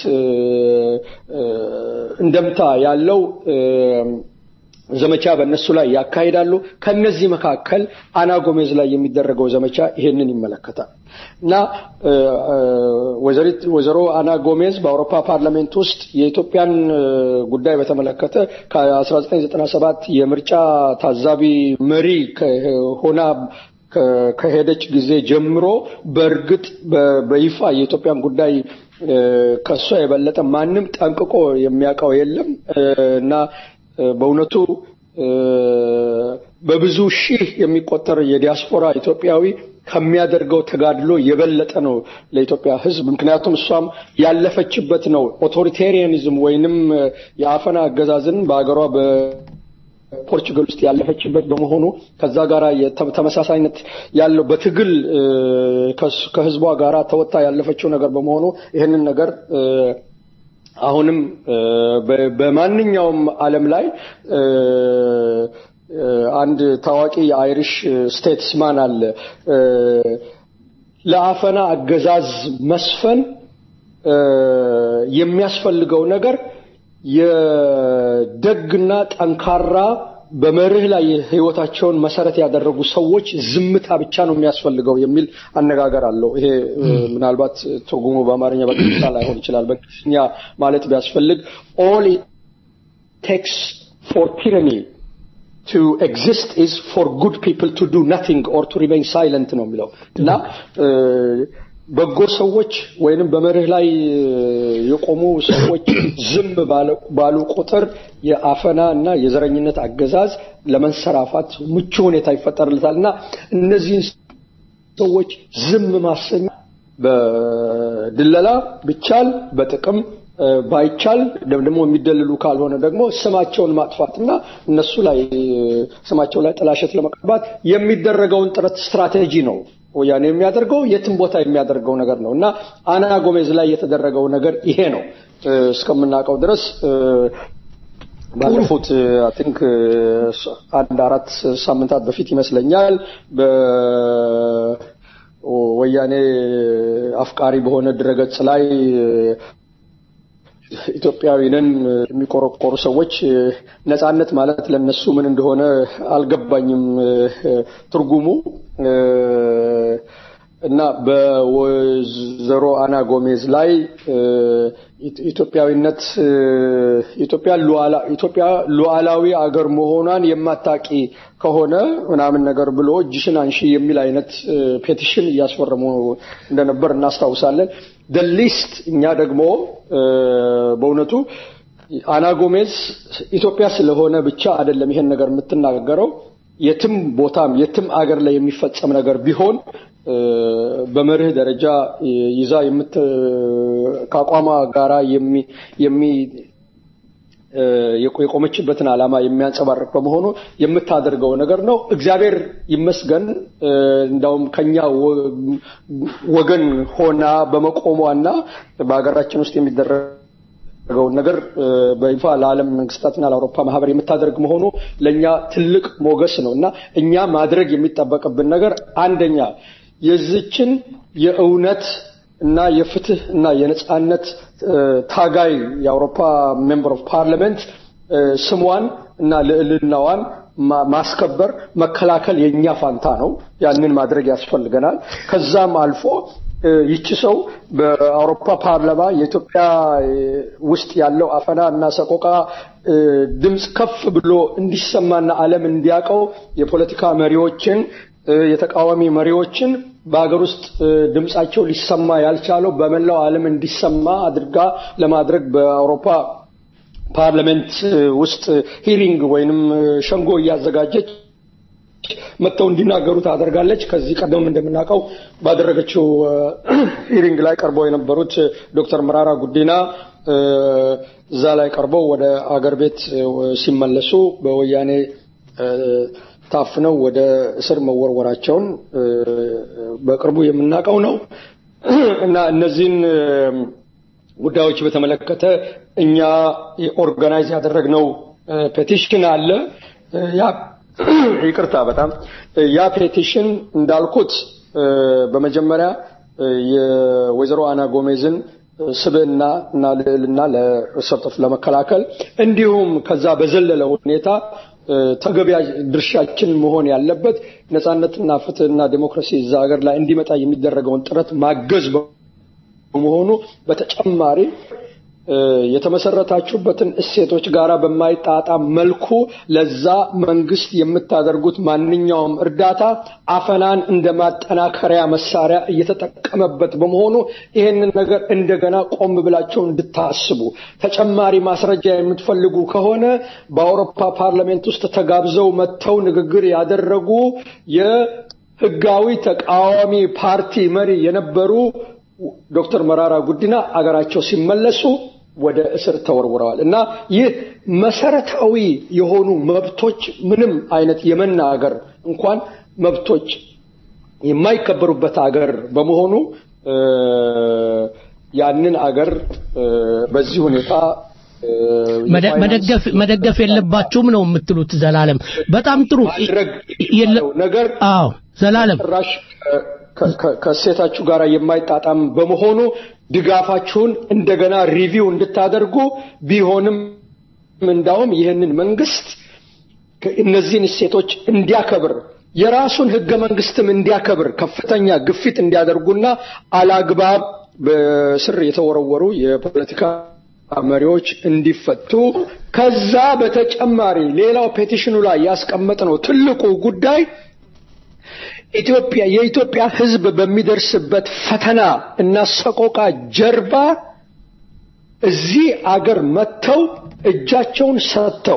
እንደምታ ያለው ዘመቻ በእነሱ ላይ ያካሂዳሉ። ከነዚህ መካከል አና ጎሜዝ ላይ የሚደረገው ዘመቻ ይሄንን ይመለከታል እና ወይዘሮ አና ጎሜዝ በአውሮፓ ፓርላሜንት ውስጥ የኢትዮጵያን ጉዳይ በተመለከተ ከ1997 የምርጫ ታዛቢ መሪ ሆና ከሄደች ጊዜ ጀምሮ በእርግጥ በይፋ የኢትዮጵያን ጉዳይ ከእሷ የበለጠ ማንም ጠንቅቆ የሚያውቀው የለም እና በእውነቱ በብዙ ሺህ የሚቆጠር የዲያስፖራ ኢትዮጵያዊ ከሚያደርገው ተጋድሎ የበለጠ ነው ለኢትዮጵያ ሕዝብ። ምክንያቱም እሷም ያለፈችበት ነው። ኦቶሪቴሪያኒዝም ወይንም የአፈና አገዛዝን በሀገሯ በፖርቹጋል ውስጥ ያለፈችበት በመሆኑ ከዛ ጋር ተመሳሳይነት ያለው በትግል ከህዝቧ ጋር ተወጣ ያለፈችው ነገር በመሆኑ ይህንን ነገር አሁንም በማንኛውም ዓለም ላይ አንድ ታዋቂ የአይሪሽ ስቴትስማን አለ። ለአፈና አገዛዝ መስፈን የሚያስፈልገው ነገር የደግና ጠንካራ በመርህ ላይ ህይወታቸውን መሰረት ያደረጉ ሰዎች ዝምታ ብቻ ነው የሚያስፈልገው የሚል አነጋገር አለው። ይሄ ምናልባት ትርጉሙ በአማርኛ በቀጥታ ላይሆን ይችላል። በእንግሊዝኛ ማለት ቢያስፈልግ ኦል ቴክስ ፎር ቲራኒ to exist is for good people to do nothing or to remain silent ነው የሚለው እና በጎ ሰዎች ወይንም በመርህ ላይ የቆሙ ሰዎች ዝም ባሉ ቁጥር የአፈና እና የዘረኝነት አገዛዝ ለመንሰራፋት ምቹ ሁኔታ ይፈጠርለታል እና እነዚህን ሰዎች ዝም ማሰኛ በድለላ ብቻል በጥቅም ባይቻል ደግሞ የሚደልሉ ካልሆነ ደግሞ ስማቸውን ማጥፋትና እነሱ ላይ ስማቸው ላይ ጥላሸት ለመቀባት የሚደረገውን ጥረት ስትራቴጂ ነው ወያኔ የሚያደርገው የትም ቦታ የሚያደርገው ነገር ነው እና አና ጎሜዝ ላይ የተደረገው ነገር ይሄ ነው እስከምናውቀው ድረስ ባለፉት አይ ቲንክ አንድ አራት ሳምንታት በፊት ይመስለኛል በወያኔ አፍቃሪ በሆነ ድረገጽ ላይ ኢትዮጵያዊንን የሚቆረቆሩ ሰዎች ነጻነት ማለት ለነሱ ምን እንደሆነ አልገባኝም ትርጉሙ እና በወይዘሮ አና ጎሜዝ ላይ ኢትዮጵያዊነት ኢትዮጵያ ኢትዮጵያ ሉዓላዊ አገር መሆኗን የማታቂ ከሆነ ምናምን ነገር ብሎ እጅሽን አንሺ የሚል አይነት ፔቲሽን እያስፈረሙ እንደነበር እናስታውሳለን። ደሊስት እኛ ደግሞ በእውነቱ አና ጎሜዝ ኢትዮጵያ ስለሆነ ብቻ አይደለም ይሄን ነገር የምትናገረው የትም ቦታም የትም አገር ላይ የሚፈጸም ነገር ቢሆን በመርህ ደረጃ ይዛ የምት ከአቋሟ ጋራ የሚ የቆመችበትን ዓላማ የሚያንጸባርቅ በመሆኑ የምታደርገው ነገር ነው። እግዚአብሔር ይመስገን እንዳውም ከኛ ወገን ሆና በመቆሟና በሀገራችን ውስጥ የሚደረገውን ነገር በይፋ ለዓለም መንግስታትና ለአውሮፓ ማህበር የምታደርግ መሆኑ ለእኛ ትልቅ ሞገስ ነው እና እኛ ማድረግ የሚጠበቅብን ነገር አንደኛ የዚችን የእውነት እና የፍትህ እና የነጻነት ታጋይ የአውሮፓ ሜምበር ኦፍ ፓርላመንት ስሟን እና ልዕልናዋን ማስከበር መከላከል የኛ ፋንታ ነው። ያንን ማድረግ ያስፈልገናል። ከዛም አልፎ ይቺ ሰው በአውሮፓ ፓርላማ የኢትዮጵያ ውስጥ ያለው አፈና እና ሰቆቃ ድምፅ ከፍ ብሎ እንዲሰማና ዓለም እንዲያውቀው የፖለቲካ መሪዎችን የተቃዋሚ መሪዎችን በሀገር ውስጥ ድምጻቸው ሊሰማ ያልቻለው በመላው ዓለም እንዲሰማ አድርጋ ለማድረግ በአውሮፓ ፓርላሜንት ውስጥ ሂሪንግ ወይንም ሸንጎ እያዘጋጀች መጥተው እንዲናገሩ ታደርጋለች። ከዚህ ቀደም እንደምናውቀው ባደረገችው ሂሪንግ ላይ ቀርበው የነበሩት ዶክተር መራራ ጉዲና እዛ ላይ ቀርበው ወደ አገር ቤት ሲመለሱ በወያኔ ታፍነው ወደ እስር መወርወራቸውን በቅርቡ የምናውቀው ነው እና እነዚህን ጉዳዮች በተመለከተ እኛ ኦርጋናይዝ ያደረግነው ፔቲሽን አለ። ያ ይቅርታ፣ በጣም ያ ፔቲሽን እንዳልኩት በመጀመሪያ የወይዘሮ አና ጎሜዝን ስብዕና እና ልዕልና ለሰርጠፍ ለመከላከል እንዲሁም ከዛ በዘለለ ሁኔታ ተገቢ ድርሻችን መሆን ያለበት ነጻነትና ፍትህና ዴሞክራሲ እዛ ሀገር ላይ እንዲመጣ የሚደረገውን ጥረት ማገዝ በመሆኑ በተጨማሪ የተመሰረታችሁበትን እሴቶች ጋራ በማይጣጣም መልኩ ለዛ መንግስት የምታደርጉት ማንኛውም እርዳታ አፈናን እንደ ማጠናከሪያ መሳሪያ እየተጠቀመበት በመሆኑ ይህንን ነገር እንደገና ቆም ብላቸው እንድታስቡ ተጨማሪ ማስረጃ የምትፈልጉ ከሆነ በአውሮፓ ፓርላሜንት ውስጥ ተጋብዘው መጥተው ንግግር ያደረጉ ህጋዊ ተቃዋሚ ፓርቲ መሪ የነበሩ ዶክተር መራራ ጉዲና አገራቸው ሲመለሱ ወደ እስር ተወርውረዋል እና ይህ መሰረታዊ የሆኑ መብቶች ምንም አይነት የመናገር እንኳን መብቶች የማይከበሩበት አገር በመሆኑ እ፣ ያንን አገር እ፣ በዚህ ሁኔታ እ፣ መደ- የፋይናንስ መደገፍ መደገፍ የለባችሁም ነው የምትሉት ዘላለም በጣም ጥሩ ማድረግ የለ- ነገር አዎ ዘላለም ጭራሽ ከ- ከ- ከእሴታችሁ ጋር የማይጣጣም በመሆኑ ድጋፋችሁን እንደገና ሪቪው እንድታደርጉ ቢሆንም እንዳውም ይህንን መንግስት ከ- እነዚህን እሴቶች እንዲያከብር የራሱን ህገ መንግስትም እንዲያከብር ከፍተኛ ግፊት እንዲያደርጉና አላግባብ በስር የተወረወሩ የፖለቲካ መሪዎች እንዲፈቱ ከዛ በተጨማሪ ሌላው ፔቲሽኑ ላይ ያስቀመጥነው ትልቁ ጉዳይ ኢትዮጵያ የኢትዮጵያ ህዝብ በሚደርስበት ፈተና እና ሰቆቃ ጀርባ እዚህ አገር መጥተው እጃቸውን ሰጥተው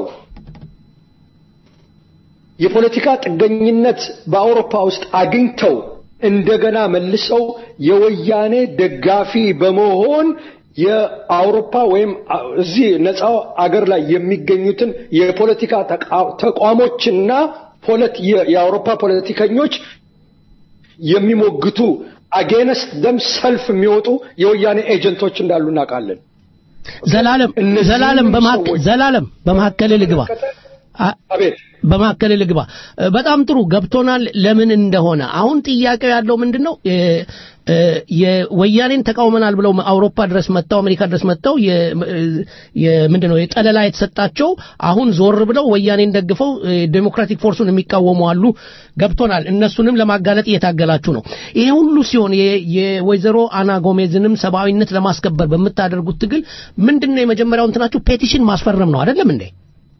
የፖለቲካ ጥገኝነት በአውሮፓ ውስጥ አግኝተው እንደገና መልሰው የወያኔ ደጋፊ በመሆን የአውሮፓ ወይም አ- እዚህ ነፃው አገር ላይ የሚገኙትን የፖለቲካ ተቃ- ተቋሞችና ፖለቲ- የ- የአውሮፓ ፖለቲከኞች የሚሞግቱ አጌነስት ደም ሰልፍ የሚወጡ የወያኔ ኤጀንቶች እንዳሉ እናውቃለን። ዘላለም እነዚህን ዘላለም በመሀከ- ሰዎች ዘላለም በመካከል ልግባ አ- አቤት በመካከል ልግባ እ፣ በጣም ጥሩ ገብቶናል ለምን እንደሆነ አሁን ጥያቄው ያለው ምንድን ነው እ፣ እ፣ የወያኔን ተቃውመናል ብለው አውሮፓ ድረስ መጥተው አሜሪካ ድረስ መጥተው የ- እ፣ የምንድን ነው የጠለላ የተሰጣቸው አሁን ዞር ብለው ወያኔን ደግፈው እ፣ ዴሞክራቲክ ፎርሱን የሚቃወሙ አሉ ገብቶናል እነሱንም ለማጋለጥ እየታገላችሁ ነው ይሄ ሁሉ ሲሆን የ- የወይዘሮ አና ጎሜዝንም ሰብአዊነት ለማስከበር በምታደርጉት ትግል ምንድን ነው የመጀመሪያው እንትናችሁ ፔቲሽን ማስፈረም ነው አይደለም እንዴ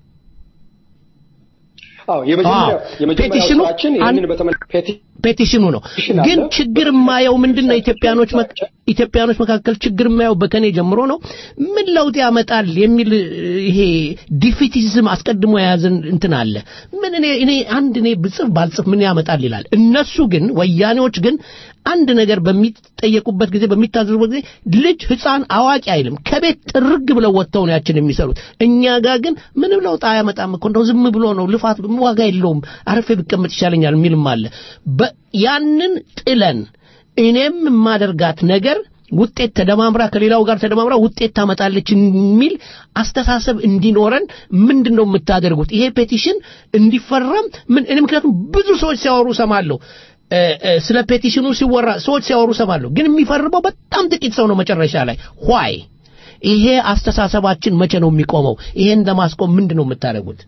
አዎ የመጀመሪያው አዎ። የመጀመሪያው ፔቲሽኑ ስራችን ይህንን በተመለከተ ፔቲሽኑ ነው ፔቲሽን ግን አለ። ችግር የማየው ምንድነው ኢትዮጵያኖች መ- ኢትዮጵያኖች መካከል ችግር የማየው በከኔ ጀምሮ ነው ምን ለውጥ ያመጣል የሚል እ፣ ይሄ ዲፊቲዝም አስቀድሞ የያዘን እንትን አለ ምን እኔ እኔ አንድ እኔ ብጽፍ ባልጽፍ ምን ያመጣል ይላል እነሱ ግን ወያኔዎች ግን አንድ ነገር በሚጠየቁበት ጊዜ በሚታዘዙበት ጊዜ ልጅ ህፃን አዋቂ አይልም ከቤት ጥርግ ብለው ወጥተው ነው ያችን የሚሰሩት እኛ ጋር ግን ምንም ለውጥ አያመጣም እኮ እንደው ዝም ብሎ ነው ልፋት ዋጋ የለውም አረፌ ብቀመጥ ይሻለኛል የሚልም አለ በ- ያንን ጥለን እኔም የማደርጋት ነገር ውጤት ተደማምራ ከሌላው ጋር ተደማምራ ውጤት ታመጣለች የሚል አስተሳሰብ እንዲኖረን ምንድን ነው የምታደርጉት ይሄ ፔቲሽን እንዲፈረም ምን እኔ ምክንያቱም ብዙ ሰዎች ሲያወሩ ሰማለሁ እ፣ እ፣ ስለ ፔቲሽኑ ሲወራ ሰዎች ሲያወሩ ሰማለሁ ግን የሚፈርመው በጣም ጥቂት ሰው ነው መጨረሻ ላይ ዋይ ይሄ አስተሳሰባችን መቼ ነው የሚቆመው ይሄን ለማስቆም ምንድን ነው የምታደርጉት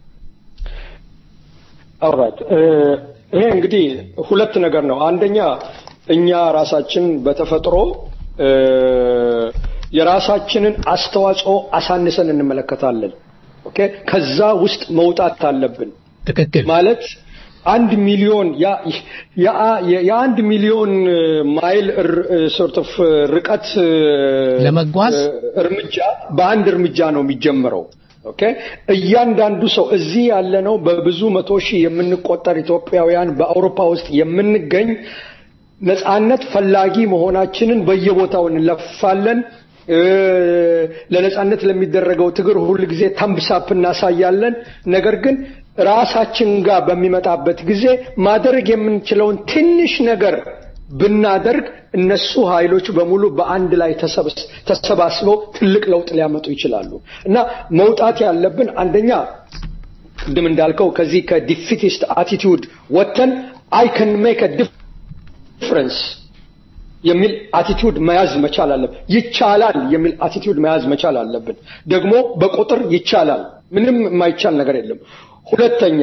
ኦልራይት ይሄ እንግዲህ ሁለት ነገር ነው። አንደኛ እኛ ራሳችን በተፈጥሮ እ፣ የራሳችንን አስተዋጽኦ አሳንሰን እንመለከታለን። ኦኬ ከዛ ውስጥ መውጣት አለብን። ትክክል ማለት አንድ ሚሊዮን ያ- ያ- የአንድ ሚሊዮን ማይል ሶርት ኦፍ ርቀት እ፣ ለመጓዝ እ፣ እርምጃ በአንድ እርምጃ ነው የሚጀምረው። ኦኬ እያንዳንዱ ሰው እዚህ ያለነው በብዙ መቶ ሺህ የምንቆጠር ኢትዮጵያውያን በአውሮፓ ውስጥ የምንገኝ ነጻነት ፈላጊ መሆናችንን በየቦታው እንለፋለን። እ፣ ለነጻነት ለሚደረገው ትግር ሁል ጊዜ ተምብሳፕ እናሳያለን። ነገር ግን ራሳችን ጋር በሚመጣበት ጊዜ ማድረግ የምንችለውን ትንሽ ነገር ብናደርግ እነሱ ኃይሎች በሙሉ በአንድ ላይ ተሰብስ- ተሰባስበው ትልቅ ለውጥ ሊያመጡ ይችላሉ እና መውጣት ያለብን አንደኛ ቅድም እንዳልከው ከዚህ ከዲፊቲስት አቲቲዩድ ወጥተን አይ ከን ሜክ ዲፍረንስ የሚል አቲቲዩድ መያዝ መቻል አለብን። ይቻላል የሚል አቲቲዩድ መያዝ መቻል አለብን። ደግሞ በቁጥር ይቻላል፣ ምንም የማይቻል ነገር የለም። ሁለተኛ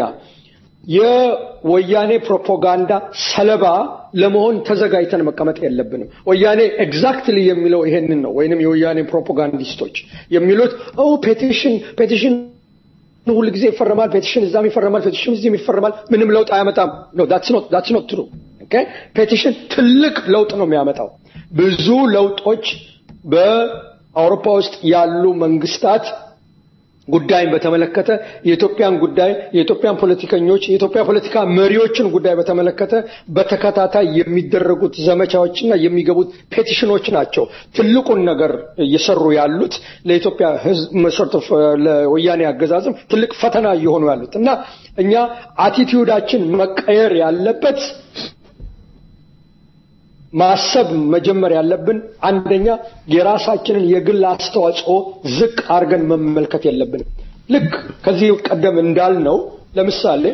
የወያኔ ፕሮፓጋንዳ ሰለባ ለመሆን ተዘጋጅተን መቀመጥ የለብንም። ወያኔ ኤግዛክትሊ የሚለው ይሄንን ነው፣ ወይንም የወያኔ ፕሮፓጋንዲስቶች የሚሉት ኦ ፔቲሽን ፔቲሽን ሁል ጊዜ ይፈረማል፣ ፔቲሽን እዛም ይፈረማል፣ ፔቲሽን እዚህም ይፈረማል፣ ምንም ለውጥ አያመጣም። ኖ ዳትስ ኖት ዳትስ ኖት ትሩ ኦኬ ፔቲሽን ትልቅ ለውጥ ነው የሚያመጣው። ብዙ ለውጦች በአውሮፓ ውስጥ ያሉ መንግስታት ጉዳይን በተመለከተ የኢትዮጵያን ጉዳይ የኢትዮጵያን ፖለቲከኞች የኢትዮጵያ ፖለቲካ መሪዎችን ጉዳይ በተመለከተ በተከታታይ የሚደረጉት ዘመቻዎችና የሚገቡት ፔቲሽኖች ናቸው ትልቁን ነገር እየሰሩ ያሉት ለኢትዮጵያ ሕዝብ መሰረቱ ለወያኔ አገዛዝም ትልቅ ፈተና እየሆኑ ያሉት እና እኛ አቲቲዩዳችን መቀየር ያለበት ማሰብ መጀመር ያለብን አንደኛ የራሳችንን የግል አስተዋጽኦ ዝቅ አድርገን መመልከት የለብንም። ልክ ከዚህ ቀደም እንዳልነው ለምሳሌ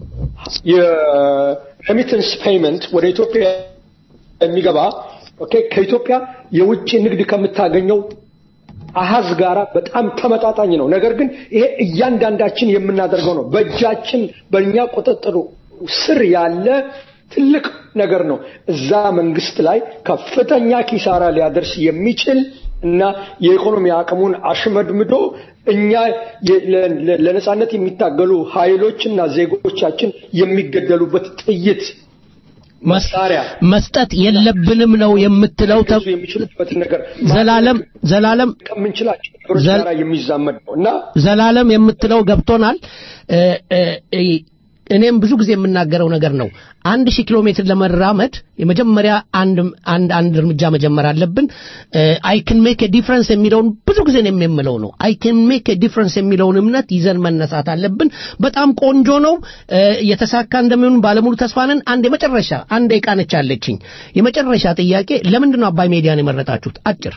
የሬሚተንስ ፔይመንት ወደ ኢትዮጵያ የሚገባ ኦኬ ከኢትዮጵያ የውጭ ንግድ ከምታገኘው አሃዝ ጋራ በጣም ተመጣጣኝ ነው። ነገር ግን ይሄ እያንዳንዳችን የምናደርገው ነው። በእጃችን በእኛ ቁጥጥር ስር ያለ ትልቅ ነገር ነው። እዛ መንግስት ላይ ከፍተኛ ኪሳራ ሊያደርስ የሚችል እና የኢኮኖሚ አቅሙን አሽመድምዶ እኛ ለነጻነት የሚታገሉ ኃይሎችና ዜጎቻችን የሚገደሉበት ጥይት መሳሪያ መስጠት የለብንም ነው የምትለው ተ- የሚችሉበትን ነገር ዘላለም ዘላለም ከምንችላቸው ነገሮች ዘል- ጋር የሚዛመድ ነው እና ዘላለም የምትለው ገብቶናል። እ፣ እ፣ እ፣ እኔም ብዙ ጊዜ የምናገረው ነገር ነው። አንድ ሺህ ኪሎ ሜትር ለመራመድ የመጀመሪያ አንድ አንድ አንድ እርምጃ መጀመር አለብን። አይ ክን ሜክ ዲፍረንስ የሚለውን ብዙ ጊዜ ነው የምለው ነው። አይ ክን ሜክ ዲፍረንስ የሚለውን እምነት ይዘን መነሳት አለብን። በጣም ቆንጆ ነው። እ፣ የተሳካ እንደሚሆን ባለሙሉ ተስፋ ነን። አንድ የመጨረሻ አንድ ደቂቃ ነች ያለችኝ። የመጨረሻ ጥያቄ ለምንድን ነው አባይ ሚዲያን የመረጣችሁት? አጭር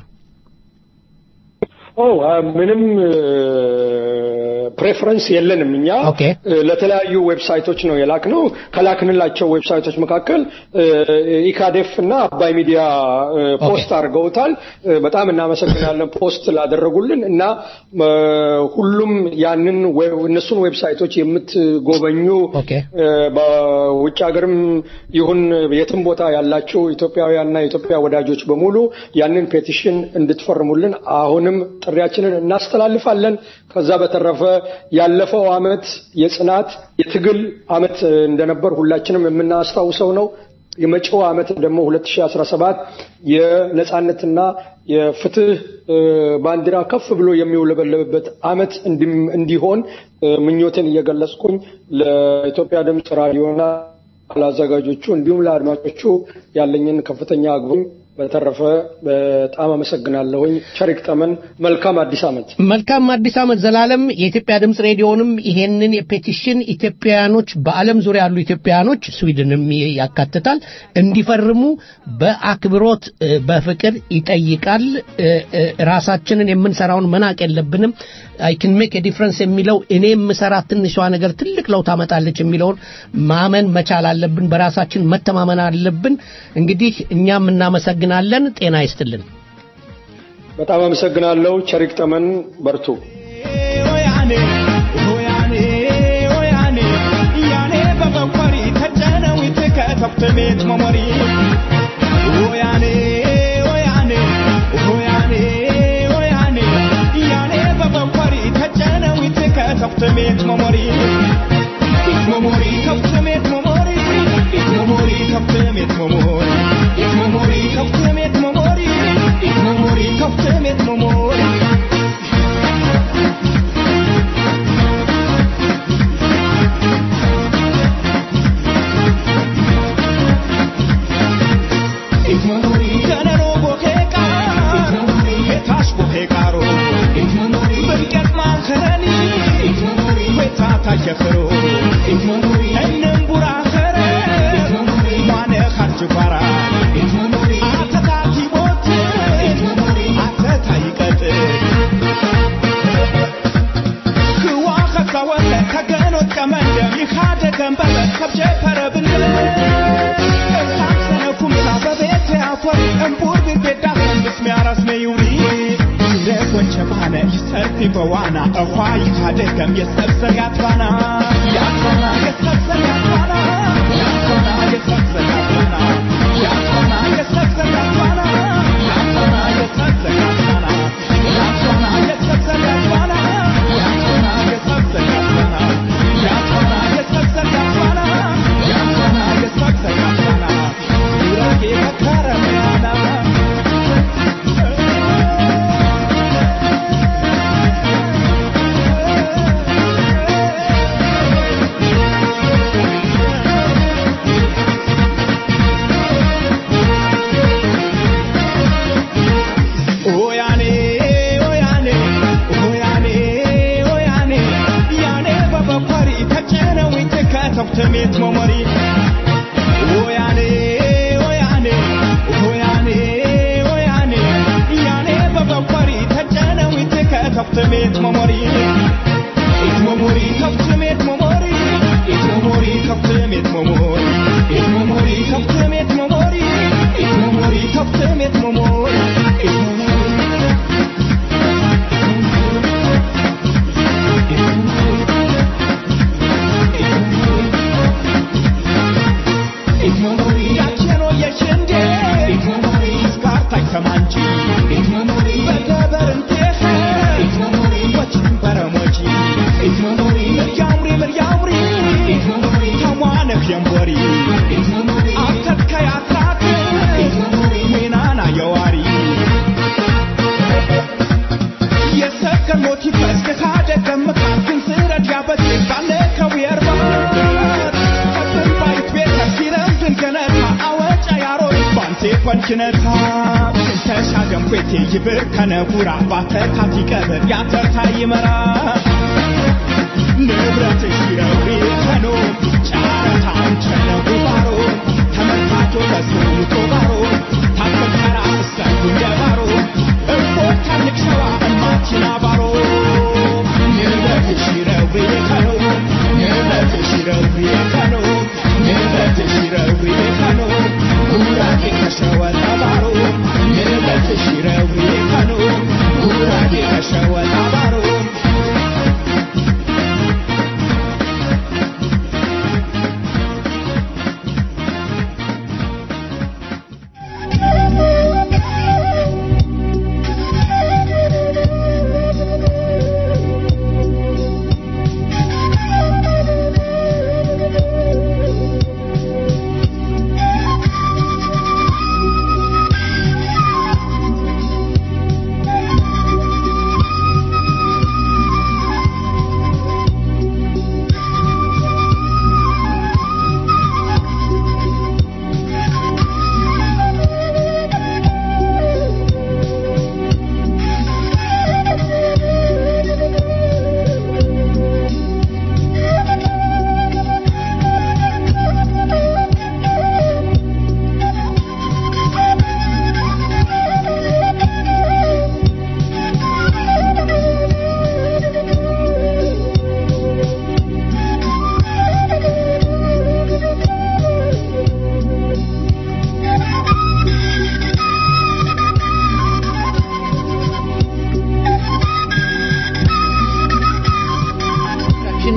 ኦ አ፣ ምንም ፕሬፈረንስ የለንም እኛ ኦኬ። እ፣ ለተለያዩ ዌብሳይቶች ነው የላክነው ከላክንላቸው ዌብሳይቶች መካከል እ፣ ኢካዴፍ እና አባይ ሚዲያ እ፣ ፖስት አድርገውታል እ፣ በጣም እናመሰግናለን ፖስት ላደረጉልን እና እ፣ ሁሉም ያንን ዌ- እነሱን ዌብሳይቶች የምትጎበኙ ኦኬ። እ፣ በውጭ ሀገርም ይሁን የትም ቦታ ያላችሁ ኢትዮጵያውያንና የኢትዮጵያ ወዳጆች በሙሉ ያንን ፔቲሽን እንድትፈርሙልን አሁንም ጥሪያችንን እናስተላልፋለን። ከዛ በተረፈ ያለፈው አመት የጽናት የትግል አመት እ፣ እንደነበር ሁላችንም የምናስታውሰው ነው። የመጪው አመት ደግሞ 2017 የነጻነትና የፍትህ እ፣ ባንዲራ ከፍ ብሎ የሚውለበለብበት አመት እንዲም- እንዲሆን እ፣ ምኞቴን እየገለጽኩኝ ለኢትዮጵያ ድምፅ ራዲዮና ለአዘጋጆቹ እንዲሁም ለአድማጮቹ ያለኝን ከፍተኛ አግቡኝ በተረፈ በጣም አመሰግናለሁኝ። ቸሪክ ጠመን መልካም አዲስ ዓመት። መልካም አዲስ ዓመት ዘላለም። የኢትዮጵያ ድምፅ ሬዲዮንም ይሄንን የፔቲሽን ኢትዮጵያውያኖች በዓለም ዙሪያ ያሉ ኢትዮጵያውያኖች ስዊድንም ያካትታል እንዲፈርሙ በአክብሮት እ፣ በፍቅር ይጠይቃል። እ፣ እ፣ ራሳችንን የምንሰራውን መናቅ የለብንም። አይ ካን ሜክ ዲፍረንስ የሚለው እኔ የምሰራት ትንሿ ነገር ትልቅ ለውጥ ታመጣለች የሚለውን ማመን መቻል አለብን። በራሳችን መተማመን አለብን። እንግዲህ እኛም እናመሰግናለን። ጤና ይስጥልን። በጣም አመሰግናለሁ። ቸሪክ ጠመን በርቱ። በዋና እኳ ይካደገም የሰብሰብ ያትባና ያትባና የሰብሰብ ያትባና ያትባና የሰብሰብ ያትባና ያትባና የሰብሰብ ያትባና ያትባና የሰብሰብ ያትባና ያትባና የሰብሰብ ያትባና ያትባና የሰብሰብ ያትባና ያትባና የሰብሰብ ያትባና ያትባና የሰብሰብ ያትባና ጉራጌ መከረሚያና ተጨነዊ ትከተብትሜት መሞሪ ወያኔ ወያኔ ወያኔ ወያኔ ያኔ በበቆሪ ተጨነዊ ትከተብትሜት መሞሪ ኢት መሞሪ ከብትሜት መሞሪ ኢት መሞሪ ከብትሜት መሞሪ ኢት መሞሪ ከብትሜት መሞሪ ኢት መሞሪ ከብትሜት መሞሪ ኢት መሞሪ ያቸኖ የሽንዴ ስካርታይ ተማንቺ በገበር እንቴኸ ወችን በረሞጂ ምርያምሪ ምርያምሪ ተሟነፍ የንቦሪ አተትከያትራት ሜናና የዋሪ የሰከር ሞቲፍ እስከታደገም ካልክን ስረድ ያበት ባለ ከዊየርባት ባይት ቤተ ሲረምድን ከነታ አወጫ ያሮት ባንቴ ኮንችነታ ተሻገም ኮቴ ይብር ከነጉራ ባተካት ይቀብር ያተርታ ይመራ ንብረት ሲረዊ ከኖ ጫረታን ቸነጉ ባሮ ተመርካቶ በስውቶ ባሮ ታከከራ እሰቱ እንደባሮ እፎ ታልቅ ሸዋ እማችና ባሮ ንብረት ሲረዊ ከኖ ንብረት ሲረዊ ከኖ ንብረት ሲረዊ ከኖ ጉራጌ ከሸወጣ ባሮ ንብረት ሲረዊ ከኖ ጉራጌ ከሸወጣ ባሮ ችን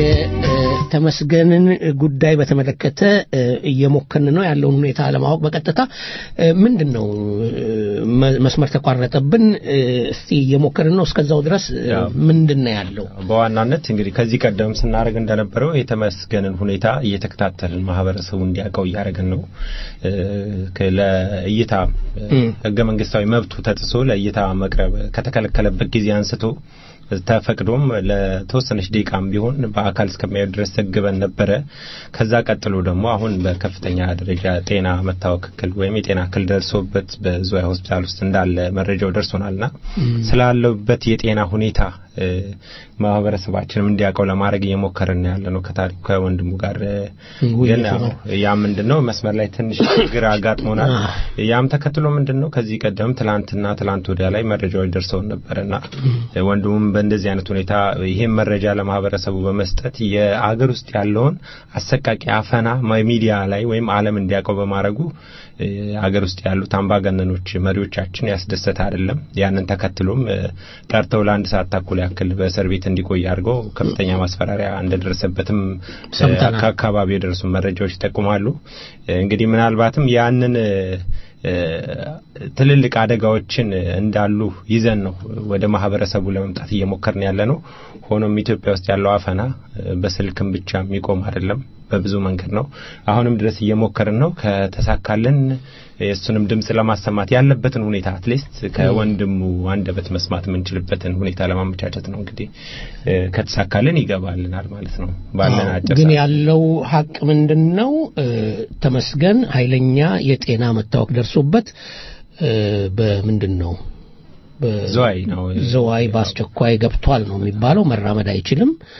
የተመስገንን ጉዳይ በተመለከተ እ፣ እየሞከርን ነው ያለውን ሁኔታ ለማወቅ በቀጥታ እ፣ ምንድን ነው እ፣ መ- መስመር ተቋረጠብን እ፣ እስቲ እየሞከርን ነው እስከዛው ድረስ እ፣ ያው። ምንድን ነው ያለው በዋናነት እንግዲህ ከዚህ ቀደም ስናደርግ እንደነበረው የተመስገንን ሁኔታ እየተከታተልን ማህበረሰቡ እንዲያውቀው እያደረግን ነው። እ፣ ከ- ለእይታ እ፣ እም። ህገ መንግስታዊ መብቱ ተጥሶ ለእይታ መቅረብ ከተከለከለበት ጊዜ አንስቶ ተፈቅዶም ለተወሰነች ደቂቃም ቢሆን በአካል እስከሚያዩ ድረስ ዘግበን ነበረ። ከዛ ቀጥሎ ደግሞ አሁን በከፍተኛ ደረጃ ጤና መታወክ እክል ወይም የጤና እክል ደርሶበት በዙሪያ ሆስፒታል ውስጥ እንዳለ መረጃው ደርሶናልና ስላለበት የጤና ሁኔታ እ፣ ማህበረሰባችንም እንዲያውቀው ለማድረግ እየሞከርን ያለ ነው ከታሪኩ ከወንድሙ ጋር እ፣ ውይይቱ ግን ያው ነው። ያ ምንድን ነው መስመር ላይ ትንሽ ችግር አጋጥሞናል። ያም ተከትሎ ምንድን ነው ከዚህ ቀደም ትላንትና ትላንት ወዲያ ላይ መረጃዎች ደርሰውን ነበርና ወንድሙም በእንደዚህ አይነት ሁኔታ ይህን መረጃ ለማህበረሰቡ በመስጠት የአገር ውስጥ ያለውን አሰቃቂ አፈና ሚዲያ ላይ ወይም ዓለም እንዲያውቀው በማድረጉ እ፣ አገር ውስጥ ያሉት አምባገነኖች መሪዎቻችን ያስደሰተ አይደለም። ያንን ተከትሎም እ፣ ጠርተው ለአንድ ሰዓት ተኩል ያክል በእስር ቤት እንዲቆይ አድርገው ከፍተኛ ማስፈራሪያ እንደደረሰበትም እ፣ ሰምተናል። ከአካባቢ የደረሱ መረጃዎች ይጠቁማሉ። እ፣ እንግዲህ ምናልባትም ያንን እ፣ እ፣ ትልልቅ አደጋዎችን እንዳሉ ይዘን ነው ወደ ማህበረሰቡ ለመምጣት እየሞከርን ያለ ነው። ሆኖም ኢትዮጵያ ውስጥ ያለው አፈና እ፣ በስልክም ብቻ የሚቆም አይደለም፣ በብዙ መንገድ ነው። አሁንም ድረስ እየሞከርን ነው። ከተሳካልን የእሱንም ድምፅ ለማሰማት ያለበትን ሁኔታ አትሊስት ከወንድሙ አንደበት መስማት የምንችልበትን ሁኔታ ለማመቻቸት ነው። እንግዲህ እ፣ ከተሳካልን ይገባልናል ማለት ነው ባለን አጭር ግን ሰዓት። ያለው ሀቅ ምንድን ነው? እ፣ ተመስገን ኃይለኛ የጤና መታወክ ደርሶበት እ፣ በምንድን ነው በ- ዝዋይ ነው ዝዋይ በአስቸኳይ ገብቷል ነው የሚባለው። መራመድ አይችልም።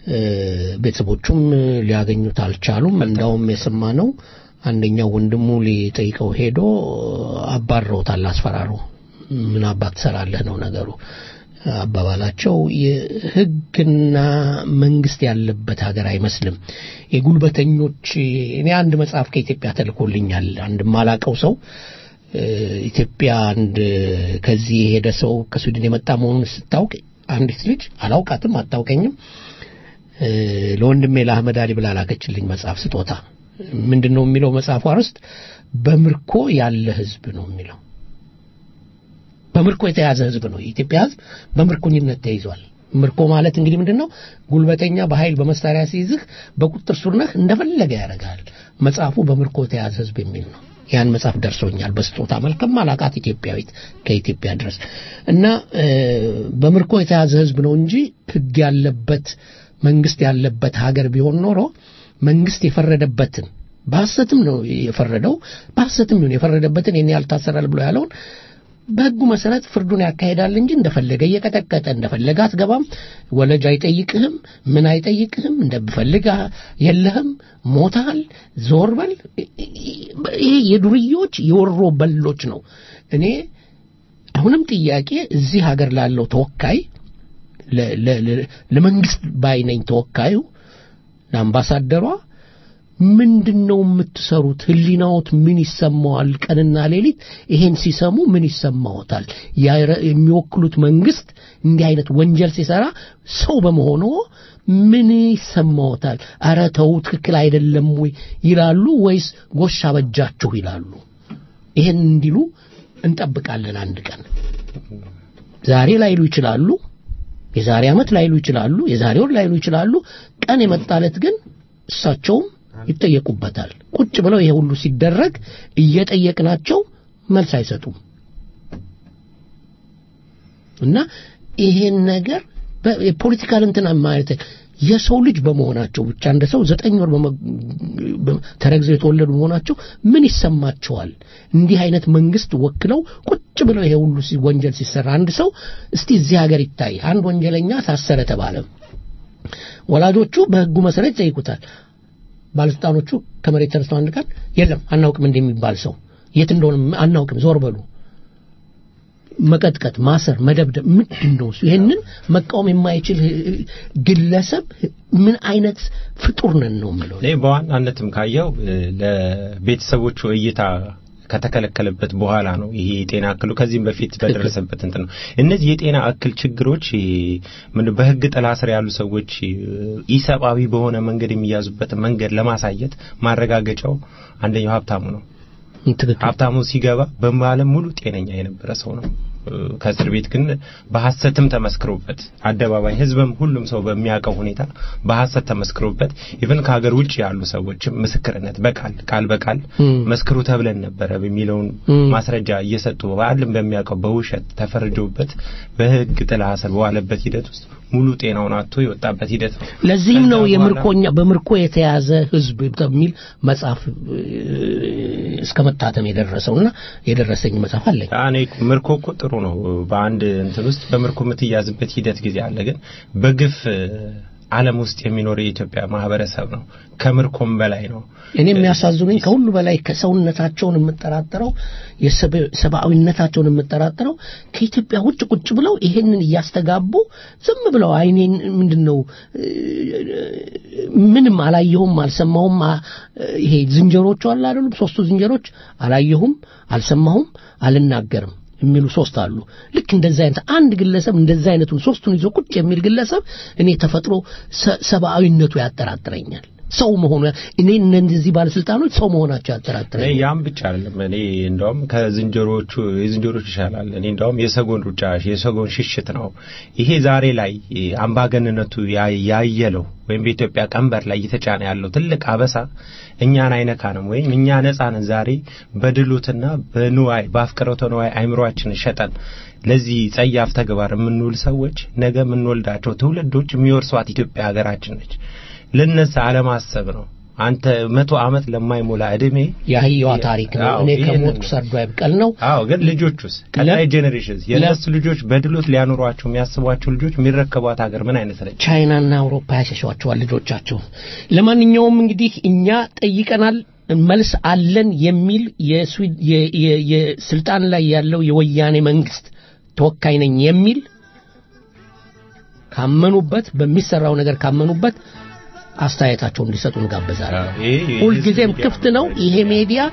እ፣ ቤተሰቦቹም ሊያገኙት አልቻሉም። እንዳውም የሰማ ነው አንደኛው ወንድሙ ሊጠይቀው ሄዶ አባረውታል፣ አስፈራሩ። ምን አባት ትሰራለህ ነው ነገሩ አባባላቸው። የህግና መንግስት ያለበት ሀገር አይመስልም። የጉልበተኞች እኔ አንድ መጽሐፍ ከኢትዮጵያ ተልኮልኛል። አንድ ማላቀው ሰው እ፣ ኢትዮጵያ አንድ ከዚህ የሄደ ሰው ከስዊድን የመጣ መሆኑን ስታውቅ አንዲት ልጅ አላውቃትም፣ አታውቀኝም እ፣ ለወንድሜ ለአህመድ አሊ ብላ ላከችልኝ መጽሐፍ ስጦታ። ምንድን ነው የሚለው መጽሐፉ አርዕስት በምርኮ ያለ ህዝብ ነው የሚለው በምርኮ የተያዘ ህዝብ ነው። የኢትዮጵያ ህዝብ በምርኮኝነት ተይዟል። ምርኮ ማለት እንግዲህ ምንድን ነው? ጉልበተኛ በኃይል በመሳሪያ ሲይዝህ በቁጥጥር ስር ነህ፣ እንደፈለገ ያደርጋል። መጽሐፉ በምርኮ የተያዘ ህዝብ የሚል ነው። ያን መጽሐፍ ደርሶኛል በስጦታ መልክም አላቃት ኢትዮጵያዊት ከኢትዮጵያ ድረስ እና እ፣ በምርኮ የተያዘ ህዝብ ነው እንጂ ህግ ያለበት መንግስት ያለበት ሀገር ቢሆን ኖሮ መንግስት የፈረደበትን በሐሰትም ነው የፈረደው በሐሰትም ይሁን የፈረደበትን ይህን ያህል ታሰራል ብሎ ያለውን በህጉ መሰረት ፍርዱን ያካሄዳል እንጂ እንደፈለገ እየቀጠቀጠ እንደፈለገ አትገባም፣ ወለጅ አይጠይቅህም፣ ምን አይጠይቅህም፣ እንደፈለገ የለህም፣ ሞታል፣ ዞር በል። ይሄ የዱርዮች የወሮ በሎች ነው። እኔ አሁንም ጥያቄ እዚህ ሀገር ላለው ተወካይ ለ- ለ- ለ- ለመንግስት ባይነኝ ተወካዩ ለአምባሳደሯ ምንድን ነው የምትሰሩት? ህሊናዎት ምን ይሰማዋል? ቀንና ሌሊት ይሄን ሲሰሙ ምን ይሰማዎታል? ያረ- የሚወክሉት መንግስት እንዲህ አይነት ወንጀል ሲሰራ ሰው በመሆኑ ምን ይሰማዎታል? አረ ተው ትክክል አይደለም ወይ ይላሉ ወይስ ጎሽ አበጃችሁ ይላሉ? ይሄን እንዲሉ እንጠብቃለን አንድ ቀን። ዛሬ ላይሉ ይችላሉ፣ የዛሬ ዓመት ላይሉ ይችላሉ፣ የዛሬ ወር ላይሉ ይችላሉ። ቀን የመጣለት ግን እሳቸውም ይጠየቁበታል። ቁጭ ብለው ይሄ ሁሉ ሲደረግ እየጠየቅናቸው መልስ አይሰጡም። እና ይሄን ነገር በ- የፖለቲካል እንትን ማለት የሰው ልጅ በመሆናቸው ብቻ እንደ ሰው ዘጠኝ ወር በመ- በ- ተረግዘው የተወለዱ መሆናቸው ምን ይሰማቸዋል? እንዲህ አይነት መንግስት ወክለው ቁጭ ብለው ይሄ ሁሉ ሲ- ወንጀል ሲሰራ አንድ ሰው እስቲ እዚህ ሀገር ይታይ። አንድ ወንጀለኛ ታሰረ ተባለ። ወላጆቹ በህጉ መሰረት ይጠይቁታል። ባለስልጣኖቹ ከመሬት ተነስተው አንድ ቀን የለም አናውቅም እንደሚባል ሰው የት እንደሆነ አናውቅም፣ ዞር በሉ መቀጥቀጥ፣ ማሰር፣ መደብደብ ምንድን ነው እሱ? ይሄንን መቃወም የማይችል ህ- ግለሰብ ምን አይነት ፍጡር ነን ነው የምለው። እኔ በዋናነትም ካየው እ፣ ለቤተሰቦቹ እይታ ከተከለከለበት በኋላ ነው ይሄ የጤና እክሉ ከዚህም በፊት በደረሰበት እንትን ነው። እነዚህ የጤና እክል ችግሮች እ፣ ምን በህግ ጥላ ስር ያሉ ሰዎች እ፣ ኢሰብአዊ በሆነ መንገድ የሚያዙበትን መንገድ ለማሳየት ማረጋገጫው አንደኛው ሀብታሙ ነው። ትክክል። ሀብታሙ ሲገባ በዓለም ሙሉ ጤነኛ የነበረ ሰው ነው። እ፣ ከእስር ቤት ግን በሐሰትም ተመስክሮበት አደባባይ ህዝብም ሁሉም ሰው በሚያውቀው ሁኔታ በሐሰት ተመስክሮበት ኢቭን ከሀገር ውጭ ያሉ ሰዎችም ምስክርነት በቃል ቃል በቃል እም። መስክሩ ተብለን ነበረ የሚለውን እም። ማስረጃ እየሰጡ በዓለም በሚያውቀው በውሸት ተፈርጆበት በህግ ጥላ ስር በዋለበት ሂደት ውስጥ ሙሉ ጤናውን አጥቶ የወጣበት ሂደት ነው። ለዚህም ነው ከዛ በኋላ- የምርኮኛ በምርኮ የተያዘ ህዝብ በሚል መጽሐፍ እ፣ እስከ መታተም የደረሰውና የደረሰኝ መጽሐፍ አለኝ። እኔ ምርኮ እኮ ጥሩ ነው። በአንድ እንትን ውስጥ በምርኮ የምትያዝበት ሂደት ጊዜ አለ። ግን በግፍ እ፣ ዓለም ውስጥ የሚኖር የኢትዮጵያ ማህበረሰብ ነው። ከምርኮም በላይ ነው። እኔ የሚያሳዝኑኝ ከሁሉ በላይ ከሰውነታቸውን የምጠራጠረው የሰብ- ሰብአዊነታቸውን የምጠራጠረው ከኢትዮጵያ ውጭ ቁጭ ብለው ይሄንን እያስተጋቡ ዝም ብለው አይኔን ምንድን ነው እ፣ ምንም አላየሁም አልሰማሁም አ- ይሄ ዝንጀሮቹ አለ አይደሉም ሶስቱ ዝንጀሮች አላየሁም አልሰማሁም አልናገርም የሚሉ ሶስት አሉ ልክ እንደዛ አይነት አንድ ግለሰብ እንደዛ አይነቱን ሶስቱን ይዞ ቁጭ የሚል ግለሰብ እኔ ተፈጥሮ ሰ- ሰብአዊነቱ ያጠራጥረኛል ሰው መሆኑ እኔ እነዚህ ባለስልጣኖች ሰው መሆናቸው እኔ ያጠራጥረኛል ያም ብቻ አይደለም። እኔ እንደውም ከዝንጀሮቹ የዝንጀሮች ይሻላል። እኔ እንደውም የሰጎን ሩጫ የሰጎን ሽሽት ነው። ይሄ ዛሬ ላይ አምባገንነቱ ያ- ያየለው ወይም በኢትዮጵያ ቀንበር ላይ እየተጫነ ያለው ትልቅ አበሳ እኛን አይነካንም ወይም እኛ ነጻ ነን። ዛሬ በድሎትና በንዋይ በአፍቅሮተ ንዋይ አይምሯችንን ሸጠን ለዚህ ጸያፍ ተግባር የምንውል ሰዎች ነገ የምንወልዳቸው ትውልዶች የሚወርሷት ኢትዮጵያ ሀገራችን ነች። ለነሳ አለማሰብ ነው። አንተ መቶ ዓመት ለማይሞላ እድሜ የአህያዋ ታሪክ ነው። አዎ፣ እኔ ይሄንን ከሞትኩ ሰርዶ አይብቀል ነው። አዎ ግን ልጆቹስ ቀጣይ ጄኔሬሽንስ የእነሱ ልጆች በድሎት ሊያኖሯቸው የሚያስቧቸው ልጆች የሚረከቧት ሀገር ምን አይነት ነች? ቻይናና አውሮፓ ያሸሿቸዋል ልጆቻቸው። ለማንኛውም እንግዲህ እኛ ጠይቀናል፣ መልስ አለን የሚል የስዊ- የ- የ- የስልጣን ላይ ያለው የወያኔ መንግስት ተወካይ ነኝ የሚል ካመኑበት በሚሰራው ነገር ካመኑበት አስተያየታቸውን እንዲሰጡ እንጋብዛለን። ይሄ ሁልጊዜም ክፍት ነው ይሄ ሚዲያ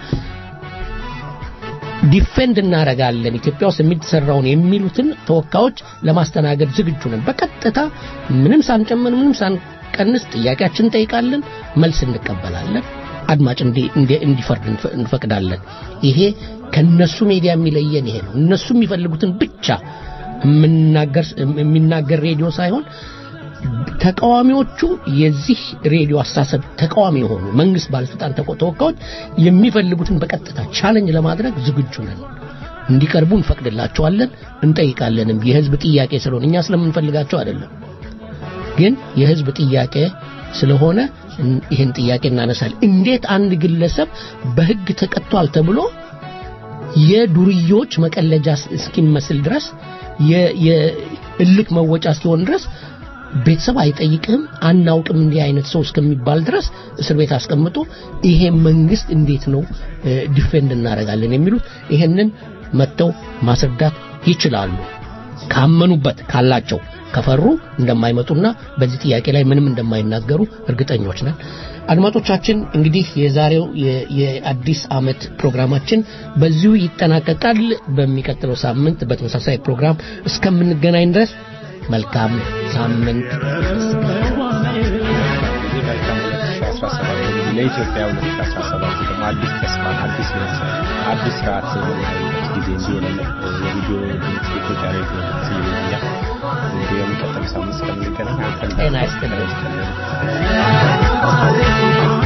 ዲፌንድ እናደርጋለን ኢትዮጵያ ውስጥ የሚሰራውን የሚሉትን ተወካዮች ለማስተናገድ ዝግጁ ነን። በቀጥታ ምንም ሳንጨምር ምንም ሳንቀንስ ጥያቄያችን እንጠይቃለን፣ መልስ እንቀበላለን። አድማጭ እንዲ- እንዲ- እንዲፈርድ እንፈ- እንፈቅዳለን። ይሄ ከነሱ ሚዲያ የሚለየን ይሄ ነው። እነሱ የሚፈልጉትን ብቻ የምናገር የሚናገር ሬዲዮ ሳይሆን ተቃዋሚዎቹ የዚህ ሬዲዮ አስተሳሰብ ተቃዋሚ የሆኑ መንግስት ባለስልጣን ተቆ- ተወካዮች የሚፈልጉትን በቀጥታ ቻለንጅ ለማድረግ ዝግጁ ነን። እንዲቀርቡ እንፈቅድላቸዋለን፣ እንጠይቃለንም። የህዝብ ጥያቄ ስለሆነ እኛ ስለምንፈልጋቸው አይደለም፣ ግን የህዝብ ጥያቄ ስለሆነ እን- ይህን ጥያቄ እናነሳል። እንዴት አንድ ግለሰብ በህግ ተቀጥቷል ተብሎ የዱርዮች መቀለጃ እስ- እስኪመስል ድረስ የ- የእልክ መወጫ እስኪሆን ድረስ ቤተሰብ አይጠይቅህም አናውቅም እንዲህ አይነት ሰው እስከሚባል ድረስ እስር ቤት አስቀምጦ ይሄ መንግስት እንዴት ነው እ፣ ዲፌንድ እናደርጋለን የሚሉት ይሄንን መጥተው ማስረዳት ይችላሉ ካመኑበት ካላቸው ከፈሩ እንደማይመጡና በዚህ ጥያቄ ላይ ምንም እንደማይናገሩ እርግጠኞች ነን አድማጮቻችን እንግዲህ የዛሬው የ- የአዲስ ዓመት ፕሮግራማችን በዚሁ ይጠናቀቃል በሚቀጥለው ሳምንት በተመሳሳይ ፕሮግራም እስከምንገናኝ ድረስ መልካም ሳምንት እዚህ መልካም 2017 እንግዲህ ለኢትዮጵያ 2017 ደግሞ አዲስ ተስፋ አዲስ መንፈስ አዲስ ስርዓት የምናይበት ጊዜ እንዲሆን የቪዲዮ ድምፅ የኢትዮጵያ ሬዲዮ ድምፅ ይለኛል እንግዲህ የሚቀጥለው ሳምንት እስከምንገናኝ አንተን ጤና ይስጥልኝ። ይስጥልን